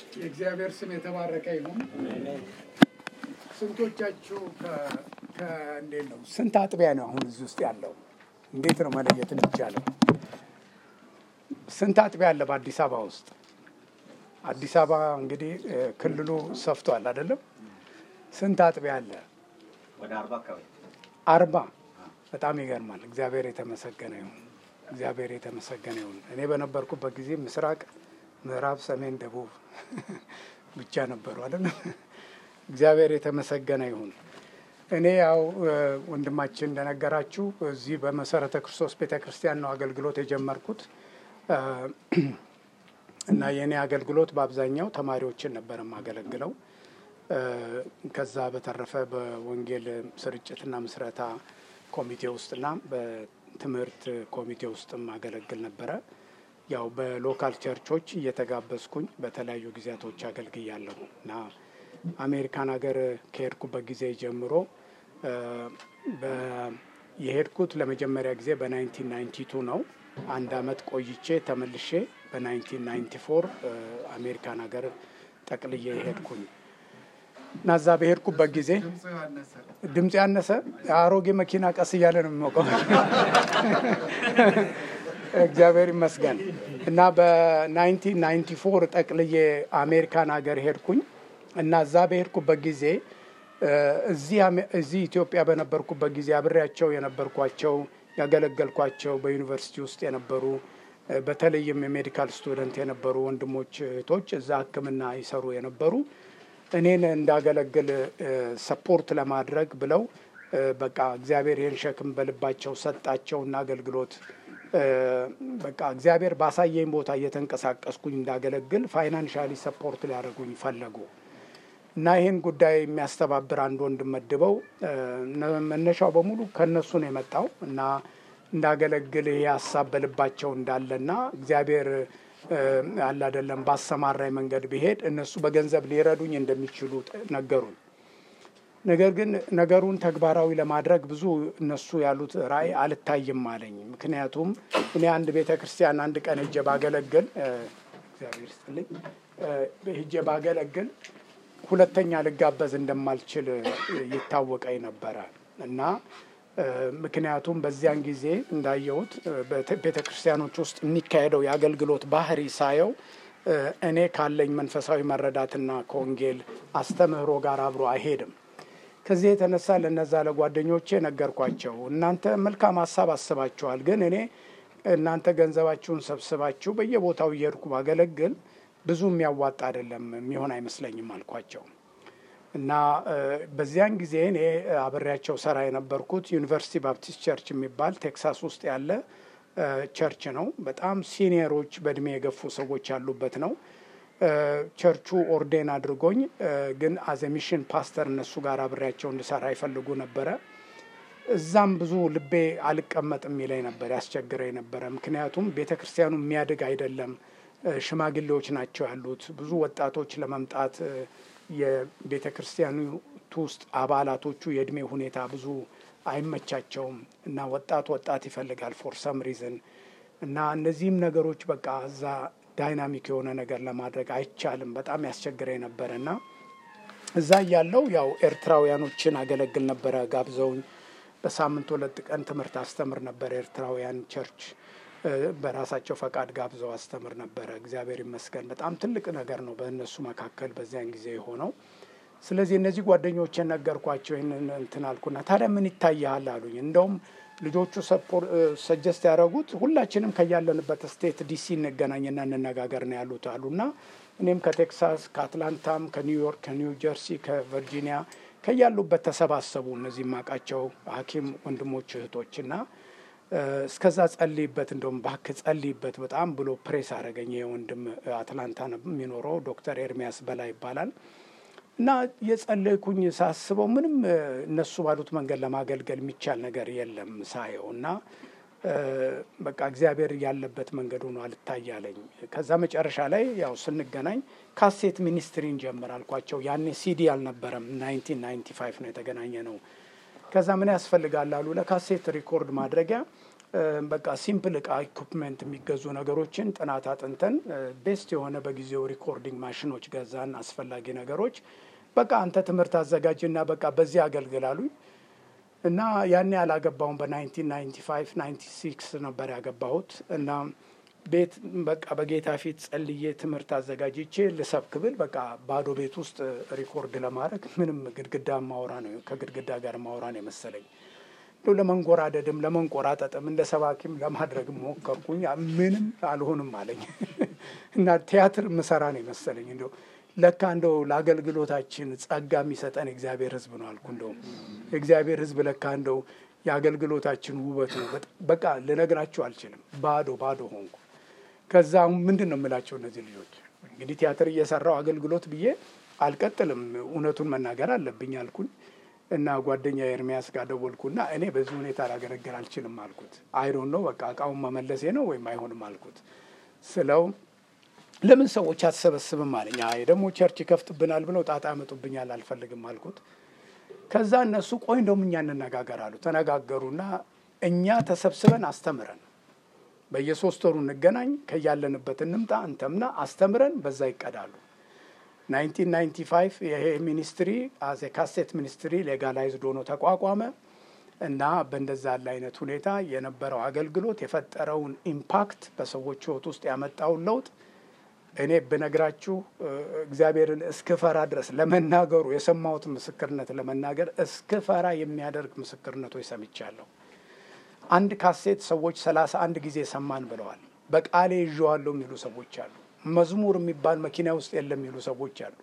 የእግዚአብሔር ስም የተባረከ ይሁን። ስንቶቻችሁ እንዴት ነው? ስንት አጥቢያ ነው አሁን እዚህ ውስጥ ያለው? እንዴት ነው መለየት የሚቻለው? ስንት አጥቢያ አለ በአዲስ አበባ ውስጥ? አዲስ አበባ እንግዲህ ክልሉ ሰፍቷል አይደለም? ስንት አጥቢያ አለ? ወደ አርባ አካባቢ አርባ በጣም ይገርማል። እግዚአብሔር የተመሰገነ ይሁን። እግዚአብሔር የተመሰገነ ይሁን። እኔ በነበርኩበት ጊዜ ምስራቅ፣ ምዕራብ፣ ሰሜን፣ ደቡብ ብቻ ነበሩ አይደለም። እግዚአብሔር የተመሰገነ ይሁን። እኔ ያው ወንድማችን እንደነገራችሁ እዚህ በመሰረተ ክርስቶስ ቤተ ክርስቲያን ነው አገልግሎት የጀመርኩት እና የእኔ አገልግሎት በአብዛኛው ተማሪዎችን ነበር የማገለግለው። ከዛ በተረፈ በወንጌል ስርጭትና ምስረታ ኮሚቴ ውስጥና በትምህርት ኮሚቴ ውስጥም አገለግል ነበረ። ያው በሎካል ቸርቾች እየተጋበዝኩኝ በተለያዩ ጊዜያቶች አገልግያለሁ እና አሜሪካን ሀገር ከሄድኩበት ጊዜ ጀምሮ የሄድኩት ለመጀመሪያ ጊዜ በ1992 ነው። አንድ አመት ቆይቼ ተመልሼ በ1994 አሜሪካን ሀገር ጠቅልዬ ሄድኩኝ እና እዛ በሄድኩበት ጊዜ ድምፅ ያነሰ አሮጌ መኪና ቀስ እያለ ነው የሚሞቀው። እግዚአብሔር ይመስገን እና በ1994 ጠቅልዬ አሜሪካን ሀገር ሄድኩኝ እና እዛ በሄድኩበት ጊዜ እዚህ ኢትዮጵያ በነበርኩበት ጊዜ አብሬያቸው የነበርኳቸው ያገለገልኳቸው በዩኒቨርሲቲ ውስጥ የነበሩ በተለይም የሜዲካል ስቱደንት የነበሩ ወንድሞች እህቶች እዛ ሕክምና ይሰሩ የነበሩ እኔን እንዳገለግል ሰፖርት ለማድረግ ብለው በቃ እግዚአብሔር ይህን ሸክም በልባቸው ሰጣቸውና አገልግሎት በቃ እግዚአብሔር ባሳየኝ ቦታ እየተንቀሳቀስኩኝ እንዳገለግል ፋይናንሻሊ ሰፖርት ሊያደርጉኝ ፈለጉ እና ይህን ጉዳይ የሚያስተባብር አንድ ወንድም መድበው መነሻው በሙሉ ከእነሱ ነው የመጣው እና እንዳገለግል ይህ ሀሳብ በልባቸው እንዳለና እግዚአብሔር አለ አይደለም ባሰማራኝ መንገድ ብሄድ እነሱ በገንዘብ ሊረዱኝ እንደሚችሉ ነገሩን። ነገር ግን ነገሩን ተግባራዊ ለማድረግ ብዙ እነሱ ያሉት ራእይ አልታይም አለኝ። ምክንያቱም እኔ አንድ ቤተ ክርስቲያን አንድ ቀን ሄጄ ባገለግል እግዚአብሔር ይስጥልኝ ሄጄ ባገለግል ሁለተኛ ልጋበዝ እንደማልችል ይታወቀኝ ነበረ እና ምክንያቱም በዚያን ጊዜ እንዳየሁት ቤተ ክርስቲያኖች ውስጥ የሚካሄደው የአገልግሎት ባህሪ ሳየው እኔ ካለኝ መንፈሳዊ መረዳትና ከወንጌል አስተምህሮ ጋር አብሮ አይሄድም። ከዚህ የተነሳ ለነዛ ለጓደኞቼ ነገርኳቸው። እናንተ መልካም ሀሳብ አስባችኋል፣ ግን እኔ እናንተ ገንዘባችሁን ሰብስባችሁ በየቦታው እየሄድኩ ባገለግል ብዙ የሚያዋጣ አይደለም፣ የሚሆን አይመስለኝም አልኳቸው። እና በዚያን ጊዜ እኔ አብሬያቸው ሰራ የነበርኩት ዩኒቨርሲቲ ባፕቲስት ቸርች የሚባል ቴክሳስ ውስጥ ያለ ቸርች ነው። በጣም ሲኒየሮች በእድሜ የገፉ ሰዎች ያሉበት ነው። ቸርቹ ኦርዴን አድርጎኝ ግን አዘ ሚሽን ፓስተር እነሱ ጋር አብሬያቸው እንድሰራ ይፈልጉ ነበረ። እዛም ብዙ ልቤ አልቀመጥም የሚለኝ ነበር፣ ያስቸግረኝ ነበረ። ምክንያቱም ቤተ ክርስቲያኑ የሚያድግ አይደለም፣ ሽማግሌዎች ናቸው ያሉት። ብዙ ወጣቶች ለመምጣት የቤተ ክርስቲያኒቱ ውስጥ አባላቶቹ የእድሜ ሁኔታ ብዙ አይመቻቸውም እና ወጣት ወጣት ይፈልጋል ፎር ሰም ሪዝን እና እነዚህም ነገሮች በቃ እዛ ዳይናሚክ የሆነ ነገር ለማድረግ አይቻልም። በጣም ያስቸግረኝ ነበረ እና እዛ እያለው ያው ኤርትራውያኖችን አገለግል ነበረ። ጋብዘውኝ በሳምንት ሁለት ቀን ትምህርት አስተምር ነበረ። ኤርትራውያን ቸርች በራሳቸው ፈቃድ ጋብዘው አስተምር ነበረ። እግዚአብሔር ይመስገን በጣም ትልቅ ነገር ነው በእነሱ መካከል በዚያን ጊዜ የሆነው። ስለዚህ እነዚህ ጓደኞቼን ነገርኳቸው። ይህንን እንትን አልኩና ታዲያ ምን ይታያል አሉኝ። እንደውም ልጆቹ ሰጀስት ያደረጉት ሁላችንም ከያለንበት ስቴት ዲሲ እንገናኝና እንነጋገር ነው ያሉት አሉና እኔም ከቴክሳስ፣ ከአትላንታም፣ ከኒውዮርክ፣ ከኒው ጀርሲ፣ ከቨርጂኒያ ከያሉበት ተሰባሰቡ። እነዚህ ማቃቸው ሐኪም ወንድሞች እህቶችና እስከዛ ጸልይበት እንደውም እባክህ ጸልይበት በጣም ብሎ ፕሬስ አደረገኝ። የወንድም አትላንታ የሚኖረው ዶክተር ኤርሚያስ በላይ ይባላል። እና የጸለይኩኝ ሳስበው ምንም እነሱ ባሉት መንገድ ለማገልገል የሚቻል ነገር የለም ሳየው እና በቃ እግዚአብሔር ያለበት መንገድ ሆኖ አልታያለኝ። ከዛ መጨረሻ ላይ ያው ስንገናኝ ካሴት ሚኒስትሪን ጀምር አልኳቸው። ያኔ ሲዲ አልነበረም። ናይንቲን ናይንቲ ፋይቭ ነው የተገናኘ ነው። ከዛ ምን ያስፈልጋል አሉ። ለካሴት ሪኮርድ ማድረጊያ በቃ ሲምፕል እቃ ኢኩፕመንት የሚገዙ ነገሮችን ጥናት አጥንተን ቤስት የሆነ በጊዜው ሪኮርዲንግ ማሽኖች ገዛን። አስፈላጊ ነገሮች በቃ አንተ ትምህርት አዘጋጅና በቃ በዚህ አገልግላሉኝ እና ያኔ ያላገባውን በ1995 96 ነበር ያገባሁት እና ቤት በቃ በጌታ ፊት ጸልዬ ትምህርት አዘጋጅቼ ልሰብክ ብል በቃ ባዶ ቤት ውስጥ ሪኮርድ ለማድረግ ምንም ግድግዳ ማውራ ነው ከግድግዳ ጋር ማውራ ነው የመሰለኝ። እንደው ለመንጎራደድም ለመንቆራጠጥም እንደ ሰባኪም ለማድረግ ሞከርኩኝ። ምንም አልሆንም አለኝ እና ቲያትር ምሰራ ነው የመሰለኝ። እንደው ለካ እንደው ለአገልግሎታችን ጸጋ የሚሰጠን እግዚአብሔር ሕዝብ ነው አልኩ። እንደውም የእግዚአብሔር ሕዝብ ለካ እንደው የአገልግሎታችን ውበት ነው። በቃ ልነግራችሁ አልችልም። ባዶ ባዶ ሆንኩ። ከዛ አሁን ምንድን ነው የምላቸው እነዚህ ልጆች እንግዲህ ቲያትር እየሰራው አገልግሎት ብዬ አልቀጥልም፣ እውነቱን መናገር አለብኝ አልኩኝ እና ጓደኛ ኤርሚያስ ጋር ደወልኩና እኔ በዚህ ሁኔታ ላገለግል አልችልም አልኩት። አይዶን ነው በቃ እቃውን መመለሴ ነው ወይም አይሆንም አልኩት ስለው ለምን ሰዎች አትሰበስብም አለኝ። አይ ደግሞ ቸርች ይከፍትብናል ብለው ጣጣ ያመጡብኛል አልፈልግም አልኩት። ከዛ እነሱ ቆይ እንደውም እኛ እንነጋገር አሉ። ተነጋገሩና እኛ ተሰብስበን አስተምረን በየሶስት ወሩ እንገናኝ፣ ከያለንበት እንምጣ፣ እንተምና አስተምረን በዛ ይቀዳሉ። 1995 ይሄ ሚኒስትሪ አዜ ካሴት ሚኒስትሪ ሌጋላይዝድ ሆኖ ተቋቋመ እና በእንደዛ ያለ አይነት ሁኔታ የነበረው አገልግሎት የፈጠረውን ኢምፓክት በሰዎች ሕይወት ውስጥ ያመጣውን ለውጥ እኔ ብነግራችሁ እግዚአብሔርን እስክፈራ ድረስ ለመናገሩ የሰማሁት ምስክርነት ለመናገር እስክፈራ የሚያደርግ ምስክርነቶች ሰምቻለሁ። አንድ ካሴት ሰዎች ሰላሳ አንድ ጊዜ ሰማን ብለዋል። በቃሌ ይዤዋለሁ የሚሉ ሰዎች አሉ። መዝሙር የሚባል መኪና ውስጥ የለም የሚሉ ሰዎች አሉ።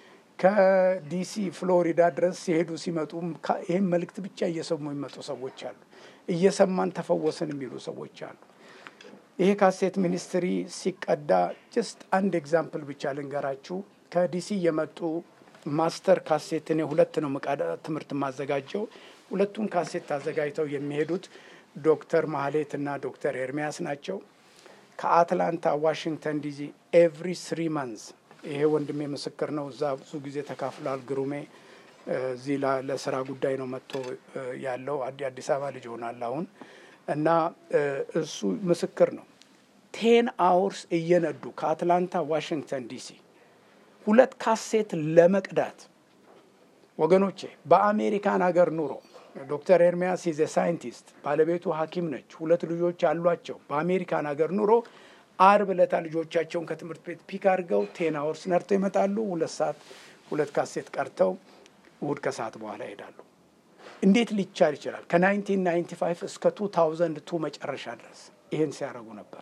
ከዲሲ ፍሎሪዳ ድረስ ሲሄዱ ሲመጡ ይህን መልእክት ብቻ እየሰሙ የሚመጡ ሰዎች አሉ። እየሰማን ተፈወስን የሚሉ ሰዎች አሉ። ይሄ ካሴት ሚኒስትሪ ሲቀዳ ጀስት አንድ ኤግዛምፕል ብቻ ልንገራችሁ። ከዲሲ የመጡ ማስተር ካሴት እኔ ሁለት ነው ምቃዳ ትምህርት የማዘጋጀው። ሁለቱን ካሴት አዘጋጅተው የሚሄዱት ዶክተር ማህሌት እና ዶክተር ኤርሚያስ ናቸው። ከአትላንታ ዋሽንግተን ዲሲ ኤቭሪ ስሪ መንዝ ይሄ ወንድሜ ምስክር ነው። እዛ ብዙ ጊዜ ተካፍሏል። ግሩሜ እዚህ ለስራ ጉዳይ ነው መጥቶ ያለው። አዲስ አበባ ልጅ ሆናል አሁን እና እሱ ምስክር ነው። ቴን አውርስ እየነዱ ከአትላንታ ዋሽንግተን ዲሲ ሁለት ካሴት ለመቅዳት ወገኖቼ፣ በአሜሪካን ሀገር ኑሮ ዶክተር ኤርሚያስ ኢዝ ሳይንቲስት፣ ባለቤቱ ሐኪም ነች። ሁለት ልጆች አሏቸው። በአሜሪካን ሀገር ኑሮ አርብ ዕለታ ልጆቻቸውን ከትምህርት ቤት ፒክ አድርገው ቴን አወርስ ነርተው ይመጣሉ። ሁለት ሰዓት ሁለት ካሴት ቀርተው እሁድ ከሰዓት በኋላ ይሄዳሉ። እንዴት ሊቻል ይችላል? ከ1995 እስከ 2002 መጨረሻ ድረስ ይህን ሲያደርጉ ነበር።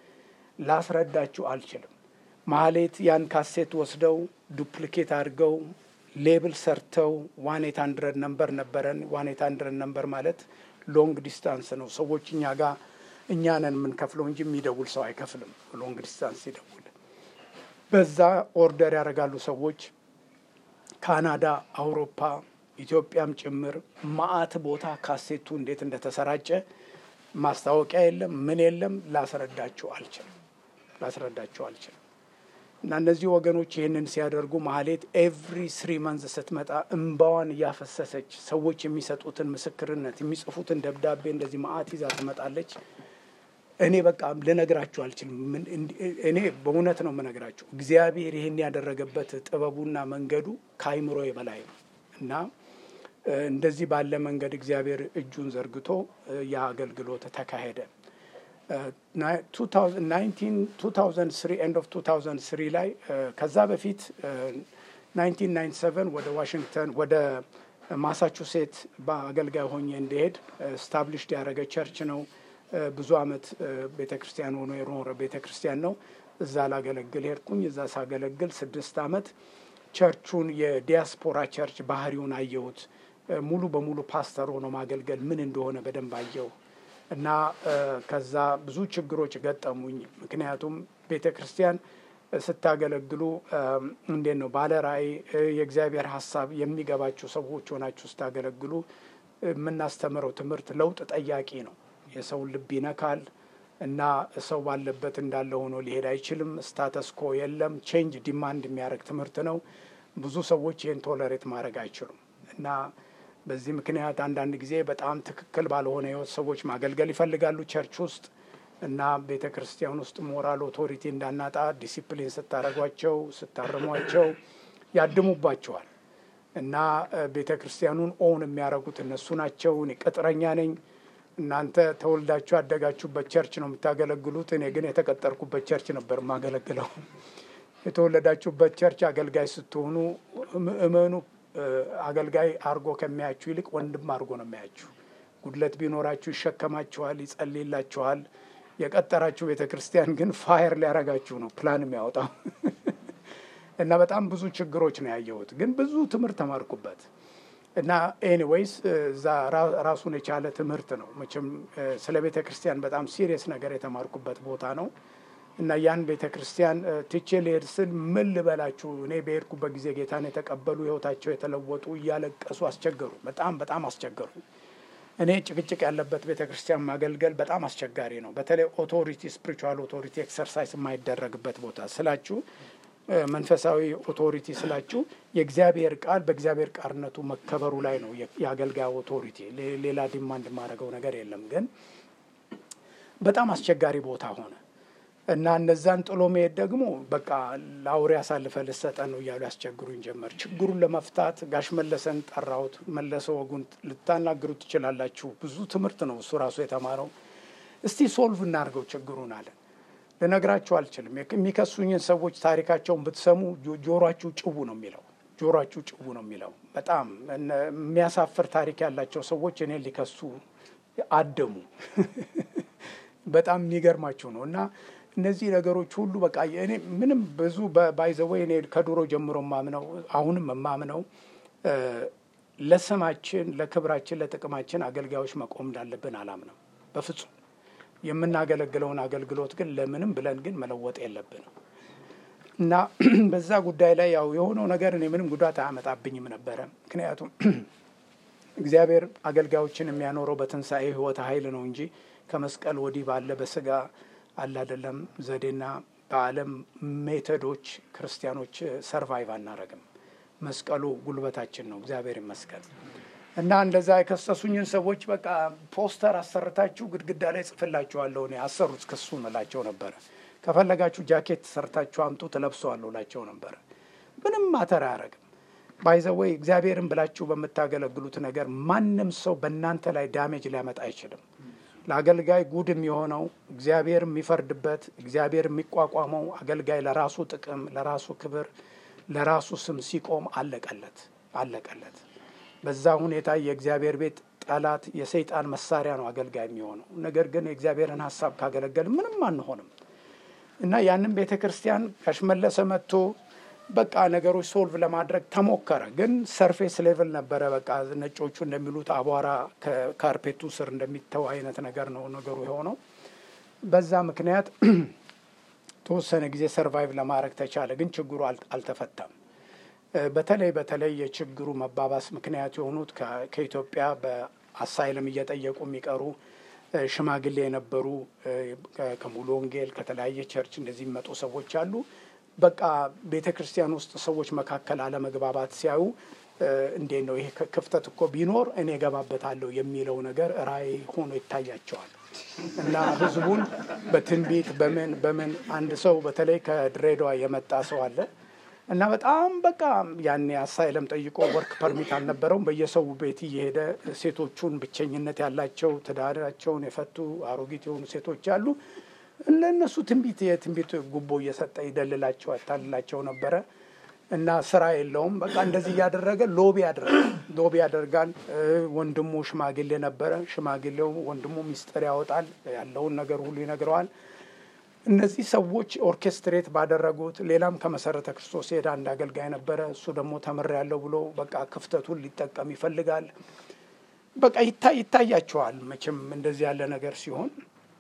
ላስረዳችሁ አልችልም። ማህሌት ያን ካሴት ወስደው ዱፕሊኬት አድርገው ሌብል ሰርተው ዋን ኤት ሀንድረድ ነምበር ነበረን። ዋን ኤት ሀንድረድ ነምበር ማለት ሎንግ ዲስታንስ ነው። ሰዎች እኛ ጋር እኛ ነን የምንከፍለው እንጂ የሚደውል ሰው አይከፍልም። ሎንግ ዲስታንስ ይደውል። በዛ ኦርደር ያደርጋሉ ሰዎች ካናዳ፣ አውሮፓ፣ ኢትዮጵያም ጭምር ማአት ቦታ ካሴቱ እንዴት እንደተሰራጨ ማስታወቂያ የለም፣ ምን የለም። ላስረዳችሁ አልችልም፣ ላስረዳችሁ አልችልም። እና እነዚህ ወገኖች ይህንን ሲያደርጉ ማህሌት ኤቭሪ ስሪ መንዝ ስትመጣ እምባዋን እያፈሰሰች ሰዎች የሚሰጡትን ምስክርነት የሚጽፉትን ደብዳቤ እንደዚህ ማአት ይዛ ትመጣለች። እኔ በቃ ልነግራችሁ አልችልም። እኔ በእውነት ነው የምነግራችሁ። እግዚአብሔር ይህን ያደረገበት ጥበቡና መንገዱ ከአይምሮ በላይ ነው እና እንደዚህ ባለ መንገድ እግዚአብሔር እጁን ዘርግቶ ያ አገልግሎት ተካሄደ። 2003 ኤንድ ኦፍ 2003 ላይ ከዛ በፊት 1997 ወደ ዋሽንግተን ወደ ማሳቹሴት በአገልጋይ ሆኜ እንዲሄድ ስታብሊሽድ ያደረገ ቸርች ነው። ብዙ አመት ቤተ ክርስቲያን ሆኖ የኖረ ቤተ ክርስቲያን ነው። እዛ ላገለግል ሄድኩኝ። እዛ ሳገለግል ስድስት አመት ቸርቹን የዲያስፖራ ቸርች ባህሪውን አየሁት። ሙሉ በሙሉ ፓስተር ሆኖ ማገልገል ምን እንደሆነ በደንብ አየሁ እና ከዛ ብዙ ችግሮች ገጠሙኝ። ምክንያቱም ቤተ ክርስቲያን ስታገለግሉ እንዴት ነው ባለ ራእይ የእግዚአብሔር ሀሳብ የሚገባችሁ ሰዎች ሆናችሁ ስታገለግሉ የምናስተምረው ትምህርት ለውጥ ጠያቂ ነው። የሰውን ልብ ይነካል እና ሰው ባለበት እንዳለ ሆኖ ሊሄድ አይችልም። ስታተስኮ የለም። ቼንጅ ዲማንድ የሚያደርግ ትምህርት ነው። ብዙ ሰዎች ይህን ቶለሬት ማድረግ አይችሉም እና በዚህ ምክንያት አንዳንድ ጊዜ በጣም ትክክል ባልሆነ ህይወት ሰዎች ማገልገል ይፈልጋሉ ቸርች ውስጥ እና ቤተ ክርስቲያን ውስጥ ሞራል ኦቶሪቲ እንዳናጣ ዲሲፕሊን ስታደርጓቸው ስታርሟቸው ያድሙባቸዋል እና ቤተ ክርስቲያኑን ኦውን የሚያደርጉት እነሱ ናቸው። እኔ ቅጥረኛ ነኝ፣ እናንተ ተወልዳችሁ ያደጋችሁበት ቸርች ነው የምታገለግሉት፣ እኔ ግን የተቀጠርኩበት ቸርች ነበር የማገለግለው። የተወለዳችሁበት ቸርች አገልጋይ ስትሆኑ ምእመኑ አገልጋይ አድርጎ ከሚያችሁ ይልቅ ወንድም አድርጎ ነው የሚያችሁ። ጉድለት ቢኖራችሁ ይሸከማችኋል፣ ይጸልይላችኋል። የቀጠራችሁ ቤተ ክርስቲያን ግን ፋየር ሊያረጋችሁ ነው ፕላን የሚያወጣው እና በጣም ብዙ ችግሮች ነው ያየሁት። ግን ብዙ ትምህርት ተማርኩበት እና ኤኒዌይስ እዛ ራሱን የቻለ ትምህርት ነው። መቼም ስለ ቤተ ክርስቲያን በጣም ሲሪየስ ነገር የተማርኩበት ቦታ ነው እና ያን ቤተ ክርስቲያን ትቼ ልሄድ ስል ምን ልበላችሁ፣ እኔ በሄድኩበት ጊዜ ጌታን የተቀበሉ ሕይወታቸው የተለወጡ እያለቀሱ አስቸገሩ። በጣም በጣም አስቸገሩ። እኔ ጭቅጭቅ ያለበት ቤተ ክርስቲያን ማገልገል በጣም አስቸጋሪ ነው። በተለይ ኦቶሪቲ ስፒሪቹዋል ኦቶሪቲ ኤክሰርሳይዝ የማይደረግበት ቦታ ስላችሁ መንፈሳዊ ኦቶሪቲ ስላችሁ የእግዚአብሔር ቃል በእግዚአብሔር ቃልነቱ መከበሩ ላይ ነው የአገልጋይ ኦቶሪቲ። ሌላ ዲማንድ የማደርገው ነገር የለም። ግን በጣም አስቸጋሪ ቦታ ሆነ እና እነዛን ጥሎ መሄድ ደግሞ በቃ ለአውሬ አሳልፈ ልሰጠን ነው እያሉ ያስቸግሩኝ ጀመር። ችግሩን ለመፍታት ጋሽ መለሰን ጠራሁት። መለሰ ወጉን ልታናግሩ ትችላላችሁ። ብዙ ትምህርት ነው እሱ ራሱ የተማረው። እስቲ ሶልቭ እናድርገው ችግሩን አለን። ልነግራችሁ አልችልም። የሚከሱኝን ሰዎች ታሪካቸውን ብትሰሙ ጆሯችሁ ጭው ነው የሚለው ጆሯችሁ ጭው ነው የሚለው። በጣም የሚያሳፍር ታሪክ ያላቸው ሰዎች እኔ ሊከሱ አደሙ። በጣም የሚገርማችሁ ነው እና እነዚህ ነገሮች ሁሉ በቃ እኔ ምንም ብዙ ባይዘወይ እኔ ከድሮ ጀምሮ ማምነው አሁንም የማምነው ለስማችን፣ ለክብራችን፣ ለጥቅማችን አገልጋዮች መቆም እንዳለብን አላምነው በፍጹም። የምናገለግለውን አገልግሎት ግን ለምንም ብለን ግን መለወጥ የለብንም እና በዛ ጉዳይ ላይ ያው የሆነው ነገር እኔ ምንም ጉዳት አያመጣብኝም ነበረ። ምክንያቱም እግዚአብሔር አገልጋዮችን የሚያኖረው በትንሣኤ ሕይወት ኃይል ነው እንጂ ከመስቀል ወዲህ ባለ በስጋ አለ አይደለም ዘዴና በዓለም ሜተዶች ክርስቲያኖች ሰርቫይቭ አናረግም። መስቀሉ ጉልበታችን ነው። እግዚአብሔር ይመስገን። እና እንደዛ የከሰሱኝን ሰዎች በቃ ፖስተር አሰርታችሁ ግድግዳ ላይ ጽፍላችኋለሁ እኔ አሰሩት ክሱ እላቸው ነበረ። ከፈለጋችሁ ጃኬት ሰርታችሁ አምጡ ትለብሰዋለሁ እላቸው ነበረ። ምንም ማተር አያረግም። ባይዘወይ እግዚአብሔርን ብላችሁ በምታገለግሉት ነገር ማንም ሰው በእናንተ ላይ ዳሜጅ ሊያመጣ አይችልም። ለአገልጋይ ጉድ የሚሆነው እግዚአብሔር የሚፈርድበት እግዚአብሔር የሚቋቋመው አገልጋይ ለራሱ ጥቅም፣ ለራሱ ክብር፣ ለራሱ ስም ሲቆም አለቀለት አለቀለት። በዛ ሁኔታ የእግዚአብሔር ቤት ጠላት የሰይጣን መሳሪያ ነው አገልጋይ የሚሆነው። ነገር ግን የእግዚአብሔርን ሀሳብ ካገለገል ምንም አንሆንም እና ያንን ቤተ ክርስቲያን ያሽመለሰ መጥቶ በቃ ነገሮች ሶልቭ ለማድረግ ተሞከረ። ግን ሰርፌስ ሌቭል ነበረ። በቃ ነጮቹ እንደሚሉት አቧራ ከካርፔቱ ስር እንደሚተው አይነት ነገር ነው ነገሩ የሆነው። በዛ ምክንያት ተወሰነ ጊዜ ሰርቫይቭ ለማድረግ ተቻለ። ግን ችግሩ አልተፈታም። በተለይ በተለይ የችግሩ መባባስ ምክንያት የሆኑት ከኢትዮጵያ በአሳይለም እየጠየቁ የሚቀሩ ሽማግሌ የነበሩ ከሙሉ ወንጌል ከተለያየ ቸርች እንደዚህ የሚመጡ ሰዎች አሉ። በቃ ቤተ ክርስቲያን ውስጥ ሰዎች መካከል አለመግባባት ሲያዩ እንዴት ነው ይሄ ክፍተት እኮ ቢኖር እኔ እገባበታለሁ የሚለው ነገር ራዕይ ሆኖ ይታያቸዋል። እና ህዝቡን በትንቢት በምን በምን አንድ ሰው በተለይ ከድሬዳዋ የመጣ ሰው አለ እና በጣም በቃ ያኔ አሳይለም ጠይቆ ወርክ ፐርሚት አልነበረውም። በየሰው ቤት እየሄደ ሴቶቹን ብቸኝነት ያላቸው ትዳራቸውን የፈቱ አሮጊት የሆኑ ሴቶች አሉ ለእነሱ ትንቢት የትንቢት ጉቦ እየሰጠ ይደልላቸው ያታልላቸው ነበረ እና ስራ የለውም። በቃ እንደዚህ እያደረገ ሎቢ ያደርጋል ሎቢ ያደርጋል። ወንድሙ ሽማግሌ ነበረ። ሽማግሌው ወንድሙ ሚስጥር ያወጣል፣ ያለውን ነገር ሁሉ ይነግረዋል። እነዚህ ሰዎች ኦርኬስትሬት ባደረጉት ሌላም ከመሰረተ ክርስቶስ ሄዳ አንድ አገልጋይ ነበረ። እሱ ደግሞ ተምሬያለሁ ብሎ በቃ ክፍተቱን ሊጠቀም ይፈልጋል። በቃ ይታያቸዋል። መቼም እንደዚህ ያለ ነገር ሲሆን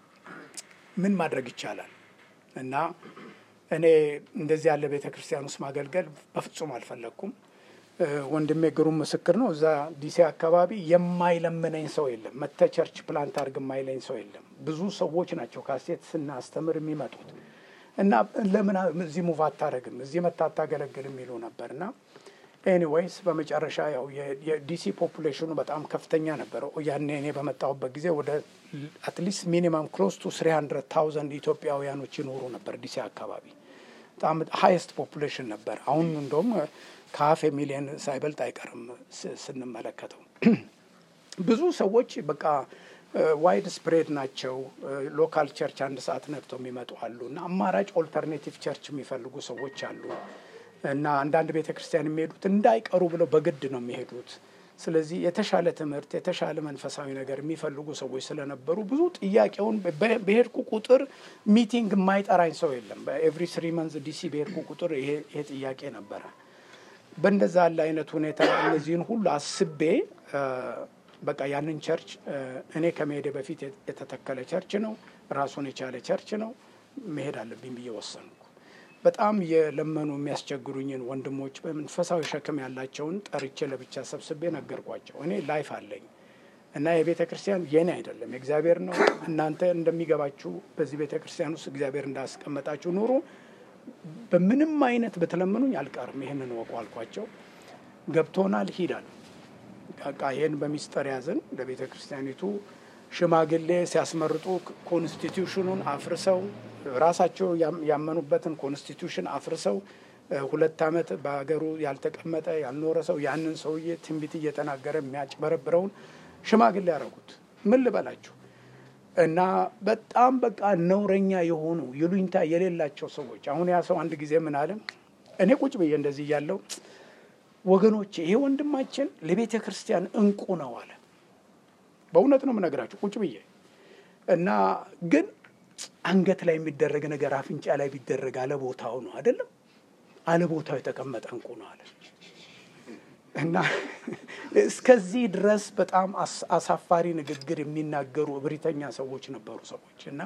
ምን ማድረግ ይቻላል? እና እኔ እንደዚህ ያለ ቤተ ክርስቲያን ውስጥ ማገልገል በፍጹም አልፈለግኩም። ወንድሜ ግሩም ምስክር ነው። እዛ ዲሲ አካባቢ የማይለምነኝ ሰው የለም። መተ ቸርች ፕላንት አድርግ የማይለኝ ሰው የለም። ብዙ ሰዎች ናቸው ካሴት ስናስተምር የሚመጡት እና ለምን እዚህ ሙቭ አታደርግም እዚህ መታ አታገለግልም የሚሉ ነበር እና ኤኒዌይስ በመጨረሻ ያው የዲሲ ፖፑሌሽኑ በጣም ከፍተኛ ነበረ። ያኔ እኔ በመጣሁበት ጊዜ ወደ አትሊስት ሚኒማም ክሎስ ቱ ስሪ ሀንድረድ ታውዘንድ ኢትዮጵያውያኖች ይኖሩ ነበር ዲሲ አካባቢ። በጣም ሀይስት ፖፑሌሽን ነበር። አሁን እንደውም ከሀፍ ሚሊየን ሳይበልጥ አይቀርም ስንመለከተው። ብዙ ሰዎች በቃ ዋይድ ስፕሬድ ናቸው። ሎካል ቸርች አንድ ሰዓት ነግተው የሚመጡ አሉ እና አማራጭ ኦልተርኔቲቭ ቸርች የሚፈልጉ ሰዎች አሉ እና አንዳንድ ቤተ ክርስቲያን የሚሄዱት እንዳይቀሩ ብለው በግድ ነው የሚሄዱት። ስለዚህ የተሻለ ትምህርት፣ የተሻለ መንፈሳዊ ነገር የሚፈልጉ ሰዎች ስለነበሩ ብዙ ጥያቄውን በሄድኩ ቁጥር ሚቲንግ የማይጠራኝ ሰው የለም። በኤቭሪ ስሪ መንዝ ዲሲ በሄድኩ ቁጥር ይሄ ጥያቄ ነበረ። በእንደዛ ያለ አይነት ሁኔታ እነዚህን ሁሉ አስቤ በቃ ያንን ቸርች እኔ ከመሄዴ በፊት የተተከለ ቸርች ነው፣ ራሱን የቻለ ቸርች ነው፣ መሄድ አለብኝ ብዬ ወሰንኩ። በጣም የለመኑ የሚያስቸግሩኝን ወንድሞች በመንፈሳዊ ሸክም ያላቸውን ጠርቼ ለብቻ ሰብስቤ ነገርኳቸው። እኔ ላይፍ አለኝ እና የቤተ ክርስቲያን የኔ አይደለም የእግዚአብሔር ነው። እናንተ እንደሚገባችሁ በዚህ ቤተ ክርስቲያን ውስጥ እግዚአብሔር እንዳስቀመጣችሁ ኑሩ። በምንም አይነት ብትለምኑኝ አልቀርም፣ ይህንን ወቁ አልኳቸው። ገብቶናል፣ ሂዳል በቃ ይህን በሚስጠር ያዝን። ለቤተ ክርስቲያኒቱ ሽማግሌ ሲያስመርጡ ኮንስቲቱሽኑን አፍርሰው ራሳቸው ያመኑበትን ኮንስቲቱሽን አፍርሰው ሁለት ዓመት በሀገሩ ያልተቀመጠ ያልኖረ ሰው ያንን ሰውዬ ትንቢት እየተናገረ የሚያጭበረብረውን ሽማግሌ ያደረጉት ምን ልበላችሁ። እና በጣም በቃ ነውረኛ የሆኑ ይሉኝታ የሌላቸው ሰዎች። አሁን ያ ሰው አንድ ጊዜ ምን አለ፣ እኔ ቁጭ ብዬ እንደዚህ እያለው ወገኖቼ ይሄ ወንድማችን ለቤተ ክርስቲያን እንቁ ነው አለ። በእውነት ነው የምነግራችሁ ቁጭ ብዬ እና ግን አንገት ላይ የሚደረግ ነገር አፍንጫ ላይ ቢደረግ አለቦታው ነው አይደለም፣ አለቦታው የተቀመጠ እንቁ ነው አለ እና እስከዚህ ድረስ በጣም አሳፋሪ ንግግር የሚናገሩ እብሪተኛ ሰዎች ነበሩ ሰዎች እና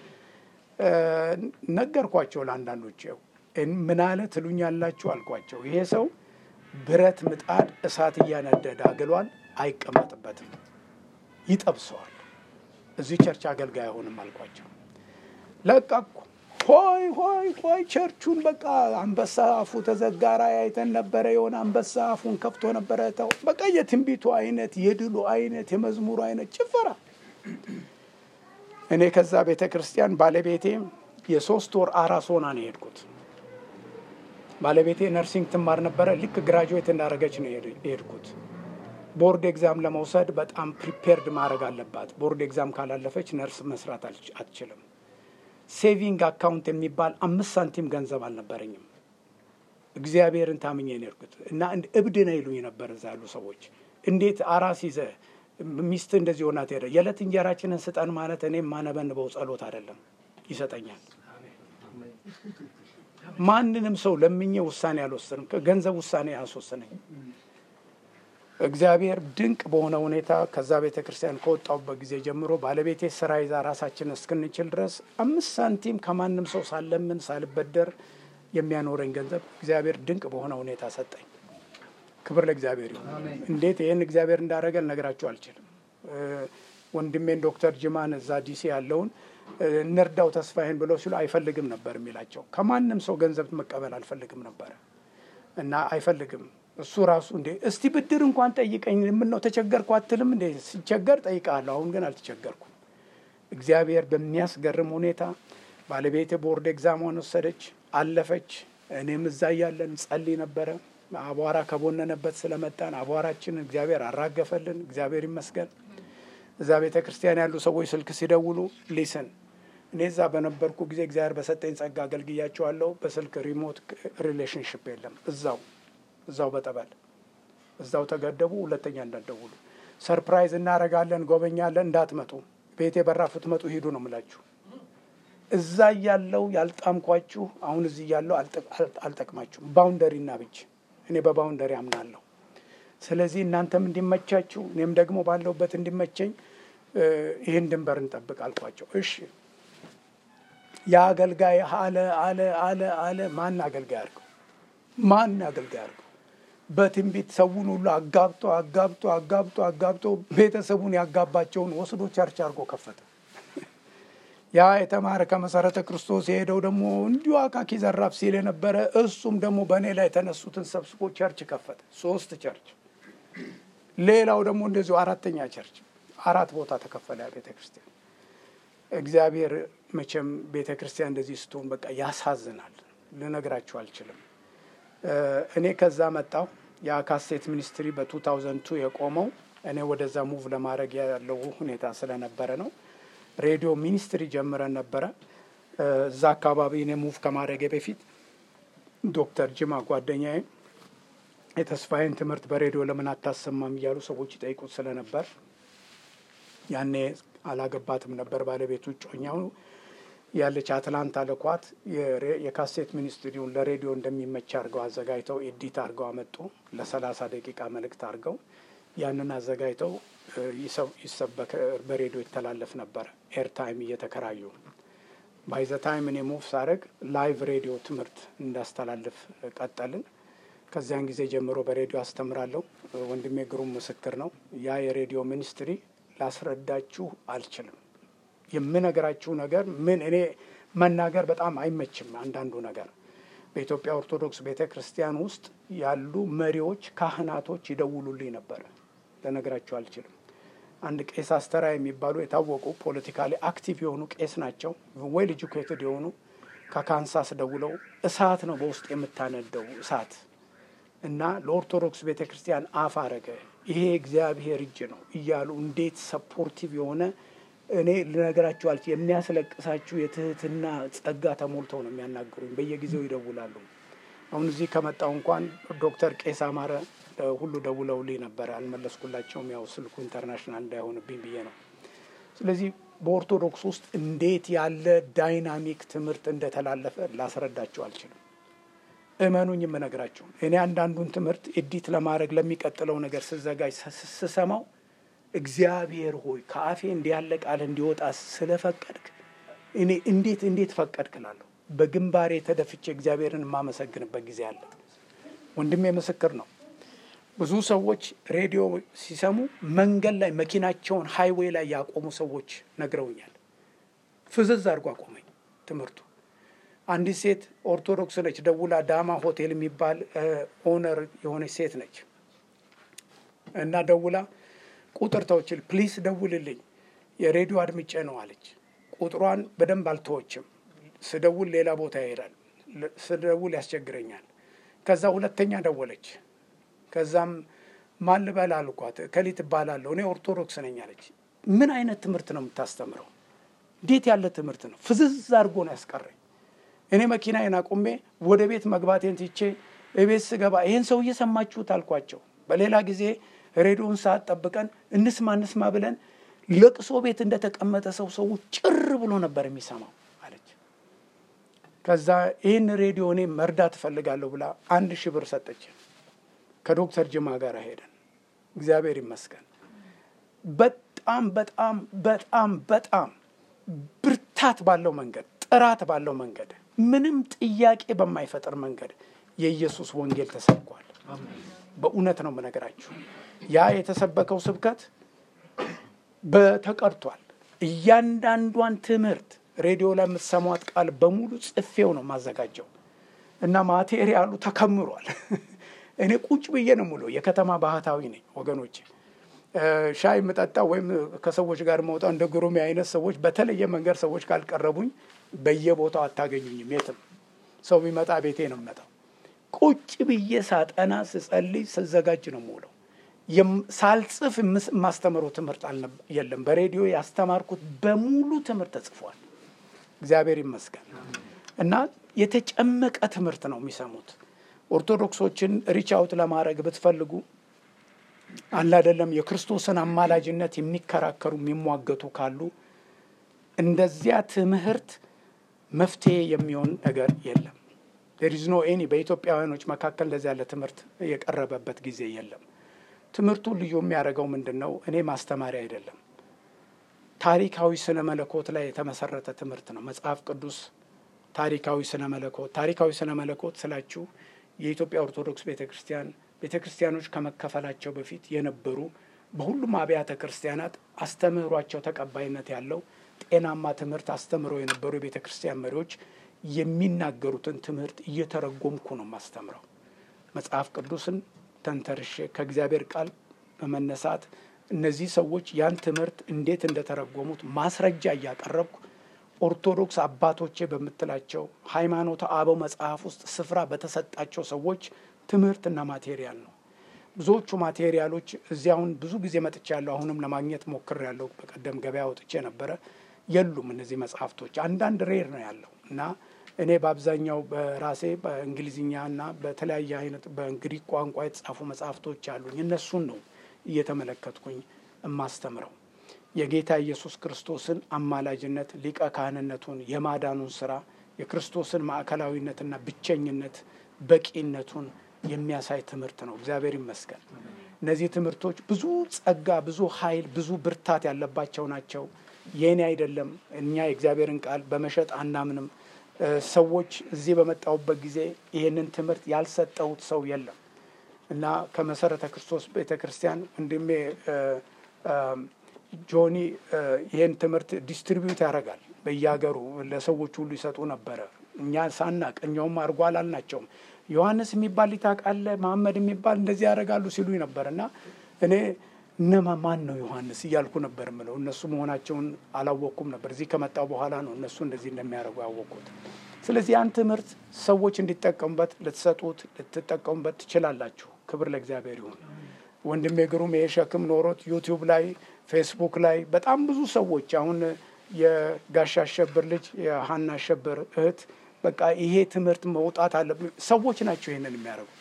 ነገርኳቸው ለአንዳንዶች ምን አለ ትሉኛላችሁ አልኳቸው ይሄ ሰው ብረት ምጣድ እሳት እያነደደ አግሏል፣ አይቀመጥበትም፣ ይጠብሰዋል። እዚህ ቸርች አገልጋይ አይሆንም አልኳቸው። ለቀኩ። ሆይ ሆይ ሆይ ቸርቹን በቃ አንበሳ አፉ ተዘጋራ አይተን ነበረ። የሆነ አንበሳ አፉን ከፍቶ ነበረ። ተው በቃ የትንቢቱ አይነት፣ የድሉ አይነት፣ የመዝሙሩ አይነት ጭፈራ። እኔ ከዛ ቤተ ክርስቲያን ባለቤቴ የሶስት ወር አራስ ሆና ነው የሄድኩት። ባለቤቴ ነርሲንግ ትማር ነበረ። ልክ ግራጁዌት እንዳደረገች ነው የሄድኩት። ቦርድ ኤግዛም ለመውሰድ በጣም ፕሪፔርድ ማድረግ አለባት። ቦርድ ኤግዛም ካላለፈች ነርስ መስራት አትችልም። ሴቪንግ አካውንት የሚባል አምስት ሳንቲም ገንዘብ አልነበረኝም። እግዚአብሔርን ታምኜ ነው የሄድኩት እና እብድ ነው ይሉኝ ነበር እዛ ያሉ ሰዎች። እንዴት አራስ ይዘ ሚስት እንደዚህ ሆና ትሄደ? የዕለት እንጀራችንን ስጠን ማለት እኔ የማነበንበው ጸሎት አይደለም፣ ይሰጠኛል ማንንም ሰው ለምኜ ውሳኔ አልወስንም። ገንዘብ ውሳኔ አያስወስነኝ። እግዚአብሔር ድንቅ በሆነ ሁኔታ ከዛ ቤተ ክርስቲያን ከወጣሁበት ጊዜ ጀምሮ ባለቤቴ ስራ ይዛ ራሳችን እስክንችል ድረስ አምስት ሳንቲም ከማንም ሰው ሳለምን ሳልበደር የሚያኖረኝ ገንዘብ እግዚአብሔር ድንቅ በሆነ ሁኔታ ሰጠኝ። ክብር ለእግዚአብሔር ይሁን። እንዴት ይህን እግዚአብሔር እንዳደረገ ልነግራችሁ አልችልም። ወንድሜን ዶክተር ጅማን እዛ ዲሲ ያለውን እንርዳው ተስፋዬን ብለው ሲሉ አይፈልግም ነበር የሚላቸው። ከማንም ሰው ገንዘብ መቀበል አልፈልግም ነበር እና አይፈልግም እሱ ራሱ እንዴ እስቲ ብድር እንኳን ጠይቀኝ፣ ምን ነው ተቸገርኩ አትልም እንዴ? ሲቸገር ጠይቃለሁ። አሁን ግን አልተቸገርኩም። እግዚአብሔር በሚያስገርም ሁኔታ ባለቤቴ ቦርድ ኤግዛሟን ወሰደች፣ አለፈች። እኔም እዛ እያለን ጸልይ ነበረ። አቧራ ከቦነነበት ስለመጣን አቧራችን እግዚአብሔር አራገፈልን። እግዚአብሔር ይመስገን። እዛ ቤተ ክርስቲያን ያሉ ሰዎች ስልክ ሲደውሉ ሊስን እኔ እዛ በነበርኩ ጊዜ እግዚአብሔር በሰጠኝ ጸጋ አገልግያቸዋለሁ። በስልክ ሪሞት ሪሌሽንሽፕ የለም። እዛው እዛው በጠበል እዛው ተገደቡ። ሁለተኛ እንዳትደውሉ፣ ሰርፕራይዝ እናደርጋለን፣ ጎበኛለን፣ እንዳትመጡ፣ ቤቴ በራፍ ትመጡ ሂዱ ነው የምላችሁ። እዛ እያለው ያልጣምኳችሁ አሁን እዚህ እያለው አልጠቅማችሁም። ባውንደሪ እና ብቻ እኔ በባውንደሪ አምናለሁ። ስለዚህ እናንተም እንዲመቻችሁ እኔም ደግሞ ባለሁበት እንዲመቸኝ ይህን ድንበር እንጠብቅ አልኳቸው። እሺ የአገልጋይ አለ አለ አለ አለ ማን አገልጋይ አድርገው ማን አገልጋይ አድርገው በትንቢት ሰውን ሁሉ አጋብቶ አጋብቶ አጋብቶ አጋብቶ ቤተሰቡን ያጋባቸውን ወስዶ ቸርች አድርጎ ከፈተ። ያ የተማረ ከመሰረተ ክርስቶስ የሄደው ደግሞ እንዲሁ አካኪ ዘራፍ ሲል የነበረ እሱም ደግሞ በእኔ ላይ የተነሱትን ሰብስቦ ቸርች ከፈተ። ሶስት ቸርች፣ ሌላው ደግሞ እንደዚሁ አራተኛ ቸርች፣ አራት ቦታ ተከፈለ ቤተ ክርስቲያን። እግዚአብሔር መቼም ቤተ ክርስቲያን እንደዚህ ስትሆን በቃ ያሳዝናል። ልነግራችሁ አልችልም። እኔ ከዛ መጣሁ። የካሴት ሚኒስትሪ በ2002 የቆመው እኔ ወደዛ ሙቭ ለማድረግ ያለው ሁኔታ ስለነበረ ነው። ሬዲዮ ሚኒስትሪ ጀምረን ነበረ። እዛ አካባቢ እኔ ሙቭ ከማድረጌ በፊት ዶክተር ጅማ ጓደኛዬ የተስፋዬን ትምህርት በሬዲዮ ለምን አታሰማም እያሉ ሰዎች ይጠይቁት ስለነበር ያኔ አላገባትም ነበር ባለቤቱ ጮኛው ያለች አትላንታ ልኳት የካሴት ሚኒስትሪውን ለሬዲዮ እንደሚመች አድርገው አዘጋጅተው ኤዲት አድርገው አመጡ። ለሰላሳ ደቂቃ መልእክት አድርገው ያንን አዘጋጅተው ይሰበክ በሬዲዮ ይተላለፍ ነበረ። ኤርታይም እየተከራዩ ባይዘ ታይም እኔ ሙቭ ሳደርግ ላይቭ ሬዲዮ ትምህርት እንዳስተላልፍ ቀጠልን። ከዚያን ጊዜ ጀምሮ በሬዲዮ አስተምራለሁ። ወንድሜ ግሩም ምስክር ነው። ያ የሬዲዮ ሚኒስትሪ ላስረዳችሁ አልችልም። የምነግራችሁ ነገር ምን እኔ መናገር በጣም አይመችም። አንዳንዱ ነገር በኢትዮጵያ ኦርቶዶክስ ቤተ ክርስቲያን ውስጥ ያሉ መሪዎች፣ ካህናቶች ይደውሉልኝ ነበረ። ልነግራችሁ አልችልም። አንድ ቄስ አስተራ የሚባሉ የታወቁ ፖለቲካሊ አክቲቭ የሆኑ ቄስ ናቸው። ዌል ኤጁኬትድ የሆኑ ከካንሳስ ደውለው እሳት ነው በውስጥ የምታነደው እሳት እና ለኦርቶዶክስ ቤተ ክርስቲያን አፍ አረገ ይሄ እግዚአብሔር እጅ ነው እያሉ እንዴት ሰፖርቲቭ የሆነ እኔ ልነግራችሁ አልች የሚያስለቅሳችሁ የትህትና ጸጋ ተሞልተው ነው የሚያናግሩኝ። በየጊዜው ይደውላሉ። አሁን እዚህ ከመጣው እንኳን ዶክተር ቄስ አማረ ሁሉ ደውለውልኝ ነበረ። አልመለስኩላቸውም። ያው ስልኩ ኢንተርናሽናል እንዳይሆንብኝ ብዬ ነው። ስለዚህ በኦርቶዶክስ ውስጥ እንዴት ያለ ዳይናሚክ ትምህርት እንደተላለፈ ላስረዳቸው አልችልም። እመኑኝ የምነግራቸው እኔ አንዳንዱን ትምህርት ኤዲት ለማድረግ ለሚቀጥለው ነገር ስዘጋጅ ስሰማው እግዚአብሔር ሆይ ከአፌ እንዲህ ያለ ቃል እንዲወጣ ስለፈቀድክ እኔ እንዴት እንዴት ፈቀድክ እላለሁ። በግንባሬ ተደፍቼ እግዚአብሔርን የማመሰግንበት ጊዜ አለ። ወንድሜ ምስክር ነው። ብዙ ሰዎች ሬዲዮ ሲሰሙ መንገድ ላይ መኪናቸውን ሃይዌይ ላይ ያቆሙ ሰዎች ነግረውኛል። ፍዝዝ አድርጎ አቆመኝ ትምህርቱ። አንዲት ሴት ኦርቶዶክስ ነች። ደውላ ዳማ ሆቴል የሚባል ኦነር የሆነች ሴት ነች እና ደውላ ቁጥር ተውችል ፕሊስ ደውልልኝ የሬዲዮ አድምጬ ነው አለች። ቁጥሯን በደንብ አልተወችም። ስደውል ሌላ ቦታ ይሄዳል። ስደውል ያስቸግረኛል። ከዛ ሁለተኛ ደወለች። ከዛም ማን ልበል አልኳት። ከሊት እባላለሁ እኔ ኦርቶዶክስ ነኝ አለች። ምን አይነት ትምህርት ነው የምታስተምረው? እንዴት ያለ ትምህርት ነው? ፍዝዝ አድርጎ ነው ያስቀረኝ። እኔ መኪናዬን አቁሜ ወደ ቤት መግባቴን ትቼ እቤት ስገባ ይህን ሰው እየሰማችሁት አልኳቸው። በሌላ ጊዜ ሬዲዮን ሰዓት ጠብቀን እንስማ እንስማ ብለን ለቅሶ ቤት እንደተቀመጠ ሰው ሰው ጭር ብሎ ነበር የሚሰማው አለች። ከዛ ይህን ሬዲዮ እኔ መርዳት እፈልጋለሁ ብላ አንድ ሺህ ብር ሰጠች። ከዶክተር ጅማ ጋር ሄደን እግዚአብሔር ይመስገን በጣም በጣም በጣም በጣም ብርታት ባለው መንገድ ጥራት ባለው መንገድ ምንም ጥያቄ በማይፈጥር መንገድ የኢየሱስ ወንጌል ተሰብኳል። በእውነት ነው የምነግራችሁ። ያ የተሰበከው ስብከት በተቀርቷል። እያንዳንዷን ትምህርት ሬዲዮ ላይ የምትሰሟት ቃል በሙሉ ጽፌው ነው የማዘጋጀው እና ማቴሪያሉ ተከምሯል። እኔ ቁጭ ብዬ ነው ሙሉ የከተማ ባህታዊ ነኝ ወገኖች። ሻይ የምጠጣ ወይም ከሰዎች ጋር መውጣ እንደ ግሩሜ አይነት ሰዎች በተለየ መንገድ ሰዎች ካልቀረቡኝ በየቦታው አታገኙኝም። የትም ሰው ቢመጣ ቤቴ ነው የምመጣው። ቁጭ ብዬ ሳጠና፣ ስጸልይ፣ ስዘጋጅ ነው የምውለው። ሳልጽፍ የማስተምረው ትምህርት የለም። በሬዲዮ ያስተማርኩት በሙሉ ትምህርት ተጽፏል። እግዚአብሔር ይመስገን እና የተጨመቀ ትምህርት ነው የሚሰሙት። ኦርቶዶክሶችን ሪች አውት ለማድረግ ብትፈልጉ አለ አይደለም የክርስቶስን አማላጅነት የሚከራከሩ የሚሟገቱ ካሉ እንደዚያ ትምህርት መፍትሄ የሚሆን ነገር የለም። ዴሪዝኖ ኤኒ በኢትዮጵያውያኖች መካከል እንደዚህ ያለ ትምህርት የቀረበበት ጊዜ የለም። ትምህርቱ ልዩ የሚያደርገው ምንድን ነው? እኔ ማስተማሪያ አይደለም፣ ታሪካዊ ስነ መለኮት ላይ የተመሰረተ ትምህርት ነው። መጽሐፍ ቅዱስ ታሪካዊ ስነ መለኮት ታሪካዊ ስነ መለኮት ስላችሁ የኢትዮጵያ ኦርቶዶክስ ቤተ ክርስቲያን ቤተ ክርስቲያኖች ከመከፈላቸው በፊት የነበሩ በሁሉም አብያተ ክርስቲያናት አስተምህሯቸው ተቀባይነት ያለው ጤናማ ትምህርት አስተምረው የነበሩ የቤተ ክርስቲያን መሪዎች የሚናገሩትን ትምህርት እየተረጎምኩ ነው ማስተምረው። መጽሐፍ ቅዱስን ተንተርሼ ከእግዚአብሔር ቃል በመነሳት እነዚህ ሰዎች ያን ትምህርት እንዴት እንደተረጎሙት ማስረጃ እያቀረብኩ ኦርቶዶክስ አባቶቼ በምትላቸው ሃይማኖተ አበው መጽሐፍ ውስጥ ስፍራ በተሰጣቸው ሰዎች ትምህርትና ማቴሪያል ነው። ብዙዎቹ ማቴሪያሎች እዚህ አሁን ብዙ ጊዜ መጥቻለሁ። አሁንም ለማግኘት ሞክሬያለሁ። በቀደም ገበያ ወጥቼ ነበረ። የሉም እነዚህ መጽሐፍቶች። አንዳንድ ሬር ነው ያለው እና እኔ በአብዛኛው በራሴ በእንግሊዝኛ እና በተለያየ አይነት በግሪክ ቋንቋ የተጻፉ መጽሐፍቶች አሉኝ። እነሱን ነው እየተመለከትኩኝ የማስተምረው። የጌታ ኢየሱስ ክርስቶስን አማላጅነት፣ ሊቀ ካህንነቱን፣ የማዳኑን ስራ፣ የክርስቶስን ማዕከላዊነትና ብቸኝነት፣ በቂነቱን የሚያሳይ ትምህርት ነው። እግዚአብሔር ይመስገን። እነዚህ ትምህርቶች ብዙ ጸጋ፣ ብዙ ኃይል፣ ብዙ ብርታት ያለባቸው ናቸው። የእኔ አይደለም። እኛ የእግዚአብሔርን ቃል በመሸጥ አናምንም። ሰዎች እዚህ በመጣሁበት ጊዜ ይህንን ትምህርት ያልሰጠሁት ሰው የለም እና ከመሰረተ ክርስቶስ ቤተ ክርስቲያን ወንድሜ ጆኒ ይህን ትምህርት ዲስትሪቢዩት ያደርጋል በየሀገሩ ለሰዎች ሁሉ ይሰጡ ነበረ። እኛ ሳናቅ እኛውም አድርጎ አላልናቸውም። ዮሐንስ የሚባል ሊታቃለ መሐመድ የሚባል እንደዚህ ያደርጋሉ ሲሉኝ ነበር እና እኔ እነማ ማን ነው ዮሐንስ እያልኩ ነበር ምለው። እነሱ መሆናቸውን አላወቅኩም ነበር። እዚህ ከመጣው በኋላ ነው እነሱ እንደዚህ እንደሚያደርጉ ያወቅኩት። ስለዚህ ያን ትምህርት ሰዎች እንዲጠቀሙበት ልትሰጡት፣ ልትጠቀሙበት ትችላላችሁ። ክብር ለእግዚአብሔር ይሁን። ወንድሜ ግሩም ይሄ ሸክም ኖሮት ዩቲዩብ ላይ ፌስቡክ ላይ በጣም ብዙ ሰዎች አሁን የጋሻ አሸብር ልጅ የሀና አሸብር እህት በቃ ይሄ ትምህርት መውጣት አለ ሰዎች ናቸው ይሄንን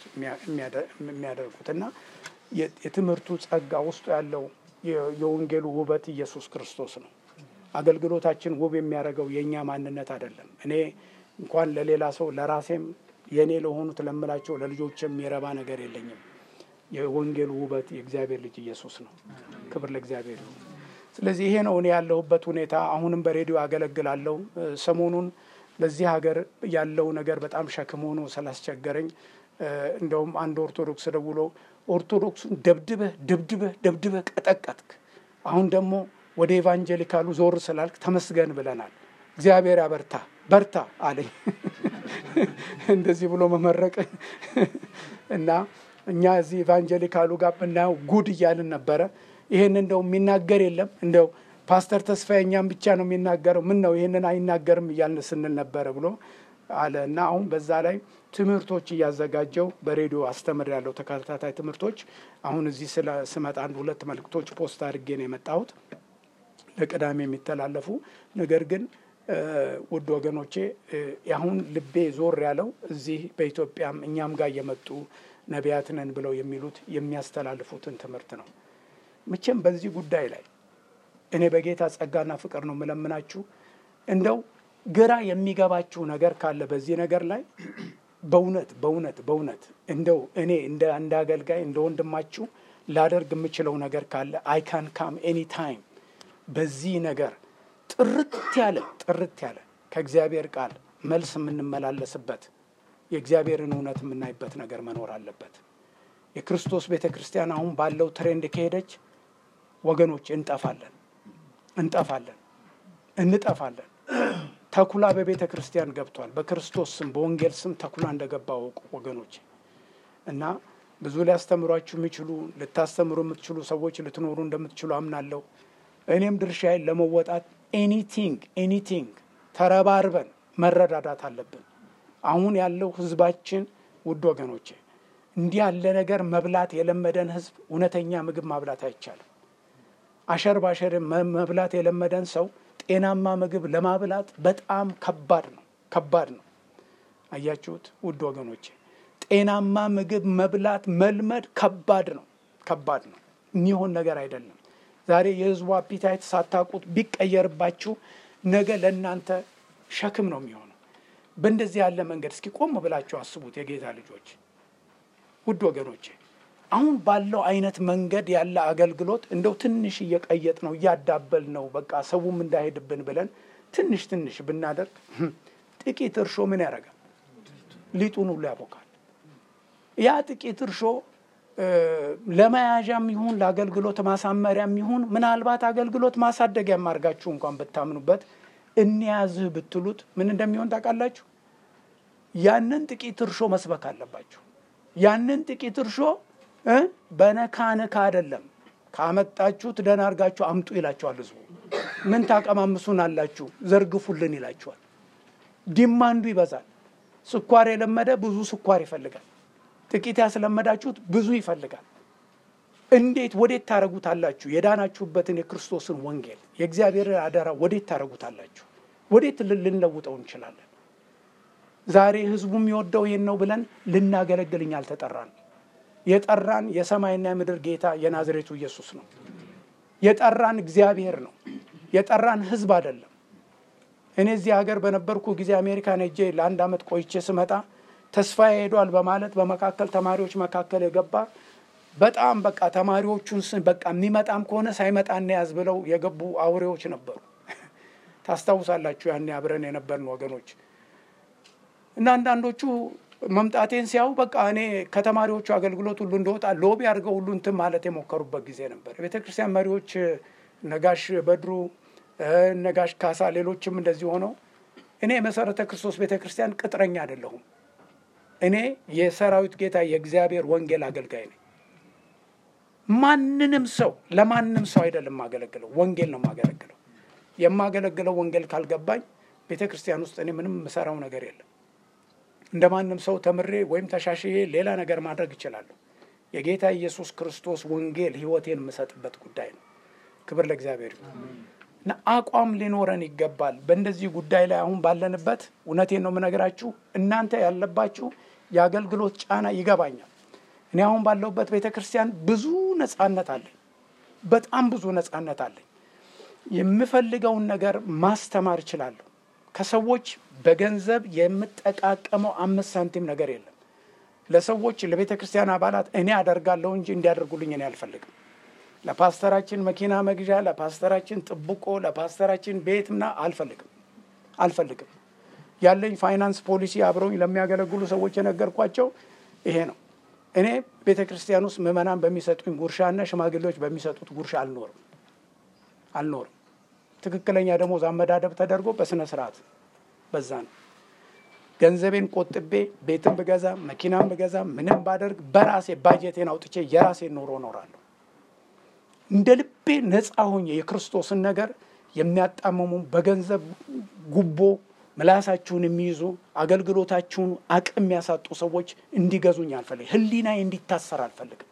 የሚያደርጉት እና የትምህርቱ ጸጋ ውስጡ ያለው የወንጌሉ ውበት ኢየሱስ ክርስቶስ ነው። አገልግሎታችን ውብ የሚያደርገው የእኛ ማንነት አይደለም። እኔ እንኳን ለሌላ ሰው ለራሴም የእኔ ለሆኑት ለምላቸው ለልጆች የሚረባ ነገር የለኝም። የወንጌሉ ውበት የእግዚአብሔር ልጅ ኢየሱስ ነው። ክብር ለእግዚአብሔር ይሁን። ስለዚህ ይሄ ነው እኔ ያለሁበት ሁኔታ። አሁንም በሬዲዮ አገለግላለሁ። ሰሞኑን ለዚህ ሀገር ያለው ነገር በጣም ሸክም ሆኖ ስላስቸገረኝ እንደውም አንድ ኦርቶዶክስ ደውሎ ኦርቶዶክሱን ደብድበህ ደብድበህ ደብድበህ ቀጠቀጥክ፣ አሁን ደግሞ ወደ ኤቫንጀሊካሉ ዞር ስላልክ ተመስገን ብለናል። እግዚአብሔር ያበርታ በርታ አለኝ። እንደዚህ ብሎ መመረቅ እና እኛ እዚህ ኤቫንጀሊካሉ ጋር ብናየው ጉድ እያልን ነበረ። ይህን እንደው የሚናገር የለም እንደው ፓስተር ተስፋዬ እኛም ብቻ ነው የሚናገረው፣ ምን ነው ይህንን አይናገርም እያልን ስንል ነበረ ብሎ አለ እና አሁን በዛ ላይ ትምህርቶች እያዘጋጀው በሬዲዮ አስተምር ያለው ተከታታይ ትምህርቶች አሁን እዚህ ስለ ስመጣ አንድ ሁለት መልእክቶች ፖስት አድርጌ ነው የመጣሁት ለቅዳሜ የሚተላለፉ ነገር ግን ውድ ወገኖቼ አሁን ልቤ ዞር ያለው እዚህ በኢትዮጵያም እኛም ጋር እየመጡ ነቢያት ነን ብለው የሚሉት የሚያስተላልፉትን ትምህርት ነው። መቼም በዚህ ጉዳይ ላይ እኔ በጌታ ጸጋና ፍቅር ነው የምለምናችሁ። እንደው ግራ የሚገባችሁ ነገር ካለ በዚህ ነገር ላይ በእውነት በእውነት በእውነት እንደው እኔ እንደ እንደ አገልጋይ እንደ ወንድማችሁ ላደርግ የምችለው ነገር ካለ አይ ካን ካም ኤኒ ታይም በዚህ ነገር ጥርት ያለ ጥርት ያለ ከእግዚአብሔር ቃል መልስ የምንመላለስበት የእግዚአብሔርን እውነት የምናይበት ነገር መኖር አለበት። የክርስቶስ ቤተ ክርስቲያን አሁን ባለው ትሬንድ ከሄደች ወገኖች እንጠፋለን፣ እንጠፋለን፣ እንጠፋለን። ተኩላ በቤተ ክርስቲያን ገብቷል። በክርስቶስ ስም በወንጌል ስም ተኩላ እንደገባ ወቁ ወገኖች እና ብዙ ሊያስተምሯችሁ የሚችሉ ልታስተምሩ የምትችሉ ሰዎች ልትኖሩ እንደምትችሉ አምናለሁ። እኔም ድርሻዬን ለመወጣት ኤኒቲንግ ኤኒቲንግ ተረባርበን መረዳዳት አለብን። አሁን ያለው ህዝባችን ውድ ወገኖቼ እንዲህ ያለ ነገር መብላት የለመደን ህዝብ እውነተኛ ምግብ ማብላት አይቻልም። አሸር ባሸር መብላት የለመደን ሰው ጤናማ ምግብ ለማብላት በጣም ከባድ ነው፣ ከባድ ነው። አያችሁት ውድ ወገኖቼ ጤናማ ምግብ መብላት መልመድ ከባድ ነው፣ ከባድ ነው። የሚሆን ነገር አይደለም። ዛሬ የህዝቡ አፒታይት ሳታውቁት ቢቀየርባችሁ ነገ ለእናንተ ሸክም ነው የሚሆነው። በእንደዚህ ያለ መንገድ እስኪ ቆም ብላችሁ አስቡት የጌታ ልጆች፣ ውድ ወገኖቼ አሁን ባለው አይነት መንገድ ያለ አገልግሎት እንደው ትንሽ እየቀየጥ ነው እያዳበል ነው በቃ ሰውም እንዳይሄድብን ብለን ትንሽ ትንሽ ብናደርግ ጥቂት እርሾ ምን ያደርጋል? ሊጡን ሁሉ ያቦካል። ያ ጥቂት እርሾ ለመያዣም ይሁን ለአገልግሎት ማሳመሪያም ይሁን ምናልባት አገልግሎት ማሳደጊያም አድርጋችሁ እንኳን ብታምኑበት እንያዝህ ብትሉት ምን እንደሚሆን ታውቃላችሁ? ያንን ጥቂት እርሾ መስበክ አለባችሁ። ያንን ጥቂት እርሾ በነካ ነካ አይደለም ካመጣችሁት ደህና አድርጋችሁ አምጡ ይላችኋል ህዝቡ። ምን ታቀማምሱን አላችሁ ዘርግፉልን ይላችኋል። ዲማንዱ ይበዛል። ስኳር የለመደ ብዙ ስኳር ይፈልጋል። ጥቂት ያስለመዳችሁት ብዙ ይፈልጋል። እንዴት ወዴት ታረጉታላችሁ? የዳናችሁበትን የክርስቶስን ወንጌል የእግዚአብሔርን አደራ ወዴት ታረጉታላችሁ? ወዴት ልንለውጠው እንችላለን? ዛሬ ህዝቡ የሚወደው ይሄን ነው ብለን ልናገለግልኝ አልተጠራን። የጠራን የሰማይና የምድር ጌታ የናዝሬቱ ኢየሱስ ነው። የጠራን እግዚአብሔር ነው። የጠራን ህዝብ አይደለም። እኔ እዚህ ሀገር በነበርኩ ጊዜ አሜሪካን ሄጄ ለአንድ ዓመት ቆይቼ ስመጣ ተስፋ ሄዷል በማለት በመካከል ተማሪዎች መካከል የገባ በጣም በቃ ተማሪዎቹን በቃ የሚመጣም ከሆነ ሳይመጣ እንያዝ ብለው የገቡ አውሬዎች ነበሩ። ታስታውሳላችሁ? ያኔ አብረን የነበርን ወገኖች እና አንዳንዶቹ መምጣቴን ሲያዩ በቃ እኔ ከተማሪዎቹ አገልግሎት ሁሉ እንደወጣ ሎቢ አድርገው ሁሉ እንትን ማለት የሞከሩበት ጊዜ ነበር። የቤተ ክርስቲያን መሪዎች ነጋሽ በድሩ፣ ነጋሽ ካሳ፣ ሌሎችም እንደዚህ ሆነው እኔ የመሰረተ ክርስቶስ ቤተ ክርስቲያን ቅጥረኛ አይደለሁም። እኔ የሰራዊት ጌታ የእግዚአብሔር ወንጌል አገልጋይ ነኝ። ማንንም ሰው ለማንም ሰው አይደለም የማገለግለው፣ ወንጌል ነው የማገለግለው። የማገለግለው ወንጌል ካልገባኝ ቤተ ክርስቲያን ውስጥ እኔ ምንም የምሰራው ነገር የለም። እንደ ማንም ሰው ተምሬ ወይም ተሻሽዬ ሌላ ነገር ማድረግ እችላለሁ። የጌታ ኢየሱስ ክርስቶስ ወንጌል ሕይወቴን የምሰጥበት ጉዳይ ነው። ክብር ለእግዚአብሔር ይሁን እና አቋም ሊኖረን ይገባል። በእንደዚህ ጉዳይ ላይ አሁን ባለንበት እውነቴን ነው የምነግራችሁ። እናንተ ያለባችሁ የአገልግሎት ጫና ይገባኛል። እኔ አሁን ባለሁበት ቤተ ክርስቲያን ብዙ ነጻነት አለኝ። በጣም ብዙ ነጻነት አለኝ። የምፈልገውን ነገር ማስተማር እችላለሁ። ከሰዎች በገንዘብ የምጠቃቀመው አምስት ሳንቲም ነገር የለም። ለሰዎች ለቤተ ክርስቲያን አባላት እኔ አደርጋለሁ እንጂ እንዲያደርጉልኝ እኔ አልፈልግም። ለፓስተራችን መኪና መግዣ፣ ለፓስተራችን ጥብቆ፣ ለፓስተራችን ቤት ምና አልፈልግም አልፈልግም። ያለኝ ፋይናንስ ፖሊሲ አብረውኝ ለሚያገለግሉ ሰዎች የነገርኳቸው ይሄ ነው። እኔ ቤተ ክርስቲያን ውስጥ ምዕመናን በሚሰጡኝ ጉርሻና ሽማግሌዎች በሚሰጡት ጉርሻ አልኖርም አልኖርም። ትክክለኛ ደሞዝ አመዳደብ ተደርጎ በስነ ስርዓት በዛ ነው። ገንዘቤን ቆጥቤ ቤትን ብገዛ መኪናን ብገዛ ምንም ባደርግ በራሴ ባጀቴን አውጥቼ የራሴን ኑሮ እኖራለሁ። እንደ ልቤ ነፃ ሆኜ የክርስቶስን ነገር የሚያጣምሙ በገንዘብ ጉቦ ምላሳችሁን የሚይዙ አገልግሎታችሁን አቅም የሚያሳጡ ሰዎች እንዲገዙኝ አልፈልግም። ሕሊናዬ እንዲታሰር አልፈልግም።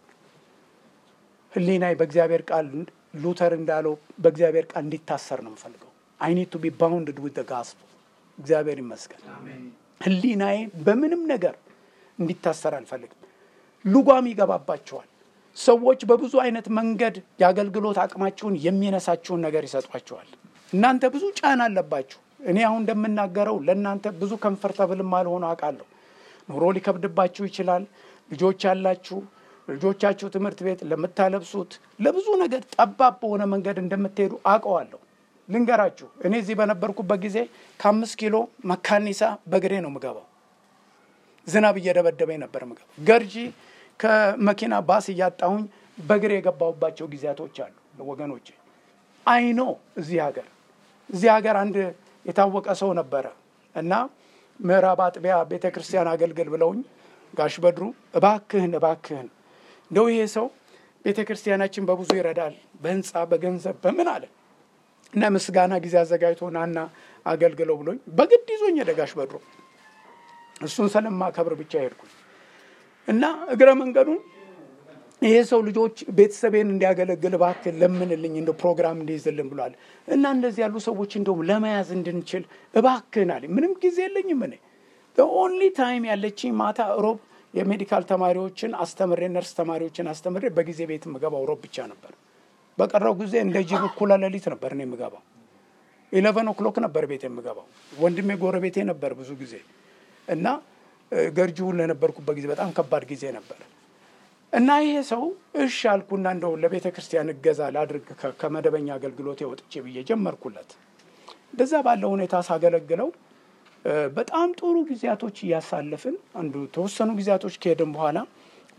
ሕሊናዬ በእግዚአብሔር ቃል ሉተር እንዳለው በእግዚአብሔር ቃል እንዲታሰር ነው የምፈልገው። አይ ኒድ ቱ ቢ ባውንድድ ዊዝ ጋስፕል። እግዚአብሔር ይመስገን። ሕሊናዬ በምንም ነገር እንዲታሰር አልፈልግም። ልጓም ይገባባቸዋል። ሰዎች በብዙ አይነት መንገድ የአገልግሎት አቅማችሁን የሚነሳችሁን ነገር ይሰጧቸዋል። እናንተ ብዙ ጫና አለባችሁ። እኔ አሁን እንደምናገረው ለእናንተ ብዙ ከንፈርተብልም አልሆነ አውቃለሁ። ኑሮ ሊከብድባችሁ ይችላል። ልጆች ያላችሁ ልጆቻችሁ ትምህርት ቤት ለምታለብሱት ለብዙ ነገር ጠባብ በሆነ መንገድ እንደምትሄዱ አውቀዋለሁ። ልንገራችሁ፣ እኔ እዚህ በነበርኩበት ጊዜ ከአምስት ኪሎ መካኒሳ በእግሬ ነው ምገባው። ዝናብ እየደበደበኝ ነበር ምገባው። ገርጂ ከመኪና ባስ እያጣሁኝ በእግሬ የገባሁባቸው ጊዜያቶች አሉ ወገኖቼ። አይኖ እዚህ ሀገር እዚህ ሀገር አንድ የታወቀ ሰው ነበረ እና ምዕራብ አጥቢያ ቤተ ክርስቲያን አገልግል ብለውኝ ጋሽ በድሩ እባክህን እባክህን እንደው ይሄ ሰው ቤተ ክርስቲያናችን በብዙ ይረዳል፣ በህንፃ በገንዘብ በምን አለ እና ምስጋና ጊዜ አዘጋጅቶ ናና አገልግለው ብሎኝ በግድ ይዞኝ ሄደ ጋሽ በድሩ። እሱን ስለማከብር ብቻ ሄድኩኝ እና እግረ መንገዱን ይሄ ሰው ልጆች ቤተሰቤን እንዲያገለግል እባክህ ለምንልኝ እንደ ፕሮግራም እንዲይዝልን ብሏል እና እንደዚህ ያሉ ሰዎች እንደውም ለመያዝ እንድንችል እባክህን አለኝ። ምንም ጊዜ የለኝም እኔ ኦንሊ ታይም ያለችኝ ማታ ሮብ የሜዲካል ተማሪዎችን አስተምሬ ነርስ ተማሪዎችን አስተምሬ በጊዜ ቤት የምገባው ሮብ ብቻ ነበር። በቀረው ጊዜ እንደ ጅብ እኩለ ሌሊት ነበር እኔ የምገባው። ኢለቨን ኦክሎክ ነበር ቤት የምገባው። ወንድሜ ጎረቤቴ ነበር ብዙ ጊዜ እና ገርጂውን ለነበርኩበት ጊዜ በጣም ከባድ ጊዜ ነበር እና ይሄ ሰው እሺ አልኩና እንደው ለቤተ ክርስቲያን እገዛ ላድርግ ከመደበኛ አገልግሎት ወጥቼ ብዬ ጀመርኩለት። እንደዛ ባለው ሁኔታ ሳገለግለው በጣም ጥሩ ጊዜያቶች እያሳለፍን አንዱ ተወሰኑ ጊዜያቶች ከሄድን በኋላ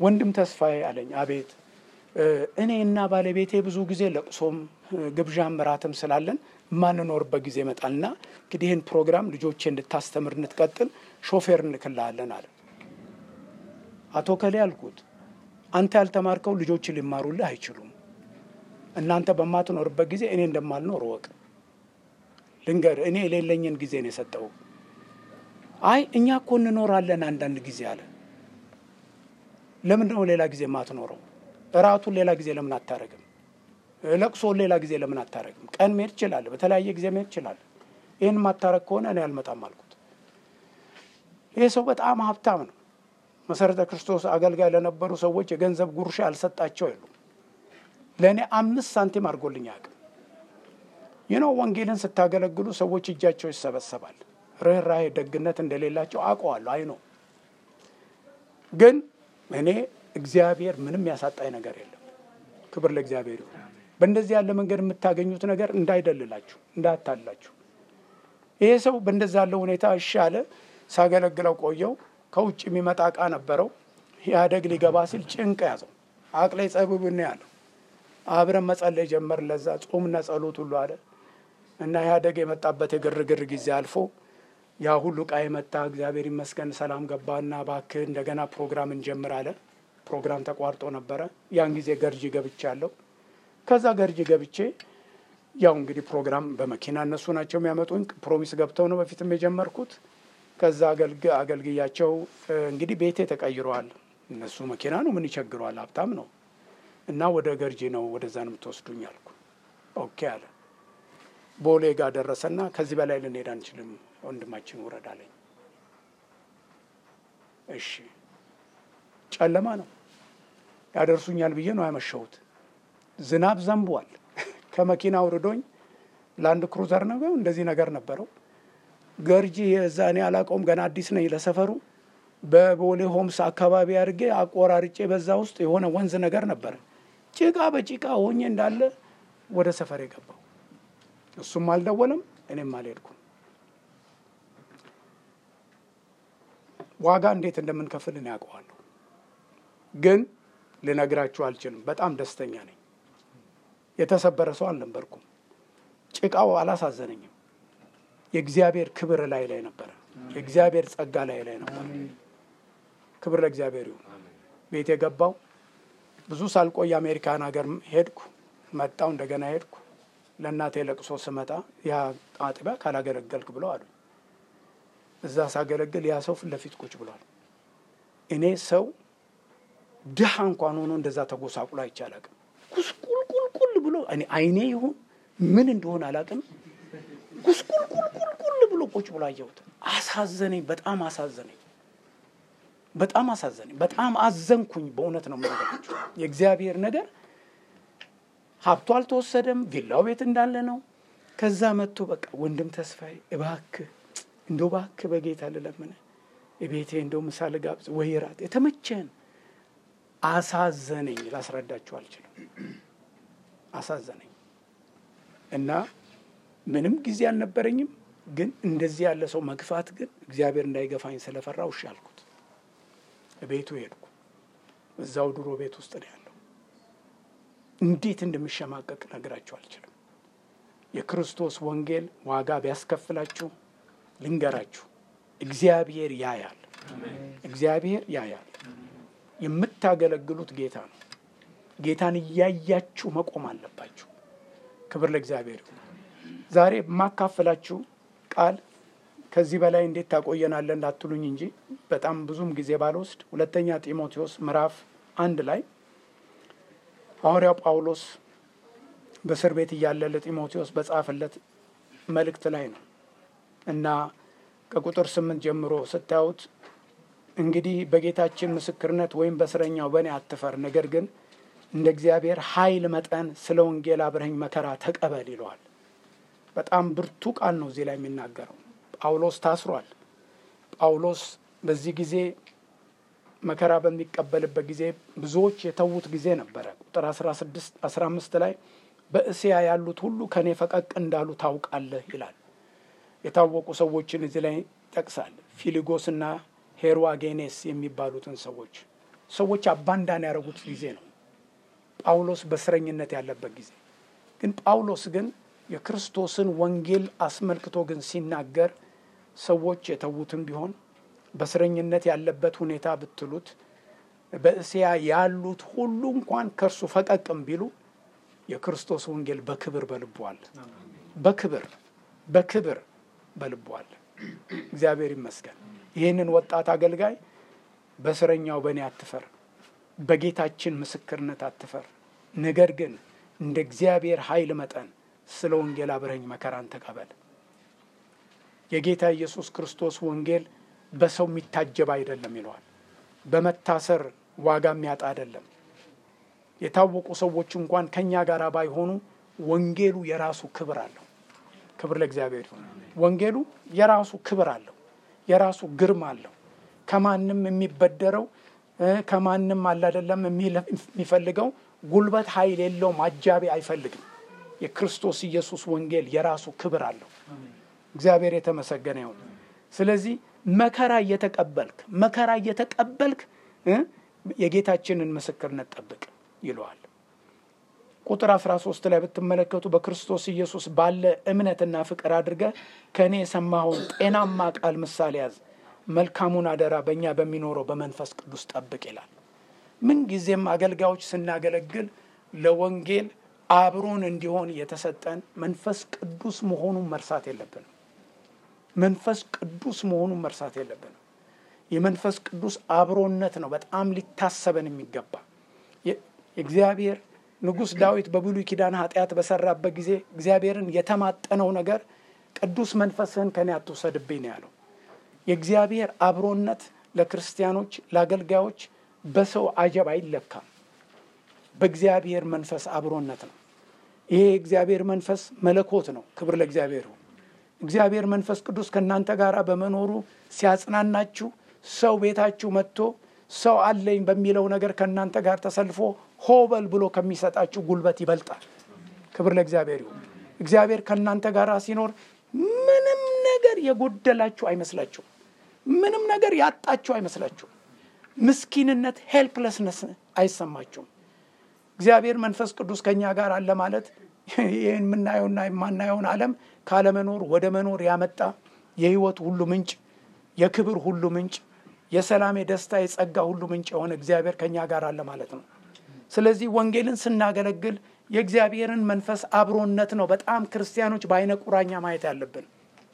ወንድም ተስፋዬ አለኝ። አቤት እኔ እና ባለቤቴ ብዙ ጊዜ ለቅሶም ግብዣም እራትም ስላለን የማንኖርበት ጊዜ ይመጣልና እንግዲህ ይህን ፕሮግራም ልጆቼ እንድታስተምር እንድትቀጥል ሾፌር እንልክልሃለን አለ። አቶ ከሌ አልኩት፣ አንተ ያልተማርከው ልጆች ሊማሩልህ አይችሉም። እናንተ በማትኖርበት ጊዜ እኔ እንደማልኖር እወቅ። ልንገር፣ እኔ የሌለኝን ጊዜ ነው የሰጠው። አይ እኛ እኮ እንኖራለን አንዳንድ ጊዜ አለ። ለምንድን ነው ሌላ ጊዜ የማትኖረው? እራቱን ሌላ ጊዜ ለምን አታረግም? ለቅሶን ሌላ ጊዜ ለምን አታረግም? ቀን መሄድ ይችላል፣ በተለያየ ጊዜ መሄድ ይችላል። ይህን ማታረግ ከሆነ እኔ አልመጣም አልኩት። ይህ ሰው በጣም ሀብታም ነው። መሰረተ ክርስቶስ አገልጋይ ለነበሩ ሰዎች የገንዘብ ጉርሻ ያልሰጣቸው የሉም። ለእኔ አምስት ሳንቲም አድርጎልኝ አያውቅም። ይህ ነው ወንጌልን ስታገለግሉ ሰዎች እጃቸው ይሰበሰባል። ርኅራሄ፣ ደግነት እንደሌላቸው አውቀዋለሁ። አይ ነው ግን እኔ እግዚአብሔር ምንም ያሳጣኝ ነገር የለም። ክብር ለእግዚአብሔር ይሁን። በእንደዚህ ያለ መንገድ የምታገኙት ነገር እንዳይደልላችሁ፣ እንዳያታላችሁ። ይሄ ሰው በእንደዚህ ያለ ሁኔታ እሺ አለ። ሳገለግለው ቆየው። ከውጭ የሚመጣ እቃ ነበረው። ኢህአደግ ሊገባ ሲል ጭንቅ ያዘው። አቅሌ ጸብብን ያለው አብረን መጸለይ ጀመር። ለዛ ጾምና ጸሎት ሁሉ አለ እና ኢህአደግ የመጣበት የግርግር ጊዜ አልፎ ያ ሁሉ እቃ የመጣ እግዚአብሔር ይመስገን ሰላም ገባና እባክህ እንደገና ፕሮግራም እንጀምር አለ። ፕሮግራም ተቋርጦ ነበረ። ያን ጊዜ ገርጂ ገብቻለሁ። ከዛ ገርጂ ገብቼ ያው እንግዲህ ፕሮግራም በመኪና እነሱ ናቸው የሚያመጡኝ። ፕሮሚስ ገብተው ነው በፊትም የጀመርኩት። ከዛ አገልግያቸው እንግዲህ ቤቴ ተቀይረዋል። እነሱ መኪና ነው ምን ይቸግረዋል፣ ሀብታም ነው እና ወደ ገርጂ ነው ወደዛ ነው የምትወስዱኝ አልኩ። ኦኬ አለ። ቦሌ ጋር ደረሰና ከዚህ በላይ ልንሄድ አንችልም ወንድማችን ውረድ አለኝ። እሺ ጨለማ ነው ያደርሱኛል ብዬ ነው ያመሸሁት። ዝናብ ዘንቧል። ከመኪና አውርዶኝ ላንድ ክሩዘር ነው እንደዚህ ነገር ነበረው። ገርጂ የዛ እኔ አላውቀውም ገና አዲስ ነኝ ለሰፈሩ። በቦሌ ሆምስ አካባቢ አድርጌ አቆራርጬ በዛ ውስጥ የሆነ ወንዝ ነገር ነበረ። ጭቃ በጭቃ ሆኜ እንዳለ ወደ ሰፈር የገባው እሱም አልደወለም፣ እኔም አልሄድኩም። ዋጋ እንዴት እንደምንከፍል እኔ ያውቀዋለሁ፣ ግን ልነግራችሁ አልችልም። በጣም ደስተኛ ነኝ። የተሰበረ ሰው አልነበርኩም። ጭቃው አላሳዘነኝም። የእግዚአብሔር ክብር ላይ ላይ ነበረ። የእግዚአብሔር ጸጋ ላይ ላይ ነበረ። ክብር ለእግዚአብሔር ይሁን። ቤት የገባው ብዙ ሳልቆይ አሜሪካን ሀገር ሄድኩ። መጣው እንደገና ሄድኩ። ለእናቴ ለቅሶ ስመጣ ያ አጥቢያ ካላገለገልክ ብለው አሉ። እዛ ሳገለግል ያ ሰው ፊት ለፊት ቁጭ ብሏል። እኔ ሰው ድሃ እንኳን ሆኖ እንደዛ ተጎሳቁሎ አይቼ አላቅም። ጉስቁልቁልቁል ብሎ እኔ አይኔ ይሁን ምን እንደሆነ አላቅም። ጉስቁልቁልቁልቁል ብሎ ቁጭ ብሎ አየሁት። አሳዘነኝ፣ በጣም አሳዘነኝ፣ በጣም አሳዘነኝ፣ በጣም አዘንኩኝ። በእውነት ነው የምነግራችሁ የእግዚአብሔር ነገር ሀብቱ አልተወሰደም፣ ቪላው ቤት እንዳለ ነው። ከዛ መጥቶ በቃ ወንድም ተስፋዬ እባክህ እንደው እባክህ በጌታ ልለምን ቤቴ እንደው ምሳ ልጋብዝ ወይ ራት የተመቸን አሳዘነኝ። ላስረዳችሁ አልችልም። አሳዘነኝ እና ምንም ጊዜ አልነበረኝም። ግን እንደዚህ ያለ ሰው መግፋት ግን እግዚአብሔር እንዳይገፋኝ ስለፈራው እሺ አልኩት። ቤቱ ሄድኩ። እዛው ድሮ ቤት ውስጥ ነው ያለው። እንዴት እንደሚሸማቀቅ ነግራችሁ አልችልም። የክርስቶስ ወንጌል ዋጋ ቢያስከፍላችሁ ልንገራችሁ፣ እግዚአብሔር ያያል። እግዚአብሔር ያያል። የምታገለግሉት ጌታ ነው። ጌታን እያያችሁ መቆም አለባችሁ። ክብር ለእግዚአብሔር ይሁን። ዛሬ የማካፈላችሁ ቃል ከዚህ በላይ እንዴት ታቆየናለህ እንዳትሉኝ እንጂ በጣም ብዙም ጊዜ ባልወስድ ሁለተኛ ጢሞቴዎስ ምዕራፍ አንድ ላይ ሐዋርያው ጳውሎስ በእስር ቤት እያለ ለጢሞቴዎስ በጻፈለት መልእክት ላይ ነው እና ከቁጥር ስምንት ጀምሮ ስታዩት እንግዲህ በጌታችን ምስክርነት ወይም በእስረኛው በእኔ አትፈር፣ ነገር ግን እንደ እግዚአብሔር ኃይል መጠን ስለ ወንጌል አብረኸኝ መከራ ተቀበል ይለዋል። በጣም ብርቱ ቃል ነው እዚህ ላይ የሚናገረው። ጳውሎስ ታስሯል። ጳውሎስ በዚህ ጊዜ መከራ በሚቀበልበት ጊዜ ብዙዎች የተዉት ጊዜ ነበረ። ቁጥር አስራ አምስት ላይ በእስያ ያሉት ሁሉ ከእኔ ፈቀቅ እንዳሉ ታውቃለህ ይላል። የታወቁ ሰዎችን እዚህ ላይ ይጠቅሳል። ፊሊጎስና ሄርዋጌኔስ የሚባሉትን ሰዎች ሰዎች አባንዳን ያደረጉት ጊዜ ነው። ጳውሎስ በእስረኝነት ያለበት ጊዜ ግን ጳውሎስ ግን የክርስቶስን ወንጌል አስመልክቶ ግን ሲናገር ሰዎች የተዉትም ቢሆን በእስረኝነት ያለበት ሁኔታ ብትሉት በእስያ ያሉት ሁሉ እንኳን ከእርሱ ፈቀቅም ቢሉ የክርስቶስ ወንጌል በክብር በልቡ አለ። በክብር በክብር በልቡ አለ። እግዚአብሔር ይመስገን። ይህንን ወጣት አገልጋይ በእስረኛው በእኔ አትፈር፣ በጌታችን ምስክርነት አትፈር፣ ነገር ግን እንደ እግዚአብሔር ኃይል መጠን ስለ ወንጌል አብረኝ መከራን ተቀበል። የጌታ ኢየሱስ ክርስቶስ ወንጌል በሰው የሚታጀብ አይደለም ይለዋል። በመታሰር ዋጋ የሚያጣ አይደለም። የታወቁ ሰዎች እንኳን ከእኛ ጋር ባይሆኑ ወንጌሉ የራሱ ክብር አለው። ክብር ለእግዚአብሔር ይሁን። ወንጌሉ የራሱ ክብር አለው፣ የራሱ ግርማ አለው። ከማንም የሚበደረው ከማንም አላደለም የሚፈልገው ጉልበት ኃይል የለውም፣ አጃቢ አይፈልግም። የክርስቶስ ኢየሱስ ወንጌል የራሱ ክብር አለው። እግዚአብሔር የተመሰገነ ይሁን። ስለዚህ መከራ እየተቀበልክ መከራ እየተቀበልክ የጌታችንን ምስክርነት ጠብቅ ይለዋል። ቁጥር 13 ላይ ብትመለከቱ በክርስቶስ ኢየሱስ ባለ እምነትና ፍቅር አድርገ ከእኔ የሰማኸውን ጤናማ ቃል ምሳሌ ያዝ፣ መልካሙን አደራ በእኛ በሚኖረው በመንፈስ ቅዱስ ጠብቅ ይላል። ምንጊዜም አገልጋዮች ስናገለግል ለወንጌል አብሮን እንዲሆን የተሰጠን መንፈስ ቅዱስ መሆኑን መርሳት የለብንም። መንፈስ ቅዱስ መሆኑን መርሳት የለብንም። የመንፈስ ቅዱስ አብሮነት ነው በጣም ሊታሰበን የሚገባ የእግዚአብሔር ንጉሥ ዳዊት በብሉይ ኪዳን ኃጢአት በሰራበት ጊዜ እግዚአብሔርን የተማጠነው ነገር ቅዱስ መንፈስህን ከኔ አትውሰድብኝ ነው ያለው። የእግዚአብሔር አብሮነት ለክርስቲያኖች ለአገልጋዮች በሰው አጀብ አይለካም። በእግዚአብሔር መንፈስ አብሮነት ነው። ይሄ የእግዚአብሔር መንፈስ መለኮት ነው። ክብር ለእግዚአብሔር ይሁን። እግዚአብሔር መንፈስ ቅዱስ ከእናንተ ጋር በመኖሩ ሲያጽናናችሁ ሰው ቤታችሁ መጥቶ ሰው አለኝ በሚለው ነገር ከእናንተ ጋር ተሰልፎ ሆበል ብሎ ከሚሰጣችሁ ጉልበት ይበልጣል። ክብር ለእግዚአብሔር ይሁን። እግዚአብሔር ከእናንተ ጋር ሲኖር ምንም ነገር የጎደላችሁ አይመስላችሁም። ምንም ነገር ያጣችሁ አይመስላችሁም። ምስኪንነት፣ ሄልፕለስነስ አይሰማችሁም። እግዚአብሔር መንፈስ ቅዱስ ከእኛ ጋር አለ ማለት ይህን የምናየውና የማናየውን ዓለም ካለመኖር ወደ መኖር ያመጣ የህይወት ሁሉ ምንጭ፣ የክብር ሁሉ ምንጭ፣ የሰላም፣ የደስታ፣ የጸጋ ሁሉ ምንጭ የሆነ እግዚአብሔር ከእኛ ጋር አለ ማለት ነው። ስለዚህ ወንጌልን ስናገለግል የእግዚአብሔርን መንፈስ አብሮነት ነው በጣም ክርስቲያኖች በአይነ ቁራኛ ማየት ያለብን።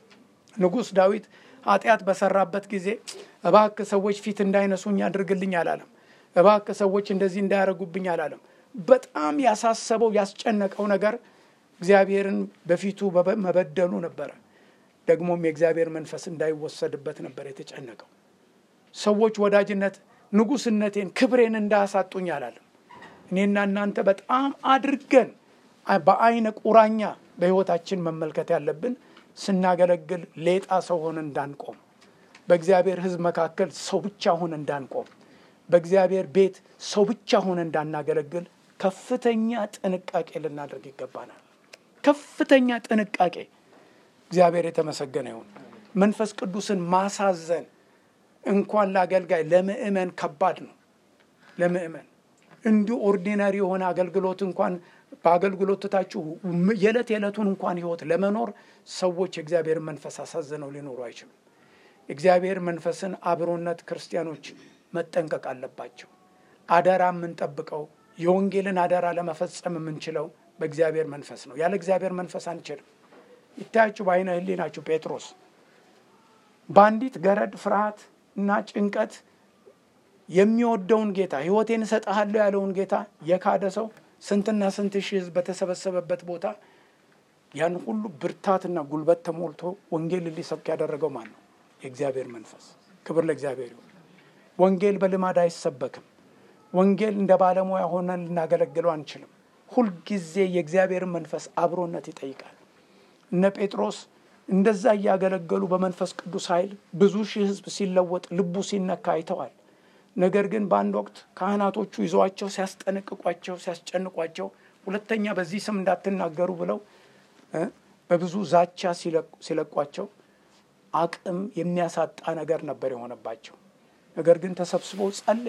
ንጉሥ ዳዊት ኃጢአት በሰራበት ጊዜ እባክህ ሰዎች ፊት እንዳይነሱኝ አድርግልኝ አላለም። እባክህ ሰዎች እንደዚህ እንዳያደርጉብኝ አላለም። በጣም ያሳሰበው ያስጨነቀው ነገር እግዚአብሔርን በፊቱ መበደሉ ነበረ። ደግሞም የእግዚአብሔር መንፈስ እንዳይወሰድበት ነበር የተጨነቀው። ሰዎች ወዳጅነት፣ ንጉሥነቴን፣ ክብሬን እንዳያሳጡኝ አላለም። እኔና እናንተ በጣም አድርገን በአይነ ቁራኛ በሕይወታችን መመልከት ያለብን ስናገለግል ሌጣ ሰው ሆነ እንዳንቆም፣ በእግዚአብሔር ሕዝብ መካከል ሰው ብቻ ሆነ እንዳንቆም፣ በእግዚአብሔር ቤት ሰው ብቻ ሆነ እንዳናገለግል ከፍተኛ ጥንቃቄ ልናደርግ ይገባናል። ከፍተኛ ጥንቃቄ። እግዚአብሔር የተመሰገነ ይሁን። መንፈስ ቅዱስን ማሳዘን እንኳን ለአገልጋይ ለምእመን ከባድ ነው። ለምእመን እንዲሁ ኦርዲናሪ የሆነ አገልግሎት እንኳን በአገልግሎት ትታችሁ የዕለት የዕለቱን እንኳን ህይወት ለመኖር ሰዎች የእግዚአብሔር መንፈስ አሳዝነው ሊኖሩ አይችሉም። የእግዚአብሔር መንፈስን አብሮነት ክርስቲያኖች መጠንቀቅ አለባቸው። አደራ የምንጠብቀው የወንጌልን አደራ ለመፈጸም የምንችለው በእግዚአብሔር መንፈስ ነው። ያለ እግዚአብሔር መንፈስ አንችልም። ይታያችሁ በአይነ ህሊናችሁ ጴጥሮስ በአንዲት ገረድ ፍርሃት እና ጭንቀት የሚወደውን ጌታ ህይወቴን እሰጥሃለሁ ያለውን ጌታ የካደ ሰው ስንትና ስንት ሺህ ህዝብ በተሰበሰበበት ቦታ ያን ሁሉ ብርታትና ጉልበት ተሞልቶ ወንጌልን ሊሰብክ ያደረገው ማን ነው? የእግዚአብሔር መንፈስ። ክብር ለእግዚአብሔር ይሁን። ወንጌል በልማድ አይሰበክም። ወንጌል እንደ ባለሙያ ሆነን ልናገለግለው አንችልም። ሁልጊዜ የእግዚአብሔርን መንፈስ አብሮነት ይጠይቃል። እነ ጴጥሮስ እንደዛ እያገለገሉ በመንፈስ ቅዱስ ኃይል ብዙ ሺህ ህዝብ ሲለወጥ ልቡ ሲነካ አይተዋል። ነገር ግን በአንድ ወቅት ካህናቶቹ ይዘዋቸው ሲያስጠነቅቋቸው፣ ሲያስጨንቋቸው ሁለተኛ በዚህ ስም እንዳትናገሩ ብለው በብዙ ዛቻ ሲለቋቸው አቅም የሚያሳጣ ነገር ነበር የሆነባቸው። ነገር ግን ተሰብስበው ጸለዩ።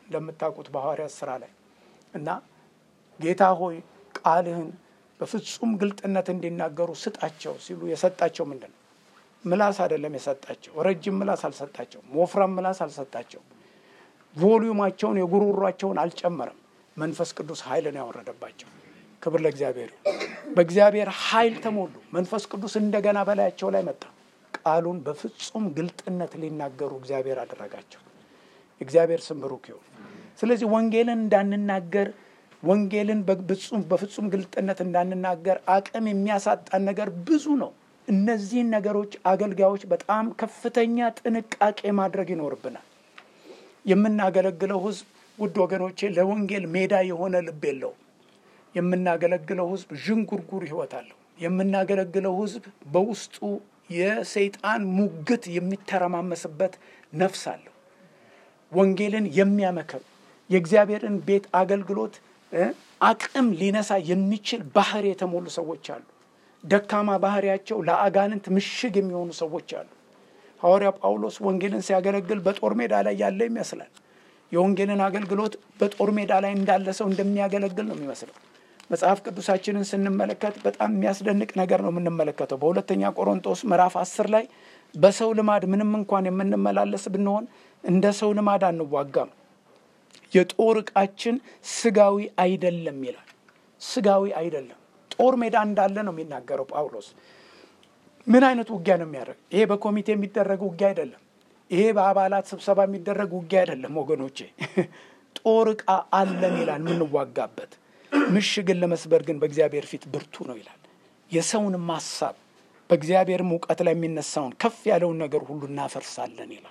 እንደምታውቁት በሐዋርያት ስራ ላይ እና ጌታ ሆይ ቃልህን በፍጹም ግልጥነት እንዲናገሩ ስጣቸው ሲሉ የሰጣቸው ምንድን ነው? ምላስ አይደለም የሰጣቸው። ረጅም ምላስ አልሰጣቸውም። ወፍራም ምላስ አልሰጣቸውም። ቮሊዩማቸውን የጉሮሯቸውን አልጨመረም። መንፈስ ቅዱስ ኃይልን ያወረደባቸው። ክብር ለእግዚአብሔር ይሁን። በእግዚአብሔር ኃይል ተሞሉ። መንፈስ ቅዱስ እንደገና በላያቸው ላይ መጣ። ቃሉን በፍጹም ግልጥነት ሊናገሩ እግዚአብሔር አደረጋቸው። እግዚአብሔር ስም ብሩክ ይሁን። ስለዚህ ወንጌልን እንዳንናገር ወንጌልን በፍጹም ግልጥነት እንዳንናገር አቅም የሚያሳጣን ነገር ብዙ ነው። እነዚህን ነገሮች አገልጋዮች በጣም ከፍተኛ ጥንቃቄ ማድረግ ይኖርብናል። የምናገለግለው ሕዝብ ውድ ወገኖቼ ለወንጌል ሜዳ የሆነ ልብ የለውም። የምናገለግለው ሕዝብ ዥንጉርጉር ሕይወት አለው። የምናገለግለው ሕዝብ በውስጡ የሰይጣን ሙግት የሚተረማመስበት ነፍስ አለው። ወንጌልን የሚያመክር የእግዚአብሔርን ቤት አገልግሎት አቅም ሊነሳ የሚችል ባህር የተሞሉ ሰዎች አሉ። ደካማ ባህሪያቸው ለአጋንንት ምሽግ የሚሆኑ ሰዎች አሉ። ሐዋርያ ጳውሎስ ወንጌልን ሲያገለግል በጦር ሜዳ ላይ ያለ ይመስላል። የወንጌልን አገልግሎት በጦር ሜዳ ላይ እንዳለ ሰው እንደሚያገለግል ነው የሚመስለው። መጽሐፍ ቅዱሳችንን ስንመለከት በጣም የሚያስደንቅ ነገር ነው የምንመለከተው። በሁለተኛ ቆሮንቶስ ምዕራፍ አስር ላይ በሰው ልማድ ምንም እንኳን የምንመላለስ ብንሆን እንደ ሰው ልማድ አንዋጋም፣ የጦር ዕቃችን ስጋዊ አይደለም ይላል። ስጋዊ አይደለም። ጦር ሜዳ እንዳለ ነው የሚናገረው ጳውሎስ። ምን አይነት ውጊያ ነው የሚያደርግ? ይሄ በኮሚቴ የሚደረግ ውጊያ አይደለም። ይሄ በአባላት ስብሰባ የሚደረግ ውጊያ አይደለም ወገኖቼ። ጦር ዕቃ አለን ይላል የምንዋጋበት። ምሽግን ለመስበር ግን በእግዚአብሔር ፊት ብርቱ ነው ይላል። የሰውንም ሀሳብ በእግዚአብሔርም እውቀት ላይ የሚነሳውን ከፍ ያለውን ነገር ሁሉ እናፈርሳለን ይላል።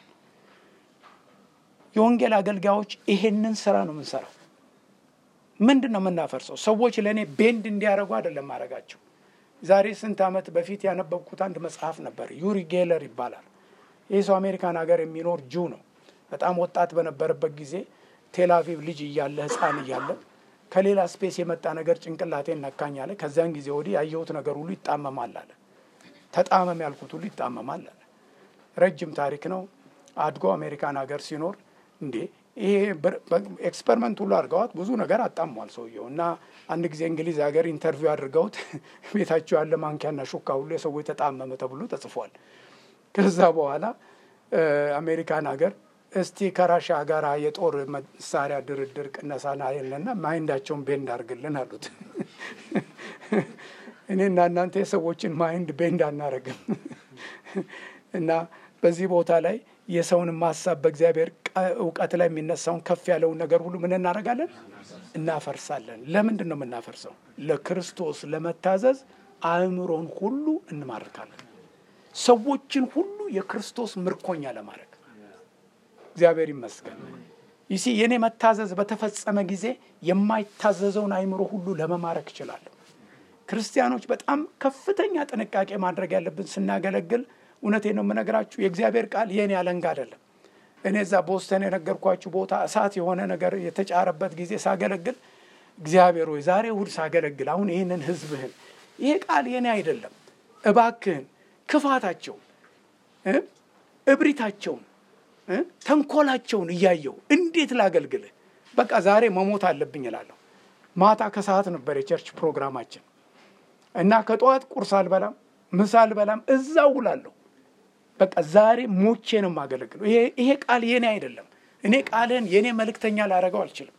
የወንጌል አገልጋዮች ይሄንን ስራ ነው የምንሰራው። ምንድን ነው የምናፈርሰው? ሰዎች ለእኔ ቤንድ እንዲያደርጉ አይደለም ማድረጋቸው። ዛሬ ስንት ዓመት በፊት ያነበብኩት አንድ መጽሐፍ ነበር። ዩሪ ጌለር ይባላል። ይህ ሰው አሜሪካን ሀገር የሚኖር ጁ ነው። በጣም ወጣት በነበረበት ጊዜ ቴላቪቭ ልጅ እያለ ህፃን እያለ ከሌላ ስፔስ የመጣ ነገር ጭንቅላቴን ነካኝ አለ። ከዚያን ጊዜ ወዲህ ያየሁት ነገር ሁሉ ይጣመማል አለ። ተጣመም ያልኩት ሁሉ ይጣመማል አለ። ረጅም ታሪክ ነው። አድጎ አሜሪካን ሀገር ሲኖር እንዴ ይሄ ኤክስፐሪመንት ሁሉ አድርገዋት ብዙ ነገር አጣሟል ሰውየው እና አንድ ጊዜ እንግሊዝ ሀገር ኢንተርቪው አድርገውት ቤታቸው ያለ ማንኪያና ሹካ ሁሉ የሰዎች ተጣመመ ተብሎ ተጽፏል። ከዛ በኋላ አሜሪካን ሀገር እስቲ ከራሻ ጋር የጦር መሳሪያ ድርድር ቅነሳና የለና ማይንዳቸውን ቤንድ አድርግልን አሉት። እኔና እናንተ የሰዎችን ማይንድ ቤንድ አናረግም እና በዚህ ቦታ ላይ የሰውንም ሀሳብ በእግዚአብሔር እውቀት ላይ የሚነሳውን ከፍ ያለውን ነገር ሁሉ ምን እናደርጋለን? እናፈርሳለን። ለምንድን ነው የምናፈርሰው? ለክርስቶስ ለመታዘዝ አእምሮን ሁሉ እንማርካለን። ሰዎችን ሁሉ የክርስቶስ ምርኮኛ ለማድረግ እግዚአብሔር ይመስገን። ይሲ የእኔ መታዘዝ በተፈጸመ ጊዜ የማይታዘዘውን አእምሮ ሁሉ ለመማረክ እችላለሁ። ክርስቲያኖች በጣም ከፍተኛ ጥንቃቄ ማድረግ ያለብን ስናገለግል እውነቴ ነው የምነግራችሁ። የእግዚአብሔር ቃል የኔ አለንጋ አይደለም። እኔ እዛ ቦስተን የነገርኳችሁ ቦታ እሳት የሆነ ነገር የተጫረበት ጊዜ ሳገለግል እግዚአብሔር ወይ ዛሬ እሑድ ሳገለግል አሁን ይህንን ሕዝብህን ይሄ ቃል የኔ አይደለም፣ እባክህን ክፋታቸውን፣ እብሪታቸውን፣ ተንኮላቸውን እያየው እንዴት ላገልግልህ? በቃ ዛሬ መሞት አለብኝ እላለሁ። ማታ ከሰዓት ነበር የቸርች ፕሮግራማችን እና ከጠዋት ቁርስ አልበላም፣ ምሳ አልበላም፣ እዛው ውላለሁ። በቃ ዛሬ ሞቼ ነው የማገለግለው። ይሄ ቃል የኔ አይደለም። እኔ ቃልህን የእኔ መልእክተኛ ላደርገው አልችልም።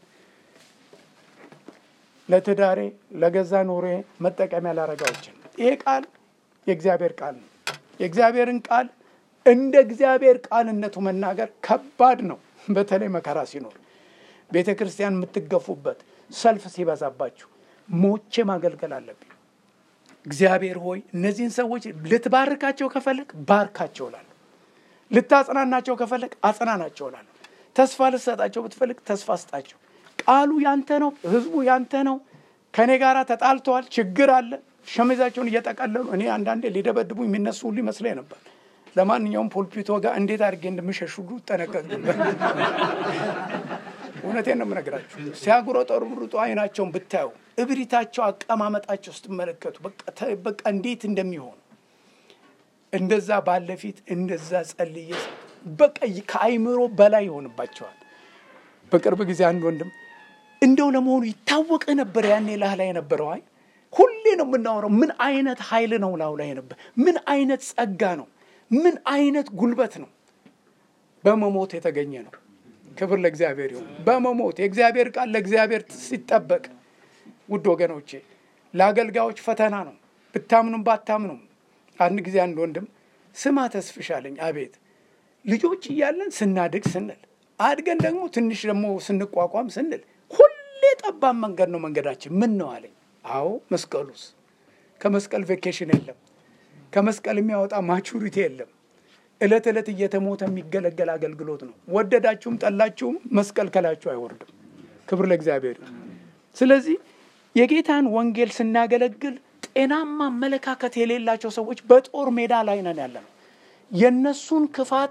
ለትዳሬ ለገዛ ኑሬ መጠቀሚያ ላደርገው አልችልም። ይሄ ቃል የእግዚአብሔር ቃል ነው። የእግዚአብሔርን ቃል እንደ እግዚአብሔር ቃልነቱ መናገር ከባድ ነው። በተለይ መከራ ሲኖር ቤተ ክርስቲያን የምትገፉበት ሰልፍ ሲበዛባችሁ ሞቼ ማገልገል አለብኝ። እግዚአብሔር ሆይ እነዚህን ሰዎች ልትባርካቸው ከፈለግ ባርካቸው እላለሁ። ልታጽናናቸው ከፈለግ አጽናናቸው እላለሁ። ተስፋ ልትሰጣቸው ብትፈልግ ተስፋ ስጣቸው። ቃሉ ያንተ ነው፣ ህዝቡ ያንተ ነው። ከእኔ ጋር ተጣልተዋል፣ ችግር አለ። ሸሚዛቸውን እየጠቀለሉ እኔ አንዳንዴ ሊደበድቡ የሚነሱ ሁሉ ይመስለኝ ነበር። ለማንኛውም ፖልፒቶ ጋር እንዴት አድርጌ እንደምሸሽ ሁሉ እጠነቀቅ ነበር። እውነቴን ነው የምነግራችሁ። ሲያጉረጠርብሩጡ አይናቸውን ብታዩ፣ እብሪታቸው፣ አቀማመጣቸው ስትመለከቱ በቃ እንዴት እንደሚሆኑ እንደዛ ባለፊት እንደዛ ጸልዬ በቃ ከአይምሮ በላይ ይሆንባቸዋል። በቅርብ ጊዜ አንድ ወንድም እንደው ለመሆኑ ይታወቅ ነበር ያኔ ላህ ላይ የነበረው አይ ሁሌ ነው የምናወራው። ምን አይነት ኃይል ነው ላው ላይ ነበር? ምን አይነት ጸጋ ነው? ምን አይነት ጉልበት ነው? በመሞት የተገኘ ነው። ክብር ለእግዚአብሔር ይሁን። በመሞት የእግዚአብሔር ቃል ለእግዚአብሔር ሲጠበቅ፣ ውድ ወገኖቼ ለአገልጋዮች ፈተና ነው። ብታምኑም ባታምኑም። አንድ ጊዜ አንድ ወንድም ስማ ተስፍሻለኝ፣ አቤት ልጆች እያለን ስናድግ ስንል አድገን ደግሞ ትንሽ ደግሞ ስንቋቋም ስንል ሁሌ ጠባብ መንገድ ነው መንገዳችን። ምን ነው አለኝ። አዎ መስቀሉስ፣ ከመስቀል ቬኬሽን የለም። ከመስቀል የሚያወጣ ማቹሪቲ የለም። ዕለት ዕለት እየተሞተ የሚገለገል አገልግሎት ነው። ወደዳችሁም ጠላችሁም መስቀል ከላችሁ አይወርድም። ክብር ለእግዚአብሔር። ስለዚህ የጌታን ወንጌል ስናገለግል ጤናማ አመለካከት የሌላቸው ሰዎች በጦር ሜዳ ላይ ነን ያለ ነው። የእነሱን ክፋት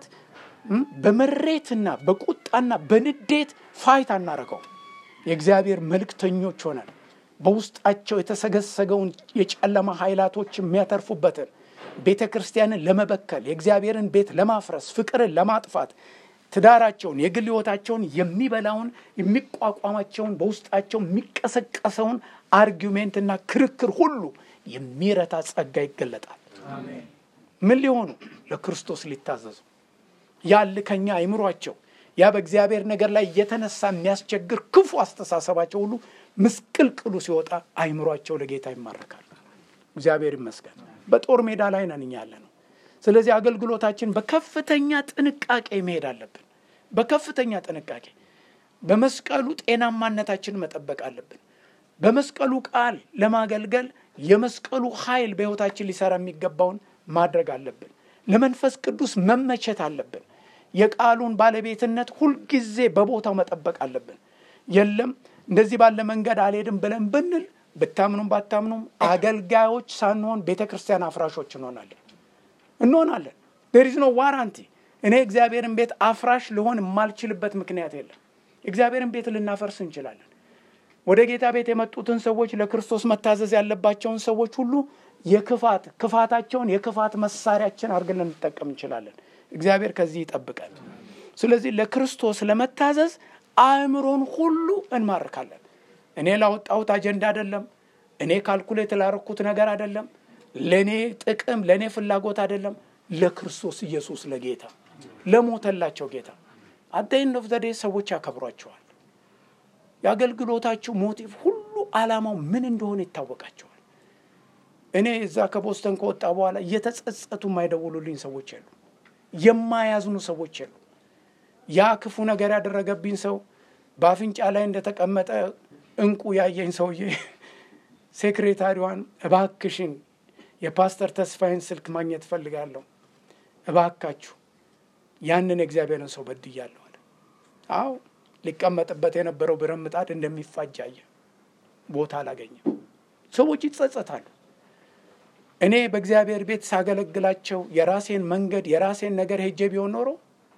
በመሬትና በቁጣና በንዴት ፋይት አናረገው። የእግዚአብሔር መልእክተኞች ሆነን በውስጣቸው የተሰገሰገውን የጨለማ ኃይላቶች የሚያተርፉበትን ቤተ ክርስቲያንን ለመበከል የእግዚአብሔርን ቤት ለማፍረስ ፍቅርን ለማጥፋት ትዳራቸውን የግል ሕይወታቸውን የሚበላውን የሚቋቋማቸውን በውስጣቸው የሚቀሰቀሰውን አርጊሜንትና ክርክር ሁሉ የሚረታ ጸጋ ይገለጣል። ምን ሊሆኑ ለክርስቶስ ሊታዘዙ ያል ከኛ አይምሯቸው ያ በእግዚአብሔር ነገር ላይ እየተነሳ የሚያስቸግር ክፉ አስተሳሰባቸው ሁሉ ምስቅልቅሉ ሲወጣ አይምሯቸው ለጌታ ይማረካል። እግዚአብሔር ይመስገን። በጦር ሜዳ ላይ ነን እኛ ያለ ነው። ስለዚህ አገልግሎታችን በከፍተኛ ጥንቃቄ መሄድ አለብን። በከፍተኛ ጥንቃቄ በመስቀሉ ጤናማነታችን መጠበቅ አለብን። በመስቀሉ ቃል ለማገልገል የመስቀሉ ኃይል በሕይወታችን ሊሰራ የሚገባውን ማድረግ አለብን። ለመንፈስ ቅዱስ መመቸት አለብን። የቃሉን ባለቤትነት ሁልጊዜ በቦታው መጠበቅ አለብን። የለም እንደዚህ ባለ መንገድ አልሄድም ብለን ብንል ብታምኑም ባታምኑም አገልጋዮች ሳንሆን ቤተ ክርስቲያን አፍራሾች እንሆናለን እንሆናለን። ዴር ኢዝ ኖ ዋራንቲ። እኔ እግዚአብሔርን ቤት አፍራሽ ልሆን የማልችልበት ምክንያት የለም። እግዚአብሔርን ቤት ልናፈርስ እንችላለን። ወደ ጌታ ቤት የመጡትን ሰዎች ለክርስቶስ መታዘዝ ያለባቸውን ሰዎች ሁሉ የክፋት ክፋታቸውን የክፋት መሳሪያችን አድርገን ልንጠቀም እንችላለን። እግዚአብሔር ከዚህ ይጠብቃል። ስለዚህ ለክርስቶስ ለመታዘዝ አእምሮን ሁሉ እንማርካለን። እኔ ላወጣሁት አጀንዳ አይደለም። እኔ ካልኩሌት ላረኩት ነገር አይደለም። ለእኔ ጥቅም ለእኔ ፍላጎት አይደለም። ለክርስቶስ ኢየሱስ ለጌታ ለሞተላቸው ጌታ አደይን ኦፍ ዘዴ ሰዎች ያከብሯቸዋል። የአገልግሎታችሁ ሞቲቭ ሁሉ ዓላማው ምን እንደሆነ ይታወቃቸዋል። እኔ እዛ ከቦስተን ከወጣ በኋላ እየተጸጸቱ የማይደውሉልኝ ሰዎች የሉ፣ የማያዝኑ ሰዎች የሉ። ያ ክፉ ነገር ያደረገብኝ ሰው በአፍንጫ ላይ እንደተቀመጠ እንቁ ያየኝ ሰውዬ ሴክሬታሪዋን እባክሽን የፓስተር ተስፋዬን ስልክ ማግኘት እፈልጋለሁ፣ እባካችሁ ያንን የእግዚአብሔርን ሰው በድያለሁ አለ። አዎ ሊቀመጥበት የነበረው ብረት ምጣድ እንደሚፋጅ አየ። ቦታ አላገኘም። ሰዎች ይጸጸታሉ። እኔ በእግዚአብሔር ቤት ሳገለግላቸው የራሴን መንገድ የራሴን ነገር ሄጄ ቢሆን ኖሮ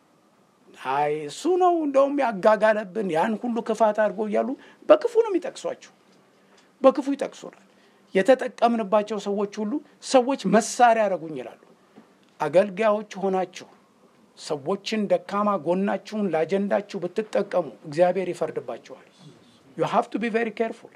አይ እሱ ነው እንደውም ያጋጋለብን ያን ሁሉ ክፋት አድርጎ እያሉ በክፉ ነው የሚጠቅሷችሁ። በክፉ ይጠቅሱናል። የተጠቀምንባቸው ሰዎች ሁሉ ሰዎች መሳሪያ ያደረጉኝ ይላሉ። አገልጋዮች ሆናችሁ ሰዎችን ደካማ ጎናችሁን ለአጀንዳችሁ ብትጠቀሙ እግዚአብሔር ይፈርድባችኋል። ዩ ሃቭ ቱ ቢ ቬሪ ኬርፉል።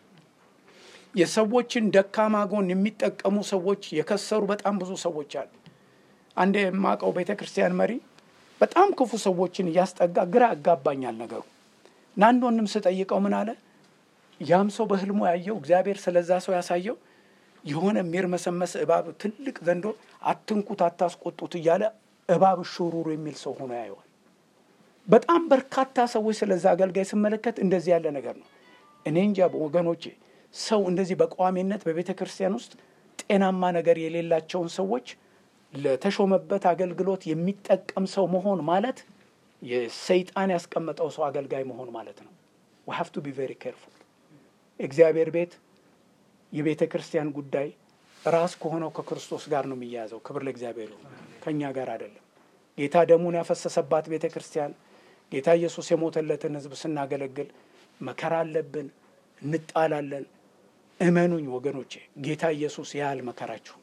የሰዎችን ደካማ ጎን የሚጠቀሙ ሰዎች የከሰሩ በጣም ብዙ ሰዎች አሉ። አንድ የማውቀው ቤተ ክርስቲያን መሪ በጣም ክፉ ሰዎችን እያስጠጋ ግራ ያጋባኛል ነገሩ እና አንድ ወንድም ስጠይቀው ምን አለ ያም ሰው በህልሙ ያየው እግዚአብሔር ስለዛ ሰው ያሳየው የሆነ የሚርመሰመስ እባብ ትልቅ ዘንዶ አትንኩት፣ አታስቆጡት እያለ እባብ ሹሩሩ የሚል ሰው ሆኖ ያየዋል። በጣም በርካታ ሰዎች ስለዛ አገልጋይ ስመለከት እንደዚህ ያለ ነገር ነው። እኔ እንጃ ወገኖቼ፣ ሰው እንደዚህ በቋሚነት በቤተ ክርስቲያን ውስጥ ጤናማ ነገር የሌላቸውን ሰዎች ለተሾመበት አገልግሎት የሚጠቀም ሰው መሆን ማለት የሰይጣን ያስቀመጠው ሰው አገልጋይ መሆን ማለት ነው። ዊ ሃቭ ቱ ቢ ቬሪ ኬርፉል። እግዚአብሔር ቤት የቤተ ክርስቲያን ጉዳይ ራስ ከሆነው ከክርስቶስ ጋር ነው የሚያያዘው። ክብር ለእግዚአብሔር ይሁን፣ ከእኛ ጋር አይደለም። ጌታ ደሙን ያፈሰሰባት ቤተ ክርስቲያን ጌታ ኢየሱስ የሞተለትን ሕዝብ ስናገለግል መከራ አለብን፣ እንጣላለን። እመኑኝ ወገኖቼ፣ ጌታ ኢየሱስ ያህል መከራችሁ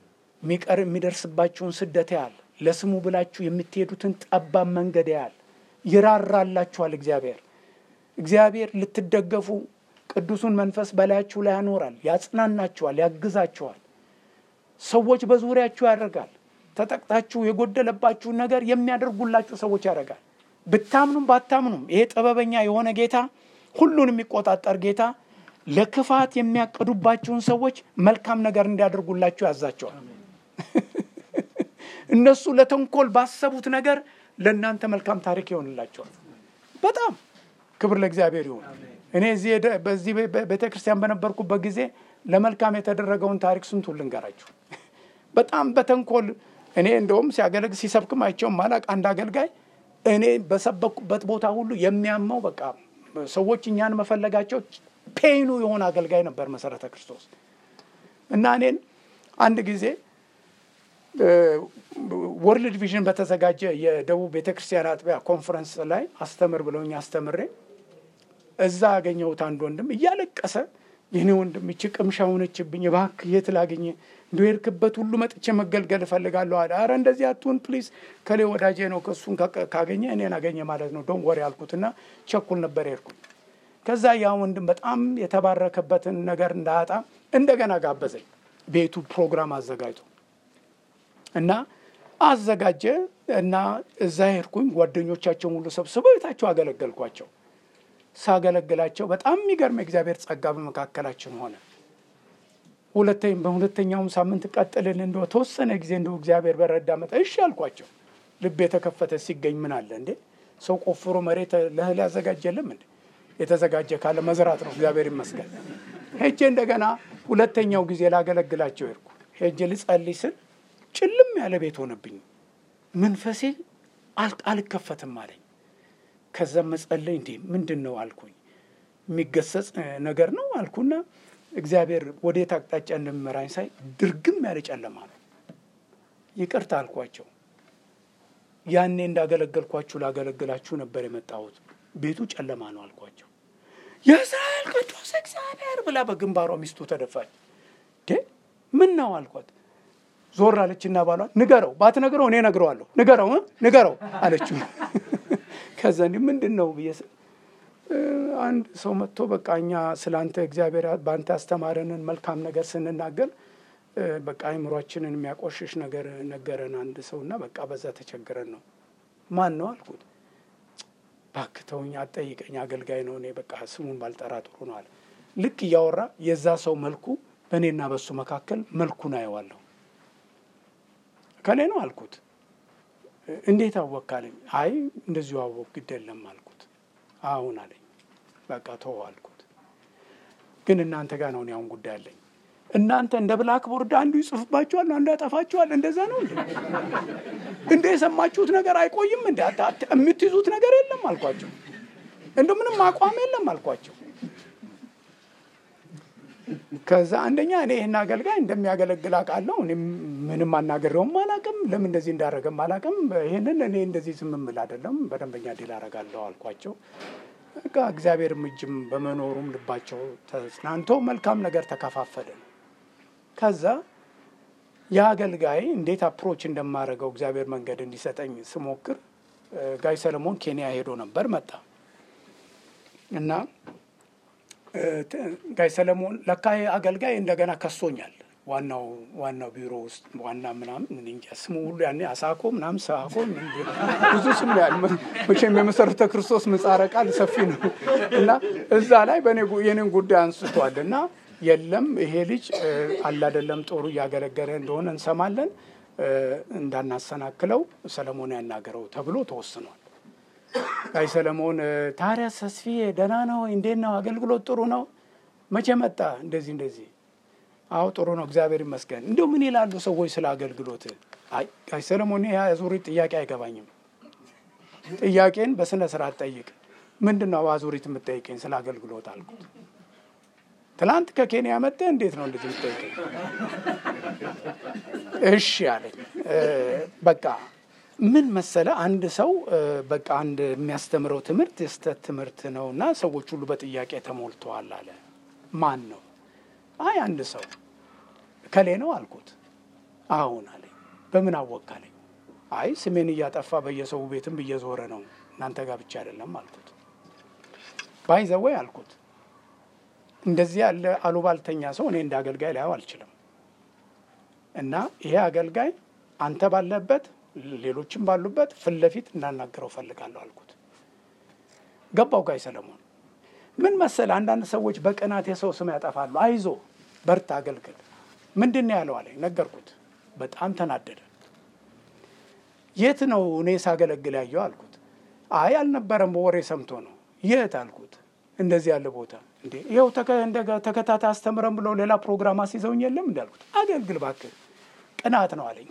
የሚቀር የሚደርስባችሁን ስደት ያህል ለስሙ ብላችሁ የምትሄዱትን ጠባብ መንገድ ያህል ይራራላችኋል። እግዚአብሔር እግዚአብሔር ልትደገፉ ቅዱሱን መንፈስ በላያችሁ ላይ ያኖራል፣ ያጽናናችኋል፣ ያግዛችኋል። ሰዎች በዙሪያችሁ ያደርጋል። ተጠቅታችሁ የጎደለባችሁን ነገር የሚያደርጉላችሁ ሰዎች ያደርጋል። ብታምኑም ባታምኑም ይሄ ጥበበኛ የሆነ ጌታ፣ ሁሉን የሚቆጣጠር ጌታ ለክፋት የሚያቀዱባችሁን ሰዎች መልካም ነገር እንዲያደርጉላችሁ ያዛቸዋል። እነሱ ለተንኮል ባሰቡት ነገር ለእናንተ መልካም ታሪክ ይሆንላቸዋል። በጣም ክብር ለእግዚአብሔር ይሁን። እኔ እዚህ በዚህ ቤተ ክርስቲያን በነበርኩበት ጊዜ ለመልካም የተደረገውን ታሪክ ስንቱን ልንገራችሁ። በጣም በተንኮል እኔ እንደውም ሲያገለግል ሲሰብክም አይቼው ማላቅ አንድ አገልጋይ እኔ በሰበኩበት ቦታ ሁሉ የሚያመው በቃ ሰዎች እኛን መፈለጋቸው ፔኑ የሆነ አገልጋይ ነበር መሰረተ ክርስቶስ እና እኔን አንድ ጊዜ ወርልድ ቪዥን በተዘጋጀ የደቡብ ቤተ ክርስቲያን አጥቢያ ኮንፈረንስ ላይ አስተምር ብለውኝ አስተምሬ እዛ ያገኘሁት አንድ ወንድም እያለቀሰ የኔ ወንድም ይቺ ቅምሻ ሆነችብኝ፣ እባክህ የት ላገኘ እንደ ሄድክበት ሁሉ መጥቼ መገልገል እፈልጋለሁ አለ። አረ እንደዚህ አትሁን ፕሊዝ፣ ከሌ ወዳጄ ነው ከእሱን ካገኘ እኔን አገኘ ማለት ነው ዶን ወሬ አልኩትና ቸኩል ነበር ሄድኩኝ። ከዛ ያ ወንድም በጣም የተባረከበትን ነገር እንዳያጣ እንደገና ጋበዘኝ። ቤቱ ፕሮግራም አዘጋጅቶ እና አዘጋጀ እና እዛ ሄድኩኝ። ጓደኞቻቸውን ሁሉ ሰብስበው ቤታቸው አገለገልኳቸው። ሳገለግላቸው በጣም የሚገርም እግዚአብሔር ጸጋ በመካከላችን ሆነ። ሁለተኛም በሁለተኛውም ሳምንት ቀጥልን እንደ ተወሰነ ጊዜ እንደ እግዚአብሔር በረዳ መጠ እሺ አልኳቸው። ልብ የተከፈተ ሲገኝ ምን አለ እንዴ ሰው ቆፍሮ መሬት ለእህል ያዘጋጀልም እንዴ? የተዘጋጀ ካለ መዝራት ነው። እግዚአብሔር ይመስገን። ሄጄ እንደገና ሁለተኛው ጊዜ ላገለግላቸው ሄድኩ። ሄጄ ልጸልይ ስል ጭልም ያለ ቤት ሆነብኝ። መንፈሴ አልከፈትም አለኝ። ከዛ መጸለይ እንዴ ምንድን ነው አልኩኝ። የሚገሰጽ ነገር ነው አልኩና እግዚአብሔር ወዴት አቅጣጫ እንደሚመራኝ ሳይ ድርግም ያለ ጨለማ ነው። ይቅርታ አልኳቸው። ያኔ እንዳገለገልኳችሁ ላገለግላችሁ ነበር የመጣሁት። ቤቱ ጨለማ ነው አልኳቸው። የእስራኤል ቅዱስ እግዚአብሔር ብላ በግንባሯ ሚስቱ ተደፋች። ምን ነው አልኳት። ዞር አለችና ባሏን ንገረው፣ ባትነግረው እኔ እነግረዋለሁ፣ ንገረው ንገረው አለችው። ከዛ እንዲህ ምንድን ነው ብዬ አንድ ሰው መጥቶ በቃ እኛ ስለ አንተ እግዚአብሔር በአንተ ያስተማረንን መልካም ነገር ስንናገር በቃ አይምሯችንን የሚያቆሽሽ ነገር ነገረን አንድ ሰው እና በቃ በዛ ተቸግረን ነው። ማን ነው አልኩት። እባክህ ተውኝ፣ አትጠይቀኝ፣ አገልጋይ ነው። እኔ በቃ ስሙን ባልጠራ ጥሩ ነው አለ። ልክ እያወራ የዛ ሰው መልኩ በእኔና በሱ መካከል መልኩን አየዋለሁ። ከኔ ነው አልኩት። እንዴት አወቅ አለኝ። አይ እንደዚሁ አወቅ ግድ የለም አልኩት። አሁን አለኝ። በቃ ተወው አልኩት። ግን እናንተ ጋር ነው እኔ አሁን ጉዳይ አለኝ። እናንተ እንደ ብላክ ቦርድ አንዱ ይጽፍባችኋል፣ አንዱ ያጠፋችኋል። እንደዛ ነው እንዴ? እንደ የሰማችሁት ነገር አይቆይም እንደ የምትይዙት ነገር የለም አልኳቸው። እንደ ምንም አቋም የለም አልኳቸው። ከዛ አንደኛ እኔ ይህን አገልጋይ እንደሚያገለግል አውቃለሁ። እኔም ምንም አናገረውም አላውቅም፣ ለምን እንደዚህ እንዳደረገም አላውቅም። ይህንን እኔ እንደዚህ ዝም የምል አይደለም፣ በደንበኛ ዲል አደርጋለሁ አልኳቸው። በቃ እግዚአብሔርም እጅም በመኖሩም ልባቸው ተጽናንቶ መልካም ነገር ተከፋፈለ። ከዛ የአገልጋይ እንዴት አፕሮች እንደማደርገው እግዚአብሔር መንገድ እንዲሰጠኝ ስሞክር ጋይ ሰለሞን ኬንያ ሄዶ ነበር መጣ እና ጋይ ሰለሞን ለካ አገልጋይ እንደገና ከሶኛል። ዋናው ዋናው ቢሮ ውስጥ ዋና ምናምን እንጃ ስሙ ሁሉ ያኔ አሳኮ ምናምን ሳኮ ብዙ ስም ያል መቼም የመሰረተ ክርስቶስ ምጻረ ቃል ሰፊ ነው እና እዛ ላይ የኔን ጉዳይ አንስቷል እና የለም ይሄ ልጅ አላደለም ጦሩ እያገለገለ እንደሆነ እንሰማለን፣ እንዳናሰናክለው ሰለሞን ያናገረው ተብሎ ተወስኗል። ጋይ ሰለሞን ታዲያ ተስፋዬ ደህና ነው? እንዴት ነው? አገልግሎት ጥሩ ነው? መቼ መጣ? እንደዚህ እንደዚህ። አዎ ጥሩ ነው፣ እግዚአብሔር ይመስገን። እንዲሁ ምን ይላሉ ሰዎች ስለ አገልግሎት? አይ ጋይ ሰለሞን ያ አዙሪት ጥያቄ አይገባኝም። ጥያቄን በስነ ስርዓት ጠይቅ። ምንድን ነው አዙሪት የምትጠይቀኝ ስለ አገልግሎት አልኩት። ትላንት ከኬንያ መጠ እንዴት ነው እንደዚህ የምትጠይቀኝ? እሺ አለኝ። በቃ ምን መሰለ አንድ ሰው በቃ አንድ የሚያስተምረው ትምህርት የስተት ትምህርት ነው እና ሰዎች ሁሉ በጥያቄ ተሞልተዋል አለ። ማን ነው? አይ አንድ ሰው ከሌ ነው አልኩት። አሁን አለኝ። በምን አወቅ አለኝ። አይ ስሜን እያጠፋ በየሰው ቤትም እየዞረ ነው እናንተ ጋር ብቻ አይደለም አልኩት። ባይዘወይ አልኩት እንደዚህ ያለ አሉባልተኛ ሰው እኔ እንደ አገልጋይ ላየው አልችልም። እና ይሄ አገልጋይ አንተ ባለበት ሌሎችም ባሉበት ፊት ለፊት እናናገረው ፈልጋለሁ አልኩት። ገባው ጋይ ሰለሞን ምን መሰለ፣ አንዳንድ ሰዎች በቅናት የሰው ስም ያጠፋሉ። አይዞ በርታ፣ አገልግል። ምንድን ነው ያለው አለኝ። ነገርኩት። በጣም ተናደደ። የት ነው እኔ ሳገለግል ያየው አልኩት። አይ አልነበረም፣ በወሬ ሰምቶ ነው። የት አልኩት። እንደዚህ ያለ ቦታ እንዴ ይኸው ተከታታይ አስተምረን ብለው ሌላ ፕሮግራም አስይዘውኝ የለም እንዳልኩት፣ አገልግል እባክህ። ቅናት ነው አለኝ።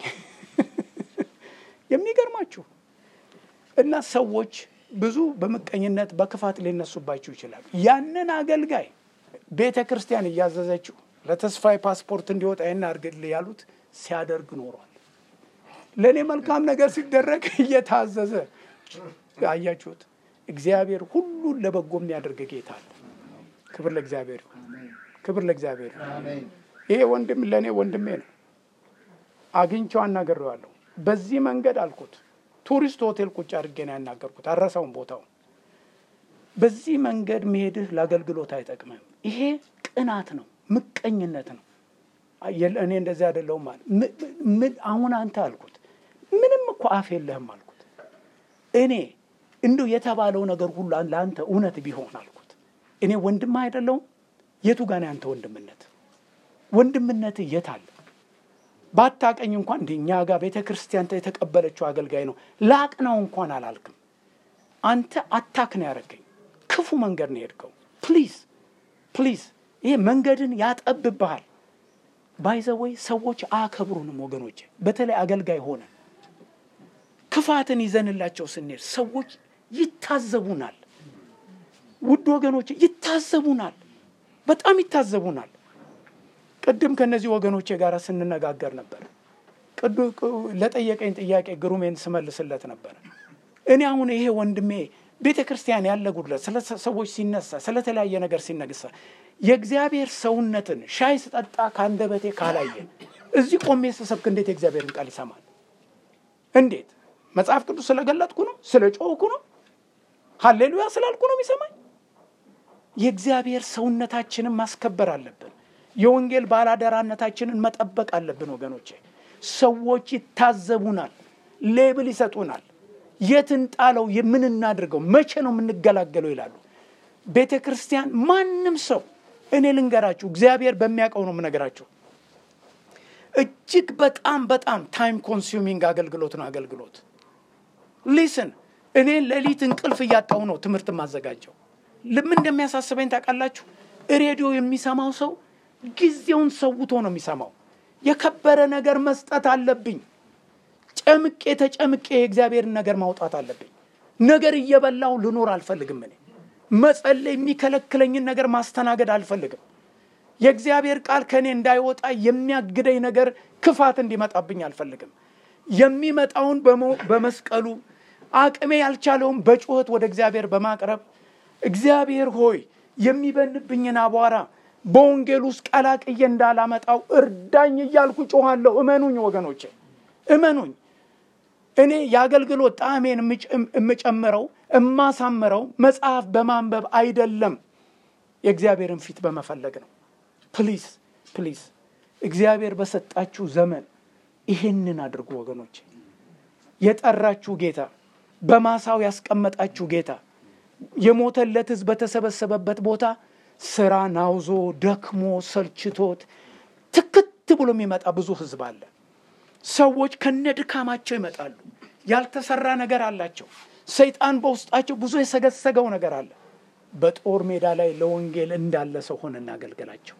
የሚገርማችሁ እና ሰዎች ብዙ በምቀኝነት በክፋት ሊነሱባችሁ ይችላል። ያንን አገልጋይ ቤተ ክርስቲያን እያዘዘችው ለተስፋዬ ፓስፖርት እንዲወጣ ይህን አድርግልህ ያሉት ሲያደርግ ኖሯል። ለእኔ መልካም ነገር ሲደረግ እየታዘዘ አያችሁት። እግዚአብሔር ሁሉን ለበጎ የሚያደርግ ጌታ አለ። ክብር ለእግዚአብሔር ይሁን። ክብር ለእግዚአብሔር ይሁን። ይሄ ወንድም ለእኔ ወንድሜ ነው። አግኝቼው አናግሬዋለሁ። በዚህ መንገድ አልኩት ቱሪስት ሆቴል ቁጭ አድርጌ ነው ያናገርኩት። አረሳውን ቦታውን። በዚህ መንገድ መሄድህ ለአገልግሎት አይጠቅምም። ይሄ ቅናት ነው፣ ምቀኝነት ነው። እኔ እንደዚህ አይደለሁም አለ። ምን አሁን አንተ አልኩት፣ ምንም እኮ አፍ የለህም አልኩት። እኔ እንዲሁ የተባለው ነገር ሁሉ ለአንተ እውነት ቢሆን አልኩት፣ እኔ ወንድምህ አይደለሁም? የቱ ጋር ነው ያንተ ወንድምነት? ወንድምነት የት አለ? ባታቀኝ እንኳን እንደ እኛ ጋር ቤተ ክርስቲያን የተቀበለችው አገልጋይ ነው ላቅ ነው እንኳን አላልክም። አንተ አታክ ነው ያደረገኝ። ክፉ መንገድ ነው የሄድከው። ፕሊዝ ፕሊዝ፣ ይሄ መንገድን ያጠብብሃል። ባይዘወይ ሰዎች አያከብሩንም ወገኖች። በተለይ አገልጋይ ሆነ ክፋትን ይዘንላቸው ስንሄድ ሰዎች ይታዘቡናል። ውድ ወገኖች ይታዘቡናል፣ በጣም ይታዘቡናል። ቅድም ከእነዚህ ወገኖቼ ጋር ስንነጋገር ነበር። ለጠየቀኝ ጥያቄ ግሩሜን ስመልስለት ነበር። እኔ አሁን ይሄ ወንድሜ ቤተ ክርስቲያን ያለ ጉድለት ስለ ሰዎች ሲነሳ ስለተለያየ ነገር ሲነግሳ የእግዚአብሔር ሰውነትን ሻይ ስጠጣ ከአንደበቴ ካላየ እዚህ ቆሜ ስሰብክ እንዴት የእግዚአብሔርን ቃል ይሰማል? እንዴት መጽሐፍ ቅዱስ ስለገለጥኩ ነው? ስለ ጮህኩ ነው? ሀሌሉያ ስላልኩ ነው የሚሰማኝ? የእግዚአብሔር ሰውነታችንን ማስከበር አለብን። የወንጌል ባላደራነታችንን መጠበቅ አለብን ወገኖቼ። ሰዎች ይታዘቡናል፣ ሌብል ይሰጡናል። የት እንጣለው? የምን እናድርገው? መቼ ነው የምንገላገለው? ይላሉ። ቤተ ክርስቲያን ማንም ሰው እኔ ልንገራችሁ፣ እግዚአብሔር በሚያውቀው ነው የምነገራችሁ። እጅግ በጣም በጣም ታይም ኮንሱሚንግ አገልግሎት ነው አገልግሎት። ሊስን እኔ ሌሊት እንቅልፍ እያጣሁ ነው ትምህርት የማዘጋጀው። ምን እንደሚያሳስበኝ ታውቃላችሁ? ሬዲዮ የሚሰማው ሰው ጊዜውን ሰውቶ ነው የሚሰማው። የከበረ ነገር መስጠት አለብኝ። ጨምቄ ተጨምቄ የእግዚአብሔርን ነገር ማውጣት አለብኝ። ነገር እየበላው ልኖር አልፈልግም። እኔ መጸለይ የሚከለክለኝን ነገር ማስተናገድ አልፈልግም። የእግዚአብሔር ቃል ከእኔ እንዳይወጣ የሚያግደኝ ነገር ክፋት እንዲመጣብኝ አልፈልግም። የሚመጣውን በመስቀሉ አቅሜ ያልቻለውን በጩኸት ወደ እግዚአብሔር በማቅረብ እግዚአብሔር ሆይ የሚበንብኝን አቧራ በወንጌል ውስጥ ቀላቅዬ እንዳላመጣው እርዳኝ እያልኩ ጮኋለሁ። እመኑኝ ወገኖቼ፣ እመኑኝ። እኔ የአገልግሎት ጣዕሜን የምጨምረው የማሳምረው መጽሐፍ በማንበብ አይደለም፣ የእግዚአብሔርን ፊት በመፈለግ ነው። ፕሊዝ ፕሊዝ፣ እግዚአብሔር በሰጣችሁ ዘመን ይህንን አድርጉ ወገኖቼ። የጠራችሁ ጌታ፣ በማሳው ያስቀመጣችሁ ጌታ የሞተለት ሕዝብ በተሰበሰበበት ቦታ ስራ ናውዞ ደክሞ ሰልችቶት ትክት ብሎ የሚመጣ ብዙ ሕዝብ አለ። ሰዎች ከነ ድካማቸው ይመጣሉ። ያልተሰራ ነገር አላቸው። ሰይጣን በውስጣቸው ብዙ የሰገሰገው ነገር አለ። በጦር ሜዳ ላይ ለወንጌል እንዳለ ሰው ሆነ እናገልገላቸው።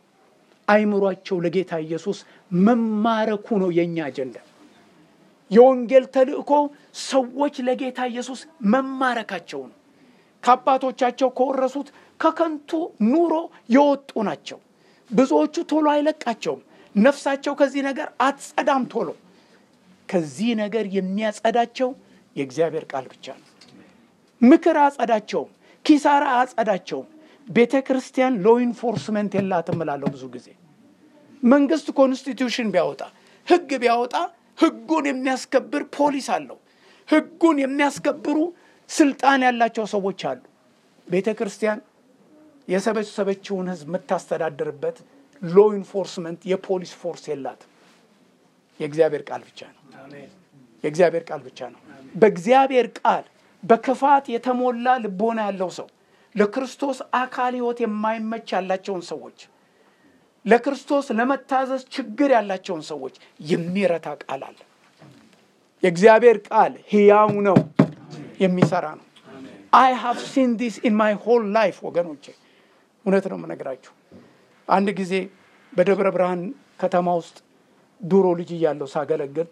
አይምሯቸው ለጌታ ኢየሱስ መማረኩ ነው የእኛ አጀንዳ። የወንጌል ተልእኮ ሰዎች ለጌታ ኢየሱስ መማረካቸው ነው። ከአባቶቻቸው ከወረሱት ከከንቱ ኑሮ የወጡ ናቸው። ብዙዎቹ ቶሎ አይለቃቸውም። ነፍሳቸው ከዚህ ነገር አትጸዳም ቶሎ። ከዚህ ነገር የሚያጸዳቸው የእግዚአብሔር ቃል ብቻ ነው። ምክር አጸዳቸውም፣ ኪሳራ አጸዳቸውም። ቤተ ክርስቲያን ሎ ኢንፎርስመንት የላትም እላለሁ ብዙ ጊዜ። መንግስት ኮንስቲቱሽን ቢያወጣ ህግ ቢያወጣ ህጉን የሚያስከብር ፖሊስ አለው። ህጉን የሚያስከብሩ ስልጣን ያላቸው ሰዎች አሉ። ቤተ ክርስቲያን የሰበሰበችውን ህዝብ የምታስተዳድርበት ሎ ኢንፎርስመንት የፖሊስ ፎርስ የላትም። የእግዚአብሔር ቃል ብቻ ነው። የእግዚአብሔር ቃል ብቻ ነው። በእግዚአብሔር ቃል በክፋት የተሞላ ልቦና ያለው ሰው ለክርስቶስ አካል ህይወት የማይመች ያላቸውን ሰዎች ለክርስቶስ ለመታዘዝ ችግር ያላቸውን ሰዎች የሚረታ ቃል አለ። የእግዚአብሔር ቃል ሕያው ነው፣ የሚሰራ ነው። አይ ሃቭ ሲን ዲስ ኢን ማይ ሆል ላይፍ ወገኖቼ፣ እውነት ነው የምነግራችሁ። አንድ ጊዜ በደብረ ብርሃን ከተማ ውስጥ ድሮ ልጅ እያለሁ ሳገለግል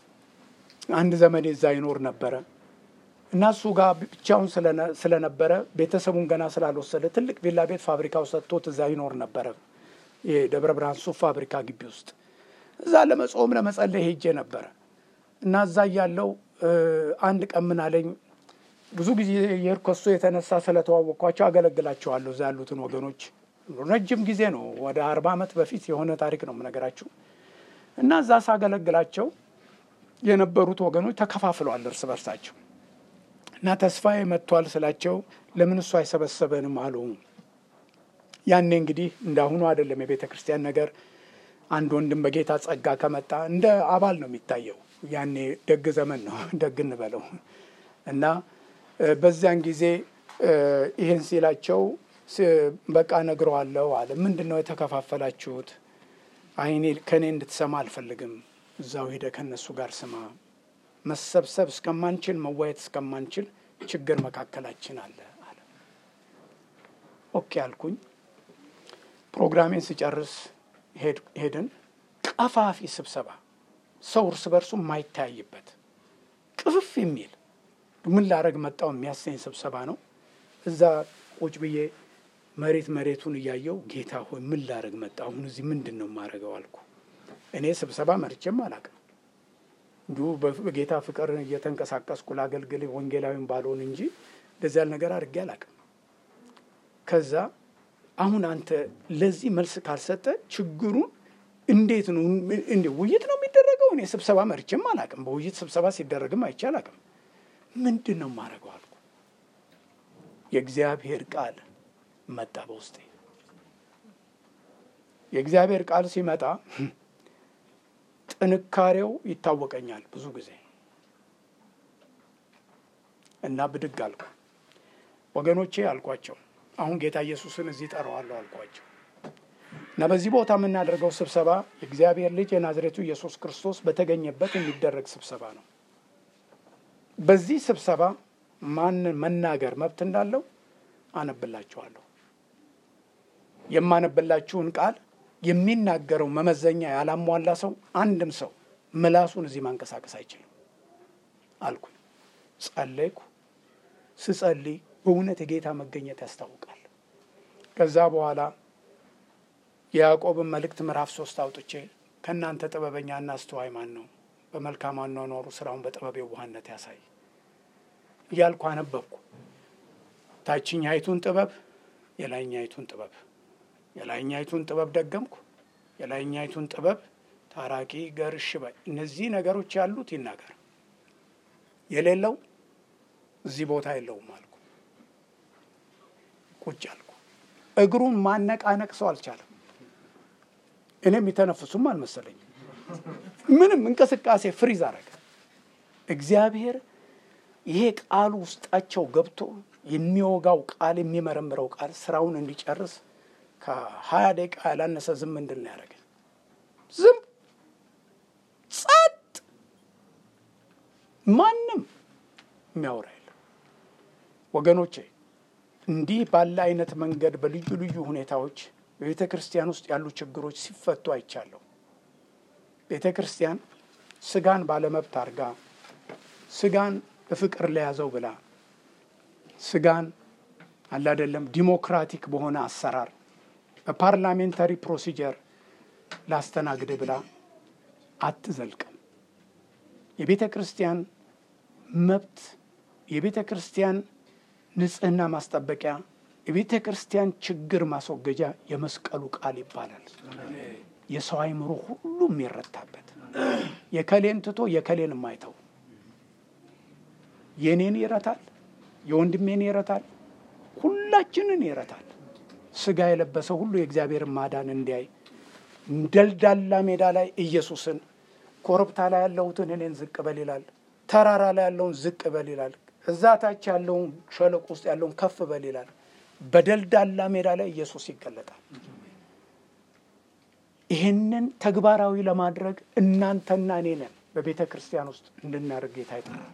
አንድ ዘመዴ እዛ ይኖር ነበረ እና እሱ ጋር ብቻውን ስለነበረ ቤተሰቡን ገና ስላልወሰደ ትልቅ ቪላ ቤት ፋብሪካ ውስጥ ሰጥቶት እዛ ይኖር ነበረ። የደብረ ብርሃን ሱፍ ፋብሪካ ግቢ ውስጥ እዛ ለመጾም ለመጸለይ ሄጄ ነበረ እና እዛ እያለው አንድ ቀን ምን አለኝ። ብዙ ጊዜ የሄድኩ ከሱ የተነሳ ስለተዋወቅኳቸው አገለግላቸዋለሁ እዛ ያሉትን ወገኖች ረጅም ጊዜ ነው። ወደ አርባ ዓመት በፊት የሆነ ታሪክ ነው የምነግራችሁ እና እዛ ሳገለግላቸው የነበሩት ወገኖች ተከፋፍለዋል እርስ በርሳቸው እና ተስፋዬ መጥቷል ስላቸው ለምን እሱ አይሰበሰበንም አሉ። ያኔ እንግዲህ እንዳሁኑ አይደለም የቤተ ክርስቲያን ነገር። አንድ ወንድም በጌታ ጸጋ ከመጣ እንደ አባል ነው የሚታየው። ያኔ ደግ ዘመን ነው ደግ እንበለው እና በዚያን ጊዜ ይህን ሲላቸው በቃ ነግረዋለሁ አለ። ምንድን ነው የተከፋፈላችሁት? አይኔ ከእኔ እንድትሰማ አልፈልግም። እዛው ሄደ ከእነሱ ጋር ስማ። መሰብሰብ እስከማንችል መዋየት እስከማንችል ችግር መካከላችን አለ አለ። ኦኬ አልኩኝ። ፕሮግራሜን ስጨርስ ሄድን። ቀፋፊ ስብሰባ፣ ሰው እርስ በርሱ የማይተያይበት ቅፍፍ የሚል ምን ላረግ መጣው የሚያሰኝ ስብሰባ ነው። እዛ ቁጭ ብዬ መሬት መሬቱን እያየው ጌታ ሆይ ምን ላረግ መጣ? አሁን እዚህ ምንድን ነው የማረገው አልኩ። እኔ ስብሰባ መርቼም አላውቅም። እንዲሁ በጌታ ፍቅር እየተንቀሳቀስኩ ላገልግል ወንጌላዊም ባልሆን እንጂ እንደዚህ ያለ ነገር አድርጌ አላውቅም። ከዛ አሁን አንተ ለዚህ መልስ ካልሰጠ ችግሩን እንዴት ነው እንዴ? ውይይት ነው የሚደረገው? እኔ ስብሰባ መርቼም አላውቅም። በውይይት ስብሰባ ሲደረግም አይቼ አላውቅም። ምንድን ነው የማደርገው አልኩ። የእግዚአብሔር ቃል መጣ በውስጤ። የእግዚአብሔር ቃል ሲመጣ ጥንካሬው ይታወቀኛል ብዙ ጊዜ እና ብድግ አልኩ። ወገኖቼ አልኳቸው፣ አሁን ጌታ ኢየሱስን እዚህ ጠራዋለሁ አልኳቸው እና በዚህ ቦታ የምናደርገው ስብሰባ የእግዚአብሔር ልጅ የናዝሬቱ ኢየሱስ ክርስቶስ በተገኘበት የሚደረግ ስብሰባ ነው። በዚህ ስብሰባ ማንን መናገር መብት እንዳለው አነብላችኋለሁ። የማነብላችሁን ቃል የሚናገረው መመዘኛ ያላሟላ ሰው አንድም ሰው ምላሱን እዚህ ማንቀሳቀስ አይችልም አልኩኝ። ጸለይኩ። ስጸልይ በእውነት የጌታ መገኘት ያስታውቃል። ከዛ በኋላ የያዕቆብን መልእክት ምዕራፍ ሶስት አውጥቼ ከእናንተ ጥበበኛና አስተዋይ ማን ነው? በመልካም አኗኗሩ ስራውን በጥበብ የዋህነት ያሳይ እያልኩ አነበብኩ። ታችኛይቱን ጥበብ፣ የላይኛይቱን ጥበብ የላይኛይቱን ጥበብ ደገምኩ። የላይኛይቱን ጥበብ ታራቂ ገር እሺ በይ እነዚህ ነገሮች ያሉት ይናገር፣ የሌለው እዚህ ቦታ የለውም አልኩ። ቁጭ አልኩ። እግሩን ማነቃነቅ ሰው አልቻለም። እኔ የሚተነፍሱም አልመሰለኝም። ምንም እንቅስቃሴ ፍሪዝ አረገ። እግዚአብሔር ይሄ ቃሉ ውስጣቸው ገብቶ የሚወጋው ቃል የሚመረምረው ቃል ስራውን እንዲጨርስ ከሀያ ደቂቃ ያላነሰ ዝም እንድል ነው ያደረገ። ዝም ጸጥ፣ ማንም የሚያወራ የለም። ወገኖቼ እንዲህ ባለ አይነት መንገድ በልዩ ልዩ ሁኔታዎች በቤተ ክርስቲያን ውስጥ ያሉ ችግሮች ሲፈቱ አይቻለሁ። ቤተ ክርስቲያን ስጋን ባለመብት አድርጋ ስጋን በፍቅር ለያዘው ብላ ስጋን አላደለም ዲሞክራቲክ በሆነ አሰራር በፓርላሜንታሪ ፕሮሲጀር ላስተናግድ ብላ አትዘልቅም። የቤተ ክርስቲያን መብት፣ የቤተ ክርስቲያን ንጽህና ማስጠበቂያ፣ የቤተ ክርስቲያን ችግር ማስወገጃ የመስቀሉ ቃል ይባላል። የሰው አይምሮ ሁሉ የሚረታበት የከሌን ትቶ የከሌን የማይተው የኔን ይረታል፣ የወንድሜን ይረታል፣ ሁላችንን ይረታል። ስጋ የለበሰ ሁሉ የእግዚአብሔርን ማዳን እንዲያይ ደልዳላ ሜዳ ላይ ኢየሱስን ኮረብታ ላይ ያለሁትን እኔን ዝቅ በል ይላል። ተራራ ላይ ያለውን ዝቅ በል ይላል። እዛ ታች ያለውን ሸለቆ ውስጥ ያለውን ከፍ በል ይላል። በደልዳላ ሜዳ ላይ ኢየሱስ ይገለጣል። ይህንን ተግባራዊ ለማድረግ እናንተና እኔ ነን በቤተ ክርስቲያን ውስጥ እንድናደርግ ጌታ ይጠራል።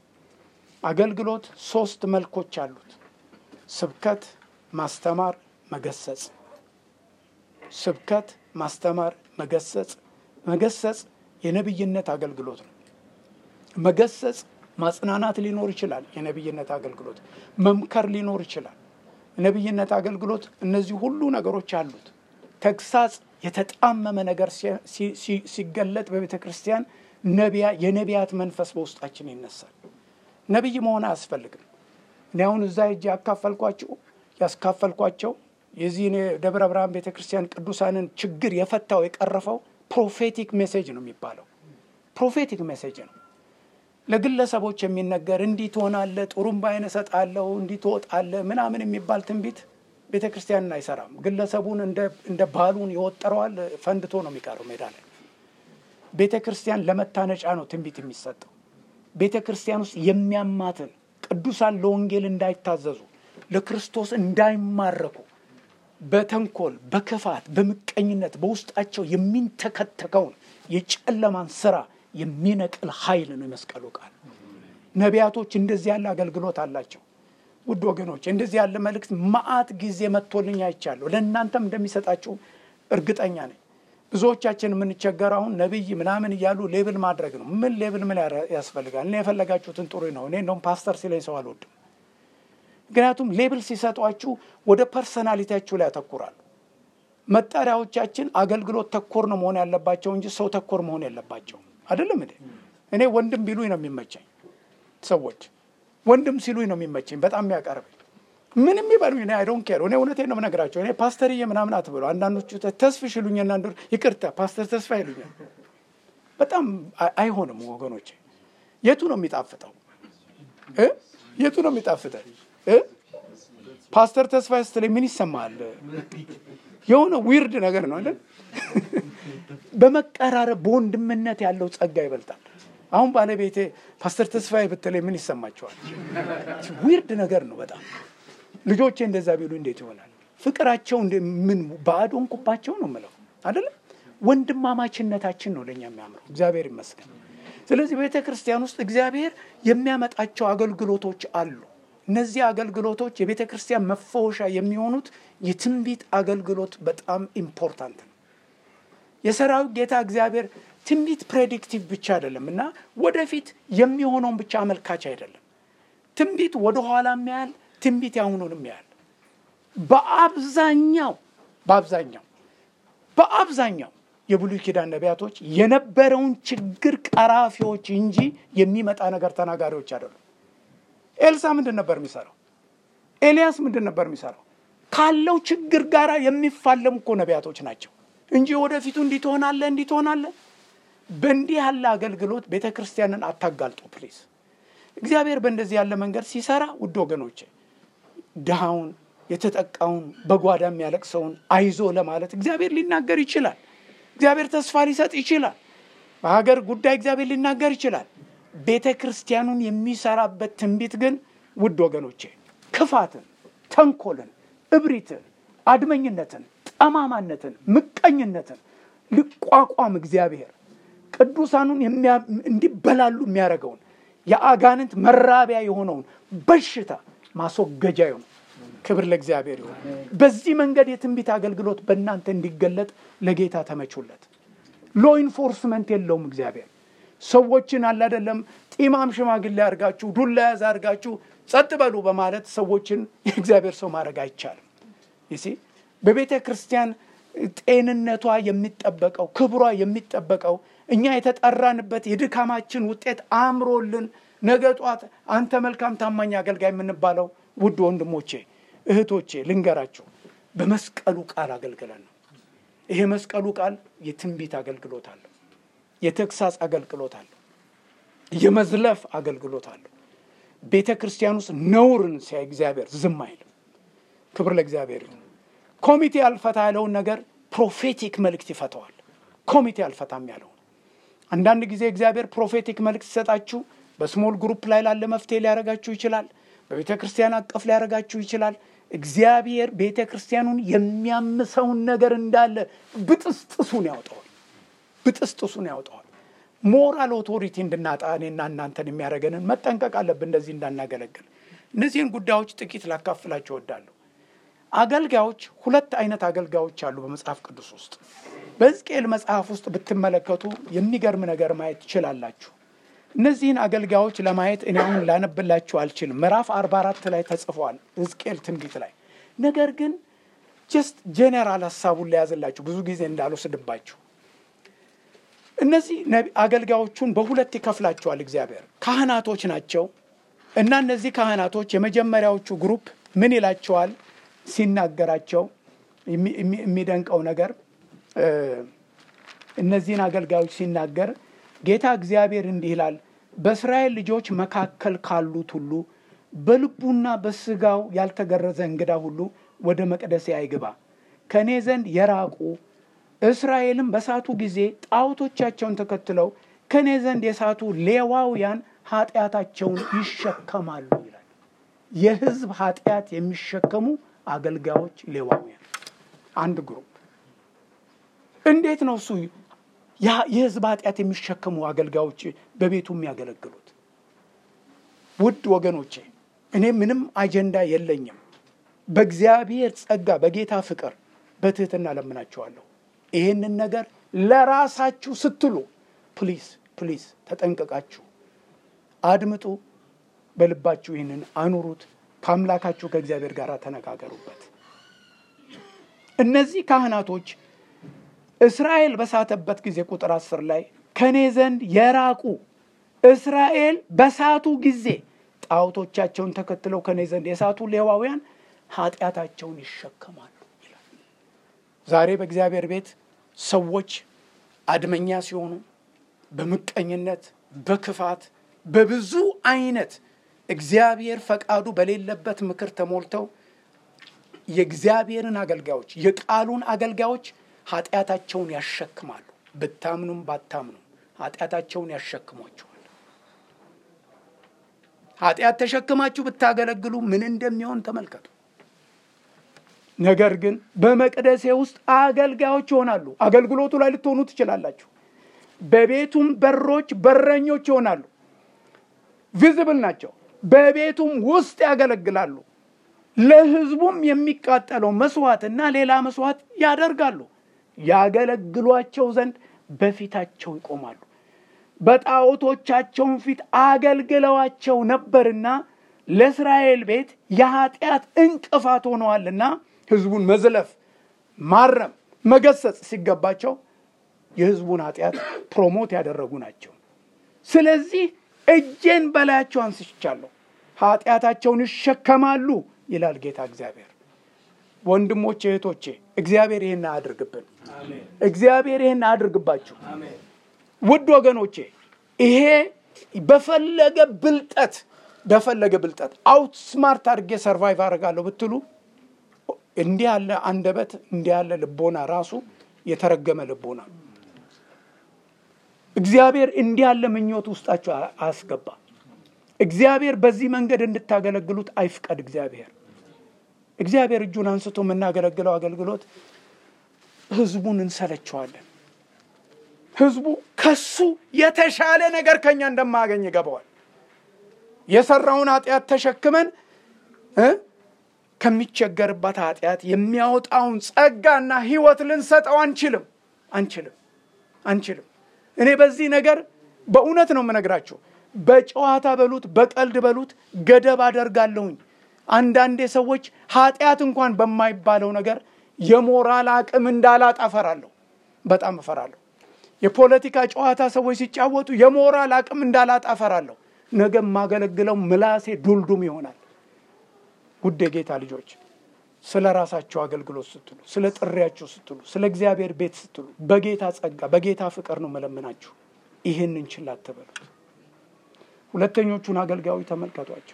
አገልግሎት ሶስት መልኮች አሉት። ስብከት፣ ማስተማር፣ መገሰጽ። ስብከት፣ ማስተማር፣ መገሰጽ። መገሰጽ የነቢይነት አገልግሎት ነው። መገሰጽ ማጽናናት ሊኖር ይችላል። የነቢይነት አገልግሎት መምከር ሊኖር ይችላል። ነቢይነት አገልግሎት እነዚህ ሁሉ ነገሮች አሉት። ተግሳጽ የተጣመመ ነገር ሲገለጥ በቤተ ክርስቲያን ነቢያ የነቢያት መንፈስ በውስጣችን ይነሳል። ነቢይ መሆን አያስፈልግም። እኔ አሁን እዛ ሄጄ ያካፈልኳቸው ያስካፈልኳቸው የዚህ ደብረ ብርሃን ቤተ ክርስቲያን ቅዱሳንን ችግር የፈታው የቀረፈው ፕሮፌቲክ ሜሴጅ ነው የሚባለው። ፕሮፌቲክ ሜሴጅ ነው ለግለሰቦች የሚነገር እንዲህ ትሆናለህ፣ ጥሩምባዬን እሰጥሃለሁ፣ እንዲህ ትወጣለህ ምናምን የሚባል ትንቢት ቤተ ክርስቲያንን አይሰራም። ግለሰቡን እንደ ባሉን ይወጠረዋል፣ ፈንድቶ ነው የሚቀረው ሜዳ ላይ። ቤተ ክርስቲያን ለመታነጫ ነው ትንቢት የሚሰጠው። ቤተ ክርስቲያን ውስጥ የሚያማትን ቅዱሳን ለወንጌል እንዳይታዘዙ ለክርስቶስ እንዳይማረኩ በተንኮል በክፋት በምቀኝነት በውስጣቸው የሚንተከተከውን የጨለማን ስራ የሚነቅል ኃይል ነው የመስቀሉ ቃል። ነቢያቶች እንደዚህ ያለ አገልግሎት አላቸው። ውድ ወገኖች እንደዚህ ያለ መልእክት መዓት ጊዜ መጥቶልኝ አይቻለሁ። ለእናንተም እንደሚሰጣችሁ እርግጠኛ ነኝ። ብዙዎቻችን የምንቸገር አሁን ነቢይ ምናምን እያሉ ሌብል ማድረግ ነው። ምን ሌብል ምን ያስፈልጋል? እኔ የፈለጋችሁትን ጥሩ ነው። እኔ እንደውም ፓስተር ሲለኝ ሰው አልወድም። ምክንያቱም ሌብል ሲሰጧችሁ ወደ ፐርሰናሊቲያችሁ ላይ ያተኩራሉ። መጠሪያዎቻችን አገልግሎት ተኮር ነው መሆን ያለባቸው እንጂ ሰው ተኮር መሆን የለባቸውም። አይደለም እንዴ? እኔ ወንድም ቢሉኝ ነው የሚመቸኝ። ሰዎች ወንድም ሲሉኝ ነው የሚመቸኝ፣ በጣም የሚያቀርበኝ ምንም ይበሉኝ፣ እኔ አይዶን ኬር። እኔ እውነቴን ነው የምነግራቸው። እኔ ፓስተርዬ ምናምን አትብሉ። አንዳንዶቹ ተስፍሽ ይሉኛል፣ አንዱ ይቅርታ ፓስተር ተስፋ ይሉኛል። በጣም አይሆንም ወገኖቼ። የቱ ነው የሚጣፍጠው? የቱ ነው የሚጣፍጠው? ፓስተር ተስፋ ስትለኝ ምን ይሰማል? የሆነ ዊርድ ነገር ነው አይደል? በመቀራረብ በወንድምነት ያለው ጸጋ ይበልጣል። አሁን ባለቤቴ ፓስተር ተስፋዬ ብትለኝ ምን ይሰማቸዋል? ዊርድ ነገር ነው በጣም። ልጆቼ እንደዛ ቢሉ እንዴት ይሆናል? ፍቅራቸው ምን ባዕድ ሆንኩባቸው ነው የምለው አይደለም። ወንድማማችነታችን ነው ለእኛ የሚያምረው። እግዚአብሔር ይመስገን። ስለዚህ ቤተ ክርስቲያን ውስጥ እግዚአብሔር የሚያመጣቸው አገልግሎቶች አሉ። እነዚህ አገልግሎቶች የቤተ ክርስቲያን መፈወሻ የሚሆኑት የትንቢት አገልግሎት በጣም ኢምፖርታንት ነው። የሰራዊት ጌታ እግዚአብሔር ትንቢት ፕሬዲክቲቭ ብቻ አይደለም እና ወደፊት የሚሆነውን ብቻ አመልካች አይደለም። ትንቢት ወደኋላ የሚያያል፣ ትንቢት ያሁኑን የሚያያል። በአብዛኛው በአብዛኛው በአብዛኛው የብሉይ ኪዳን ነቢያቶች የነበረውን ችግር ቀራፊዎች እንጂ የሚመጣ ነገር ተናጋሪዎች አይደሉም። ኤልሳ ምንድን ነበር የሚሰራው? ኤልያስ ምንድን ነበር የሚሰራው? ካለው ችግር ጋር የሚፋለሙ እኮ ነቢያቶች ናቸው እንጂ ወደፊቱ እንዲህ ትሆናለህ እንዲህ ትሆናለህ። በእንዲህ ያለ አገልግሎት ቤተ ክርስቲያንን አታጋልጡ ፕሊዝ። እግዚአብሔር በእንደዚህ ያለ መንገድ ሲሰራ ውድ ወገኖቼ ድሃውን የተጠቃውን በጓዳ የሚያለቅሰውን አይዞ ለማለት እግዚአብሔር ሊናገር ይችላል። እግዚአብሔር ተስፋ ሊሰጥ ይችላል። በሀገር ጉዳይ እግዚአብሔር ሊናገር ይችላል። ቤተ ክርስቲያኑን የሚሰራበት ትንቢት ግን ውድ ወገኖቼ ክፋትን፣ ተንኮልን፣ እብሪትን፣ አድመኝነትን፣ ጠማማነትን፣ ምቀኝነትን ሊቋቋም እግዚአብሔር ቅዱሳኑን እንዲበላሉ የሚያደርገውን የአጋንንት መራቢያ የሆነውን በሽታ ማስወገጃ ይሆን። ክብር ለእግዚአብሔር ይሁን። በዚህ መንገድ የትንቢት አገልግሎት በእናንተ እንዲገለጥ ለጌታ ተመቹለት። ሎ ኢንፎርስመንት የለውም እግዚአብሔር ሰዎችን አለ አይደለም ጢማም ሽማግሌ አድርጋችሁ ዱላ ያዝ አድርጋችሁ ጸጥ በሉ በማለት ሰዎችን የእግዚአብሔር ሰው ማድረግ አይቻልም። ይሲ በቤተ ክርስቲያን ጤንነቷ የሚጠበቀው ክብሯ የሚጠበቀው እኛ የተጠራንበት የድካማችን ውጤት አምሮልን ነገ ጧት አንተ መልካም ታማኝ አገልጋይ የምንባለው ውድ ወንድሞቼ እህቶቼ ልንገራቸው በመስቀሉ ቃል አገልግለን ነው። ይሄ መስቀሉ ቃል የትንቢት አገልግሎት አለው። የተግሳጽ አገልግሎት አለው። የመዝለፍ አገልግሎት አለው። ቤተ ክርስቲያን ውስጥ ነውርን ሲያይ እግዚአብሔር ዝም አይልም። ክብር ለእግዚአብሔር ይሁን። ኮሚቴ አልፈታ ያለውን ነገር ፕሮፌቲክ መልእክት ይፈተዋል። ኮሚቴ አልፈታም ያለውን አንዳንድ ጊዜ እግዚአብሔር ፕሮፌቲክ መልእክት ሲሰጣችሁ በስሞል ግሩፕ ላይ ላለ መፍትሄ ሊያደርጋችሁ ይችላል። በቤተ ክርስቲያን አቀፍ ሊያደርጋችሁ ይችላል። እግዚአብሔር ቤተ ክርስቲያኑን የሚያምሰውን ነገር እንዳለ ብጥስጥሱን ያወጣዋል። ብጥስጥሱን ያወጣዋል። ሞራል ኦቶሪቲ እንድናጣ እኔና እናንተን የሚያደርገንን መጠንቀቅ አለብን፣ እንደዚህ እንዳናገለግል። እነዚህን ጉዳዮች ጥቂት ላካፍላችሁ እወዳለሁ። አገልጋዮች ሁለት አይነት አገልጋዮች አሉ በመጽሐፍ ቅዱስ ውስጥ። በሕዝቅኤል መጽሐፍ ውስጥ ብትመለከቱ የሚገርም ነገር ማየት ትችላላችሁ። እነዚህን አገልጋዮች ለማየት እኔ አሁን ላነብላችሁ አልችልም። ምዕራፍ 44 ላይ ተጽፏል ሕዝቅኤል ትንቢት ላይ። ነገር ግን ጀስት ጄኔራል ሀሳቡን ለያዝላችሁ ብዙ ጊዜ እንዳልወስድባችሁ እነዚህ አገልጋዮቹን በሁለት ይከፍላቸዋል እግዚአብሔር። ካህናቶች ናቸው እና እነዚህ ካህናቶች የመጀመሪያዎቹ ግሩፕ ምን ይላቸዋል ሲናገራቸው የሚደንቀው ነገር እነዚህን አገልጋዮች ሲናገር ጌታ እግዚአብሔር እንዲህ ይላል፣ በእስራኤል ልጆች መካከል ካሉት ሁሉ በልቡና በስጋው ያልተገረዘ እንግዳ ሁሉ ወደ መቅደሴ አይግባ። ከእኔ ዘንድ የራቁ እስራኤልም በሳቱ ጊዜ ጣዖቶቻቸውን ተከትለው ከእኔ ዘንድ የሳቱ ሌዋውያን ኃጢአታቸውን ይሸከማሉ ይላል። የሕዝብ ኃጢአት የሚሸከሙ አገልጋዮች ሌዋውያን አንድ ግሩፕ። እንዴት ነው እሱ የሕዝብ ኃጢአት የሚሸከሙ አገልጋዮች በቤቱ የሚያገለግሉት? ውድ ወገኖቼ እኔ ምንም አጀንዳ የለኝም። በእግዚአብሔር ጸጋ፣ በጌታ ፍቅር በትህትና ለምናቸዋለሁ። ይህንን ነገር ለራሳችሁ ስትሉ ፕሊዝ ፕሊዝ ተጠንቀቃችሁ አድምጡ። በልባችሁ ይህንን አኑሩት። ከአምላካችሁ ከእግዚአብሔር ጋር ተነጋገሩበት። እነዚህ ካህናቶች እስራኤል በሳተበት ጊዜ ቁጥር አስር ላይ ከእኔ ዘንድ የራቁ እስራኤል በሳቱ ጊዜ ጣዖቶቻቸውን ተከትለው ከእኔ ዘንድ የሳቱ ሌዋውያን ኃጢአታቸውን ይሸከማሉ ይላል። ዛሬ በእግዚአብሔር ቤት ሰዎች አድመኛ ሲሆኑ በምቀኝነት፣ በክፋት፣ በብዙ አይነት እግዚአብሔር ፈቃዱ በሌለበት ምክር ተሞልተው የእግዚአብሔርን አገልጋዮች የቃሉን አገልጋዮች ኃጢአታቸውን ያሸክማሉ። ብታምኑም ባታምኑም ኃጢአታቸውን ያሸክሟቸዋል። ኃጢአት ተሸክማችሁ ብታገለግሉ ምን እንደሚሆን ተመልከቱ። ነገር ግን በመቅደሴ ውስጥ አገልጋዮች ይሆናሉ። አገልግሎቱ ላይ ልትሆኑ ትችላላችሁ። በቤቱም በሮች በረኞች ይሆናሉ። ቪዝብል ናቸው። በቤቱም ውስጥ ያገለግላሉ። ለሕዝቡም የሚቃጠለው መስዋዕትና ሌላ መስዋዕት ያደርጋሉ። ያገለግሏቸው ዘንድ በፊታቸው ይቆማሉ። በጣዖቶቻቸውን ፊት አገልግለዋቸው ነበርና ለእስራኤል ቤት የኃጢአት እንቅፋት ሆነዋልና ሕዝቡን መዝለፍ፣ ማረም፣ መገሰጽ ሲገባቸው የሕዝቡን ኃጢአት ፕሮሞት ያደረጉ ናቸው። ስለዚህ እጄን በላያቸው አንስቻለሁ፣ ኃጢአታቸውን ይሸከማሉ ይላል ጌታ እግዚአብሔር። ወንድሞቼ እህቶቼ፣ እግዚአብሔር ይህን አያድርግብን። እግዚአብሔር ይህን አያድርግባችሁ። ውድ ወገኖቼ ይሄ በፈለገ ብልጠት በፈለገ ብልጠት አውት ስማርት አድርጌ ሰርቫይቭ አደርጋለሁ ብትሉ እንዲህ ያለ አንደበት እንዲህ ያለ ልቦና ራሱ የተረገመ ልቦና ነው። እግዚአብሔር እንዲህ ያለ ምኞት ውስጣችሁ አያስገባ። እግዚአብሔር በዚህ መንገድ እንድታገለግሉት አይፍቀድ። እግዚአብሔር እግዚአብሔር እጁን አንስቶ የምናገለግለው አገልግሎት ህዝቡን እንሰለቸዋለን። ህዝቡ ከሱ የተሻለ ነገር ከኛ እንደማያገኝ ይገባዋል። የሰራውን ኃጢአት ተሸክመን ከሚቸገርባት ኃጢአት የሚያወጣውን ጸጋና ህይወት ልንሰጠው አንችልም አንችልም አንችልም። እኔ በዚህ ነገር በእውነት ነው የምነግራችሁ። በጨዋታ በሉት በቀልድ በሉት ገደብ አደርጋለሁኝ። አንዳንዴ ሰዎች ኃጢአት እንኳን በማይባለው ነገር የሞራል አቅም እንዳላጣ እፈራለሁ። በጣም እፈራለሁ። የፖለቲካ ጨዋታ ሰዎች ሲጫወቱ የሞራል አቅም እንዳላጣ እፈራለሁ። ነገ የማገለግለው ምላሴ ዱልዱም ይሆናል። ውድ የጌታ ልጆች ስለ ራሳቸው አገልግሎት ስትሉ፣ ስለ ጥሪያችሁ ስትሉ፣ ስለ እግዚአብሔር ቤት ስትሉ በጌታ ጸጋ በጌታ ፍቅር ነው መለምናችሁ። ይህንን ችላ አትበሉ። ሁለተኞቹን አገልጋዮች ተመልከቷቸው።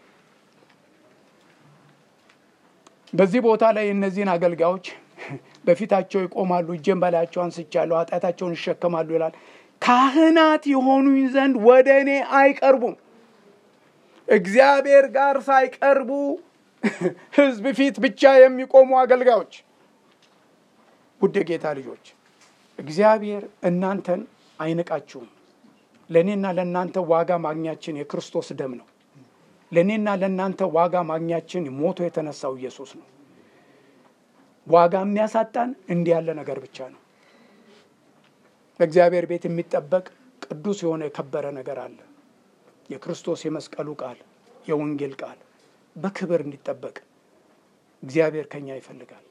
በዚህ ቦታ ላይ እነዚህን አገልጋዮች በፊታቸው ይቆማሉ፣ እጄን በላያቸው አንስቻለሁ፣ ኃጢአታቸውን ይሸከማሉ ይላል። ካህናት የሆኑኝ ዘንድ ወደ እኔ አይቀርቡም። እግዚአብሔር ጋር ሳይቀርቡ ሕዝብ ፊት ብቻ የሚቆሙ አገልጋዮች። ውድ ጌታ ልጆች እግዚአብሔር እናንተን አይንቃችሁም። ለእኔና ለእናንተ ዋጋ ማግኛችን የክርስቶስ ደም ነው። ለእኔና ለእናንተ ዋጋ ማግኛችን ሞቶ የተነሳው ኢየሱስ ነው። ዋጋ የሚያሳጣን እንዲህ ያለ ነገር ብቻ ነው። በእግዚአብሔር ቤት የሚጠበቅ ቅዱስ የሆነ የከበረ ነገር አለ። የክርስቶስ የመስቀሉ ቃል የወንጌል ቃል በክብር እንዲጠበቅ እግዚአብሔር ከኛ ይፈልጋል።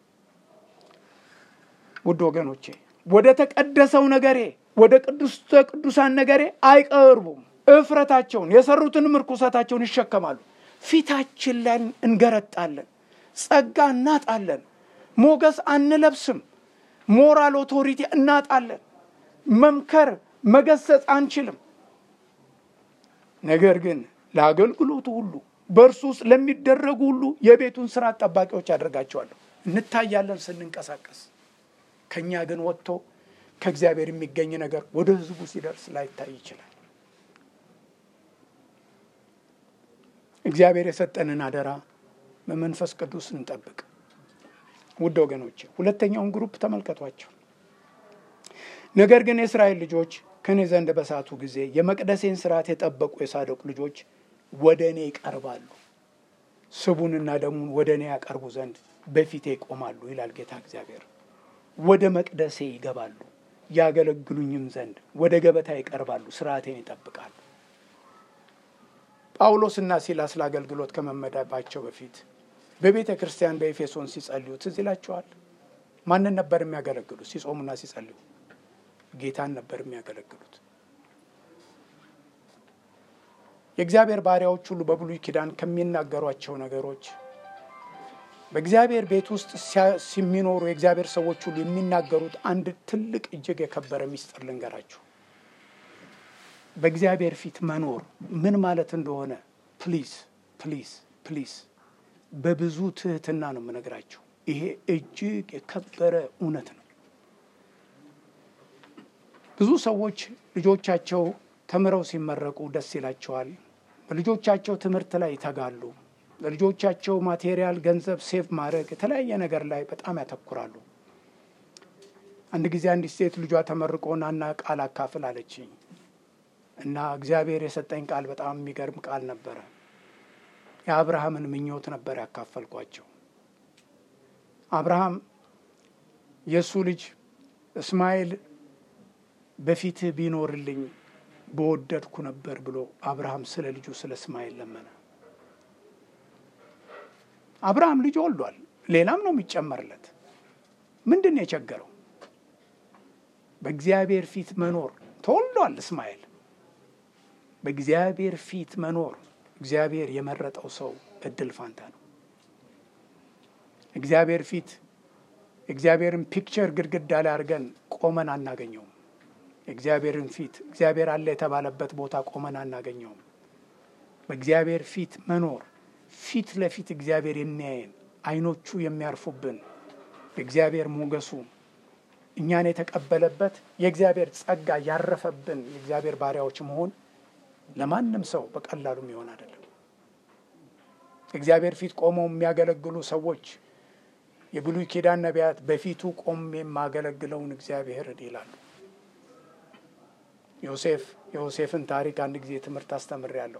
ውድ ወገኖቼ ወደ ተቀደሰው ነገሬ ወደ ቅዱስተ ቅዱሳን ነገሬ አይቀርቡም። እፍረታቸውን የሰሩትንም ርኩሰታቸውን ይሸከማሉ። ፊታችን ላይ እንገረጣለን፣ ጸጋ እናጣለን፣ ሞገስ አንለብስም፣ ሞራል ኦቶሪቲ እናጣለን፣ መምከር መገሰጽ አንችልም። ነገር ግን ለአገልግሎቱ ሁሉ በእርሱ ውስጥ ለሚደረጉ ሁሉ የቤቱን ስራ ጠባቂዎች አደርጋቸዋለሁ። እንታያለን ስንንቀሳቀስ ከእኛ ግን ወጥቶ ከእግዚአብሔር የሚገኝ ነገር ወደ ህዝቡ ሲደርስ ላይታይ ይችላል። እግዚአብሔር የሰጠንን አደራ በመንፈስ ቅዱስ እንጠብቅ። ውድ ወገኖቼ ሁለተኛውን ግሩፕ ተመልከቷቸው። ነገር ግን የእስራኤል ልጆች ከእኔ ዘንድ በሳቱ ጊዜ የመቅደሴን ስርዓት የጠበቁ የሳዶቅ ልጆች ወደ እኔ ይቀርባሉ፣ ስቡንና ደሙን ወደ እኔ ያቀርቡ ዘንድ በፊቴ ይቆማሉ ይላል ጌታ እግዚአብሔር። ወደ መቅደሴ ይገባሉ፣ ያገለግሉኝም ዘንድ ወደ ገበታ ይቀርባሉ፣ ስርዓቴን ይጠብቃሉ። ጳውሎስና ሲላስ ለአገልግሎት ከመመደባቸው በፊት በቤተ ክርስቲያን በኤፌሶን ሲጸልዩ ትዝ ይላቸዋል። ማንን ነበር የሚያገለግሉት? ሲጾሙና ሲጸልዩ ጌታን ነበር የሚያገለግሉት። የእግዚአብሔር ባሪያዎች ሁሉ በብሉይ ኪዳን ከሚናገሯቸው ነገሮች በእግዚአብሔር ቤት ውስጥ ሲሚኖሩ የእግዚአብሔር ሰዎች ሁሉ የሚናገሩት አንድ ትልቅ እጅግ የከበረ ምስጢር ልንገራችሁ። በእግዚአብሔር ፊት መኖር ምን ማለት እንደሆነ ፕሊዝ ፕሊዝ ፕሊዝ በብዙ ትህትና ነው የምነግራችሁ። ይሄ እጅግ የከበረ እውነት ነው። ብዙ ሰዎች ልጆቻቸው ተምረው ሲመረቁ ደስ ይላቸዋል። በልጆቻቸው ትምህርት ላይ ይተጋሉ። ለልጆቻቸው ማቴሪያል፣ ገንዘብ ሴቭ ማድረግ የተለያየ ነገር ላይ በጣም ያተኩራሉ። አንድ ጊዜ አንዲት ሴት ልጇ ተመርቆ ናና ቃል አካፍል አለችኝ እና እግዚአብሔር የሰጠኝ ቃል በጣም የሚገርም ቃል ነበረ። የአብርሃምን ምኞት ነበር ያካፈልኳቸው። አብርሃም የእሱ ልጅ እስማኤል በፊትህ ቢኖርልኝ በወደድኩ ነበር ብሎ አብርሃም ስለ ልጁ ስለ እስማኤል ለመነ። አብርሃም ልጅ ወልዷል። ሌላም ነው የሚጨመርለት። ምንድን ነው የቸገረው? በእግዚአብሔር ፊት መኖር ተወልዷል። እስማኤል በእግዚአብሔር ፊት መኖር እግዚአብሔር የመረጠው ሰው እድል ፋንታ ነው። እግዚአብሔር ፊት እግዚአብሔርን ፒክቸር ግድግዳ ላይ አድርገን ቆመን አናገኘውም። እግዚአብሔርን ፊት እግዚአብሔር አለ የተባለበት ቦታ ቆመን አናገኘውም። በእግዚአብሔር ፊት መኖር ፊት ለፊት እግዚአብሔር የሚያየን አይኖቹ የሚያርፉብን የእግዚአብሔር ሞገሱ እኛን የተቀበለበት የእግዚአብሔር ጸጋ ያረፈብን የእግዚአብሔር ባሪያዎች መሆን ለማንም ሰው በቀላሉ የሚሆን አይደለም። እግዚአብሔር ፊት ቆመው የሚያገለግሉ ሰዎች የብሉይ ኪዳን ነቢያት በፊቱ ቆሜ የማገለግለውን እግዚአብሔርን ይላሉ። ዮሴፍ የዮሴፍን ታሪክ አንድ ጊዜ ትምህርት አስተምሬያለሁ።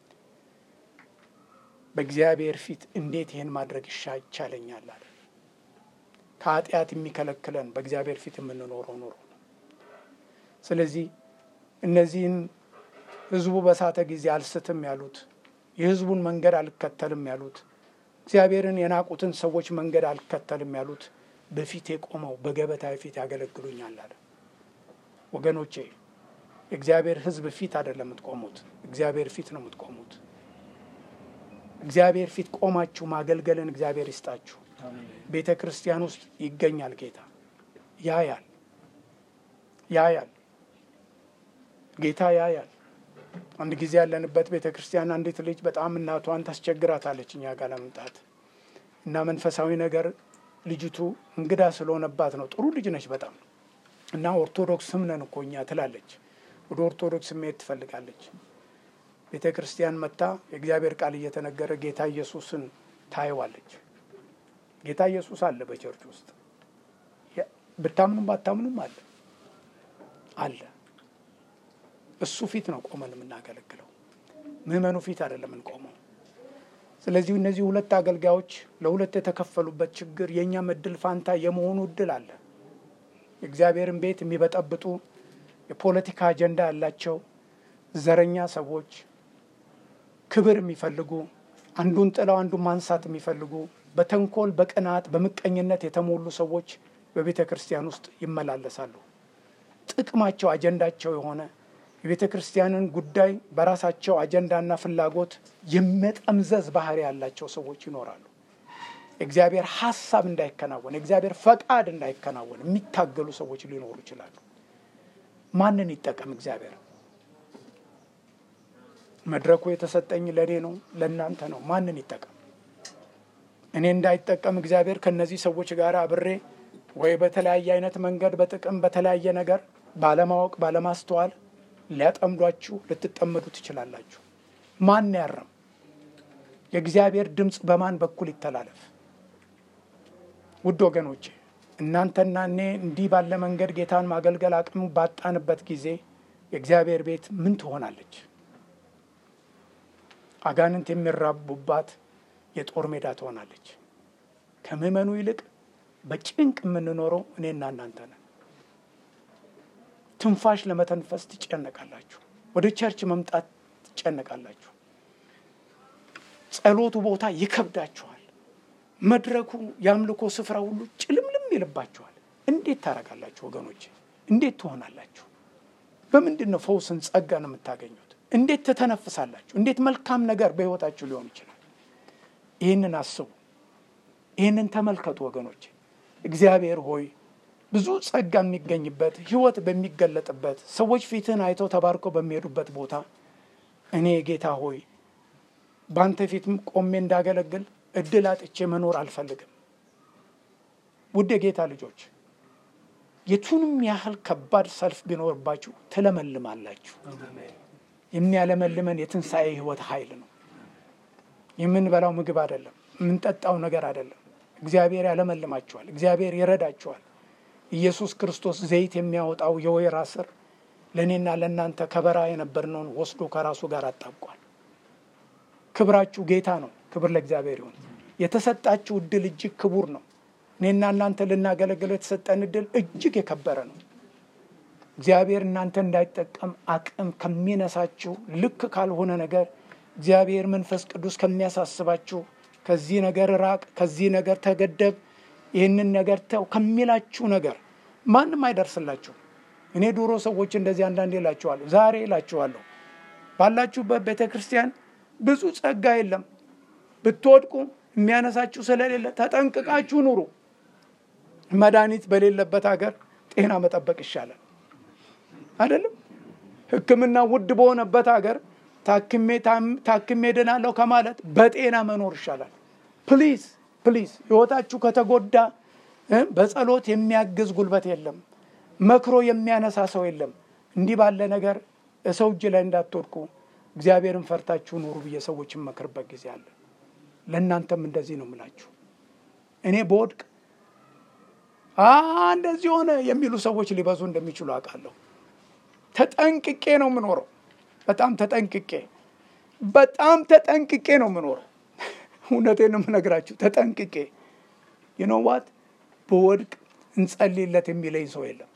በእግዚአብሔር ፊት እንዴት ይህን ማድረግ ይሻ ይቻለኛል አለ። ከኃጢአት የሚከለክለን በእግዚአብሔር ፊት የምንኖረው ኑሮ ነው። ስለዚህ እነዚህን ሕዝቡ በሳተ ጊዜ አልስትም ያሉት የሕዝቡን መንገድ አልከተልም ያሉት እግዚአብሔርን የናቁትን ሰዎች መንገድ አልከተልም ያሉት በፊቴ ቆመው በገበታ ፊት ያገለግሉኛል አለ። ወገኖቼ የእግዚአብሔር ሕዝብ ፊት አይደለም የምትቆሙት፣ እግዚአብሔር ፊት ነው የምትቆሙት። እግዚአብሔር ፊት ቆማችሁ ማገልገልን እግዚአብሔር ይስጣችሁ። ቤተ ክርስቲያን ውስጥ ይገኛል ጌታ ያያል፣ ያያል፣ ጌታ ያያል። አንድ ጊዜ ያለንበት ቤተ ክርስቲያን አንዲት ልጅ በጣም እናቷን ታስቸግራታለች እኛ ጋር ለመምጣት እና መንፈሳዊ ነገር ልጅቱ እንግዳ ስለሆነባት ነው። ጥሩ ልጅ ነች በጣም እና ኦርቶዶክስም ነን እኮ እኛ ትላለች። ወደ ኦርቶዶክስ መሄድ ትፈልጋለች። ቤተ ክርስቲያን መታ የእግዚአብሔር ቃል እየተነገረ ጌታ ኢየሱስን ታየዋለች። ጌታ ኢየሱስ አለ በቸርች ውስጥ ብታምኑም ባታምኑም አለ አለ። እሱ ፊት ነው ቆመን የምናገለግለው፣ ምዕመኑ ፊት አይደለም የምንቆመው። ስለዚህ እነዚህ ሁለት አገልጋዮች ለሁለት የተከፈሉበት ችግር የእኛም እድል ፋንታ የመሆኑ እድል አለ። የእግዚአብሔርን ቤት የሚበጠብጡ የፖለቲካ አጀንዳ ያላቸው ዘረኛ ሰዎች፣ ክብር የሚፈልጉ አንዱን ጥለው አንዱን ማንሳት የሚፈልጉ በተንኮል በቅናት በምቀኝነት የተሞሉ ሰዎች በቤተ ክርስቲያን ውስጥ ይመላለሳሉ። ጥቅማቸው አጀንዳቸው የሆነ የቤተ ክርስቲያንን ጉዳይ በራሳቸው አጀንዳና ፍላጎት የመጠምዘዝ ባህሪ ያላቸው ሰዎች ይኖራሉ። የእግዚአብሔር ሀሳብ እንዳይከናወን፣ የእግዚአብሔር ፈቃድ እንዳይከናወን የሚታገሉ ሰዎች ሊኖሩ ይችላሉ። ማንን ይጠቀም እግዚአብሔር? መድረኩ የተሰጠኝ ለእኔ ነው፣ ለእናንተ ነው። ማንን ይጠቀም? እኔ እንዳይጠቀም እግዚአብሔር ከእነዚህ ሰዎች ጋር አብሬ ወይ በተለያየ አይነት መንገድ በጥቅም በተለያየ ነገር ባለማወቅ ባለማስተዋል ሊያጠምዷችሁ ልትጠመዱ ትችላላችሁ። ማን ያረም? የእግዚአብሔር ድምፅ በማን በኩል ይተላለፍ? ውድ ወገኖቼ እናንተና እኔ እንዲህ ባለ መንገድ ጌታን ማገልገል አቅሙ ባጣንበት ጊዜ የእግዚአብሔር ቤት ምን ትሆናለች? አጋንንት የሚራቡባት የጦር ሜዳ ትሆናለች። ከምዕመኑ ይልቅ በጭንቅ የምንኖረው እኔና እናንተ ነን። ትንፋሽ ለመተንፈስ ትጨነቃላችሁ። ወደ ቸርች መምጣት ትጨነቃላችሁ። ጸሎቱ ቦታ ይከብዳችኋል። መድረኩ የአምልኮ ስፍራ ሁሉ ጭልምልም ይልባችኋል። እንዴት ታደርጋላችሁ ወገኖች? እንዴት ትሆናላችሁ? በምንድን ነው ፈውስን ጸጋን የምታገኙት? እንዴት ትተነፍሳላችሁ? እንዴት መልካም ነገር በሕይወታችሁ ሊሆን ይችላል? ይህንን አስቡ። ይህንን ተመልከቱ ወገኖች። እግዚአብሔር ሆይ ብዙ ጸጋ የሚገኝበት ሕይወት በሚገለጥበት ሰዎች ፊትህን አይተው ተባርከው በሚሄዱበት ቦታ እኔ ጌታ ሆይ በአንተ ፊት ቆሜ እንዳገለግል እድል አጥቼ መኖር አልፈልግም። ውድ የጌታ ልጆች የቱንም ያህል ከባድ ሰልፍ ቢኖርባችሁ ትለመልማላችሁ። የሚያለመልመን የትንሣኤ ሕይወት ኃይል ነው። የምንበላው ምግብ አይደለም፣ የምንጠጣው ነገር አይደለም። እግዚአብሔር ያለመልማችኋል። እግዚአብሔር ይረዳችኋል። ኢየሱስ ክርስቶስ ዘይት የሚያወጣው የወይራ ስር ለእኔና ለእናንተ ከበራ የነበርነውን ወስዶ ከራሱ ጋር አጣብቋል። ክብራችሁ ጌታ ነው። ክብር ለእግዚአብሔር ይሁን። የተሰጣችሁ እድል እጅግ ክቡር ነው። እኔና እናንተ ልናገለግለው የተሰጠን እድል እጅግ የከበረ ነው። እግዚአብሔር እናንተ እንዳይጠቀም አቅም ከሚነሳችሁ ልክ ካልሆነ ነገር እግዚአብሔር መንፈስ ቅዱስ ከሚያሳስባችሁ ከዚህ ነገር ራቅ፣ ከዚህ ነገር ተገደብ፣ ይህንን ነገር ተው ከሚላችሁ ነገር ማንም አይደርስላችሁ። እኔ ድሮ ሰዎች እንደዚህ አንዳንዴ እላችኋለሁ፣ ዛሬ እላችኋለሁ፣ ባላችሁበት ቤተ ክርስቲያን ብዙ ጸጋ የለም። ብትወድቁ የሚያነሳችሁ ስለሌለ ተጠንቅቃችሁ ኑሩ። መድኃኒት በሌለበት ሀገር ጤና መጠበቅ ይሻላል አይደለም? ሕክምና ውድ በሆነበት ሀገር ታክሜ ታክሜ ድናለሁ ከማለት በጤና መኖር ይሻላል። ፕሊዝ ፕሊዝ፣ ህይወታችሁ ከተጎዳ በጸሎት የሚያግዝ ጉልበት የለም። መክሮ የሚያነሳ ሰው የለም። እንዲህ ባለ ነገር ሰው እጅ ላይ እንዳትወድቁ እግዚአብሔርን ፈርታችሁ ኑሩ ብዬ ሰዎች የመክርበት ጊዜ አለ። ለእናንተም እንደዚህ ነው የምላችሁ። እኔ በወድቅ እንደዚህ ሆነ የሚሉ ሰዎች ሊበዙ እንደሚችሉ አውቃለሁ። ተጠንቅቄ ነው የምኖረው። በጣም ተጠንቅቄ በጣም ተጠንቅቄ ነው የምኖረው። እውነቴን ነው የምነግራችሁ። ተጠንቅቄ የኖዋት በወድቅ እንጸልይለት የሚለኝ ሰው የለም።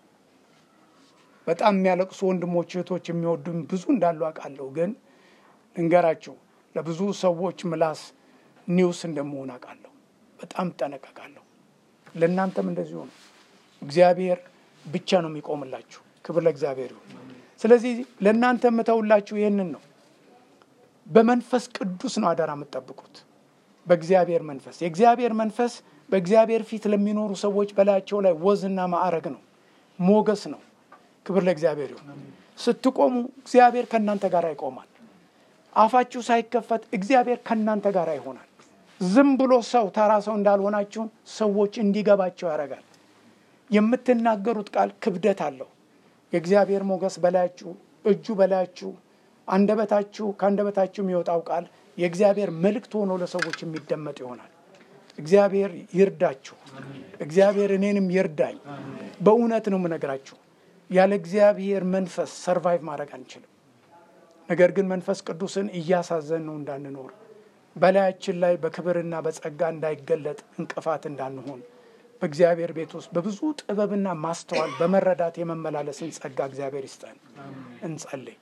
በጣም የሚያለቅሱ ወንድሞች እህቶች የሚወዱኝ ብዙ እንዳሉ አውቃለሁ። ግን ልንገራችሁ ለብዙ ሰዎች ምላስ ኒውስ እንደመሆን አውቃለሁ። በጣም እጠነቀቃለሁ። ለእናንተም እንደዚሁ ነው። እግዚአብሔር ብቻ ነው የሚቆምላችሁ። ክብር ለእግዚአብሔር ይሁን። ስለዚህ ለእናንተ የምተውላችሁ ይህንን ነው። በመንፈስ ቅዱስ ነው አደራ የምትጠብቁት። በእግዚአብሔር መንፈስ የእግዚአብሔር መንፈስ በእግዚአብሔር ፊት ለሚኖሩ ሰዎች በላያቸው ላይ ወዝና ማዕረግ ነው፣ ሞገስ ነው። ክብር ለእግዚአብሔር ይሁን። ስትቆሙ እግዚአብሔር ከእናንተ ጋር ይቆማል። አፋችሁ ሳይከፈት እግዚአብሔር ከእናንተ ጋር ይሆናል። ዝም ብሎ ሰው ተራ ሰው እንዳልሆናችሁ ሰዎች እንዲገባቸው ያደርጋል። የምትናገሩት ቃል ክብደት አለው። የእግዚአብሔር ሞገስ በላያችሁ፣ እጁ በላያችሁ፣ አንደበታችሁ ከአንደበታችሁ የሚወጣው ቃል የእግዚአብሔር መልእክት ሆኖ ለሰዎች የሚደመጥ ይሆናል። እግዚአብሔር ይርዳችሁ። እግዚአብሔር እኔንም ይርዳኝ። በእውነት ነው የምነግራችሁ። ያለ እግዚአብሔር መንፈስ ሰርቫይቭ ማድረግ አንችልም። ነገር ግን መንፈስ ቅዱስን እያሳዘን ነው እንዳንኖር በላያችን ላይ በክብርና በጸጋ እንዳይገለጥ እንቅፋት እንዳንሆን በእግዚአብሔር ቤት ውስጥ በብዙ ጥበብና ማስተዋል በመረዳት የመመላለስን ጸጋ እግዚአብሔር ይስጠን። እንጸልይ።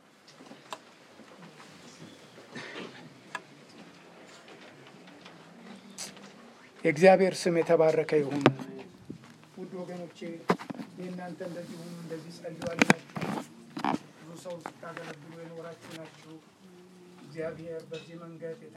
የእግዚአብሔር ስም የተባረከ ይሁን። ውድ ወገኖቼ የእናንተ እንደዚህ ሁኑ እንደዚህ ጸልዩ አላችሁ። ብዙ ሰው ስታገለግሉ የኖራችሁ ናችሁ። እግዚአብሔር በዚህ መንገድ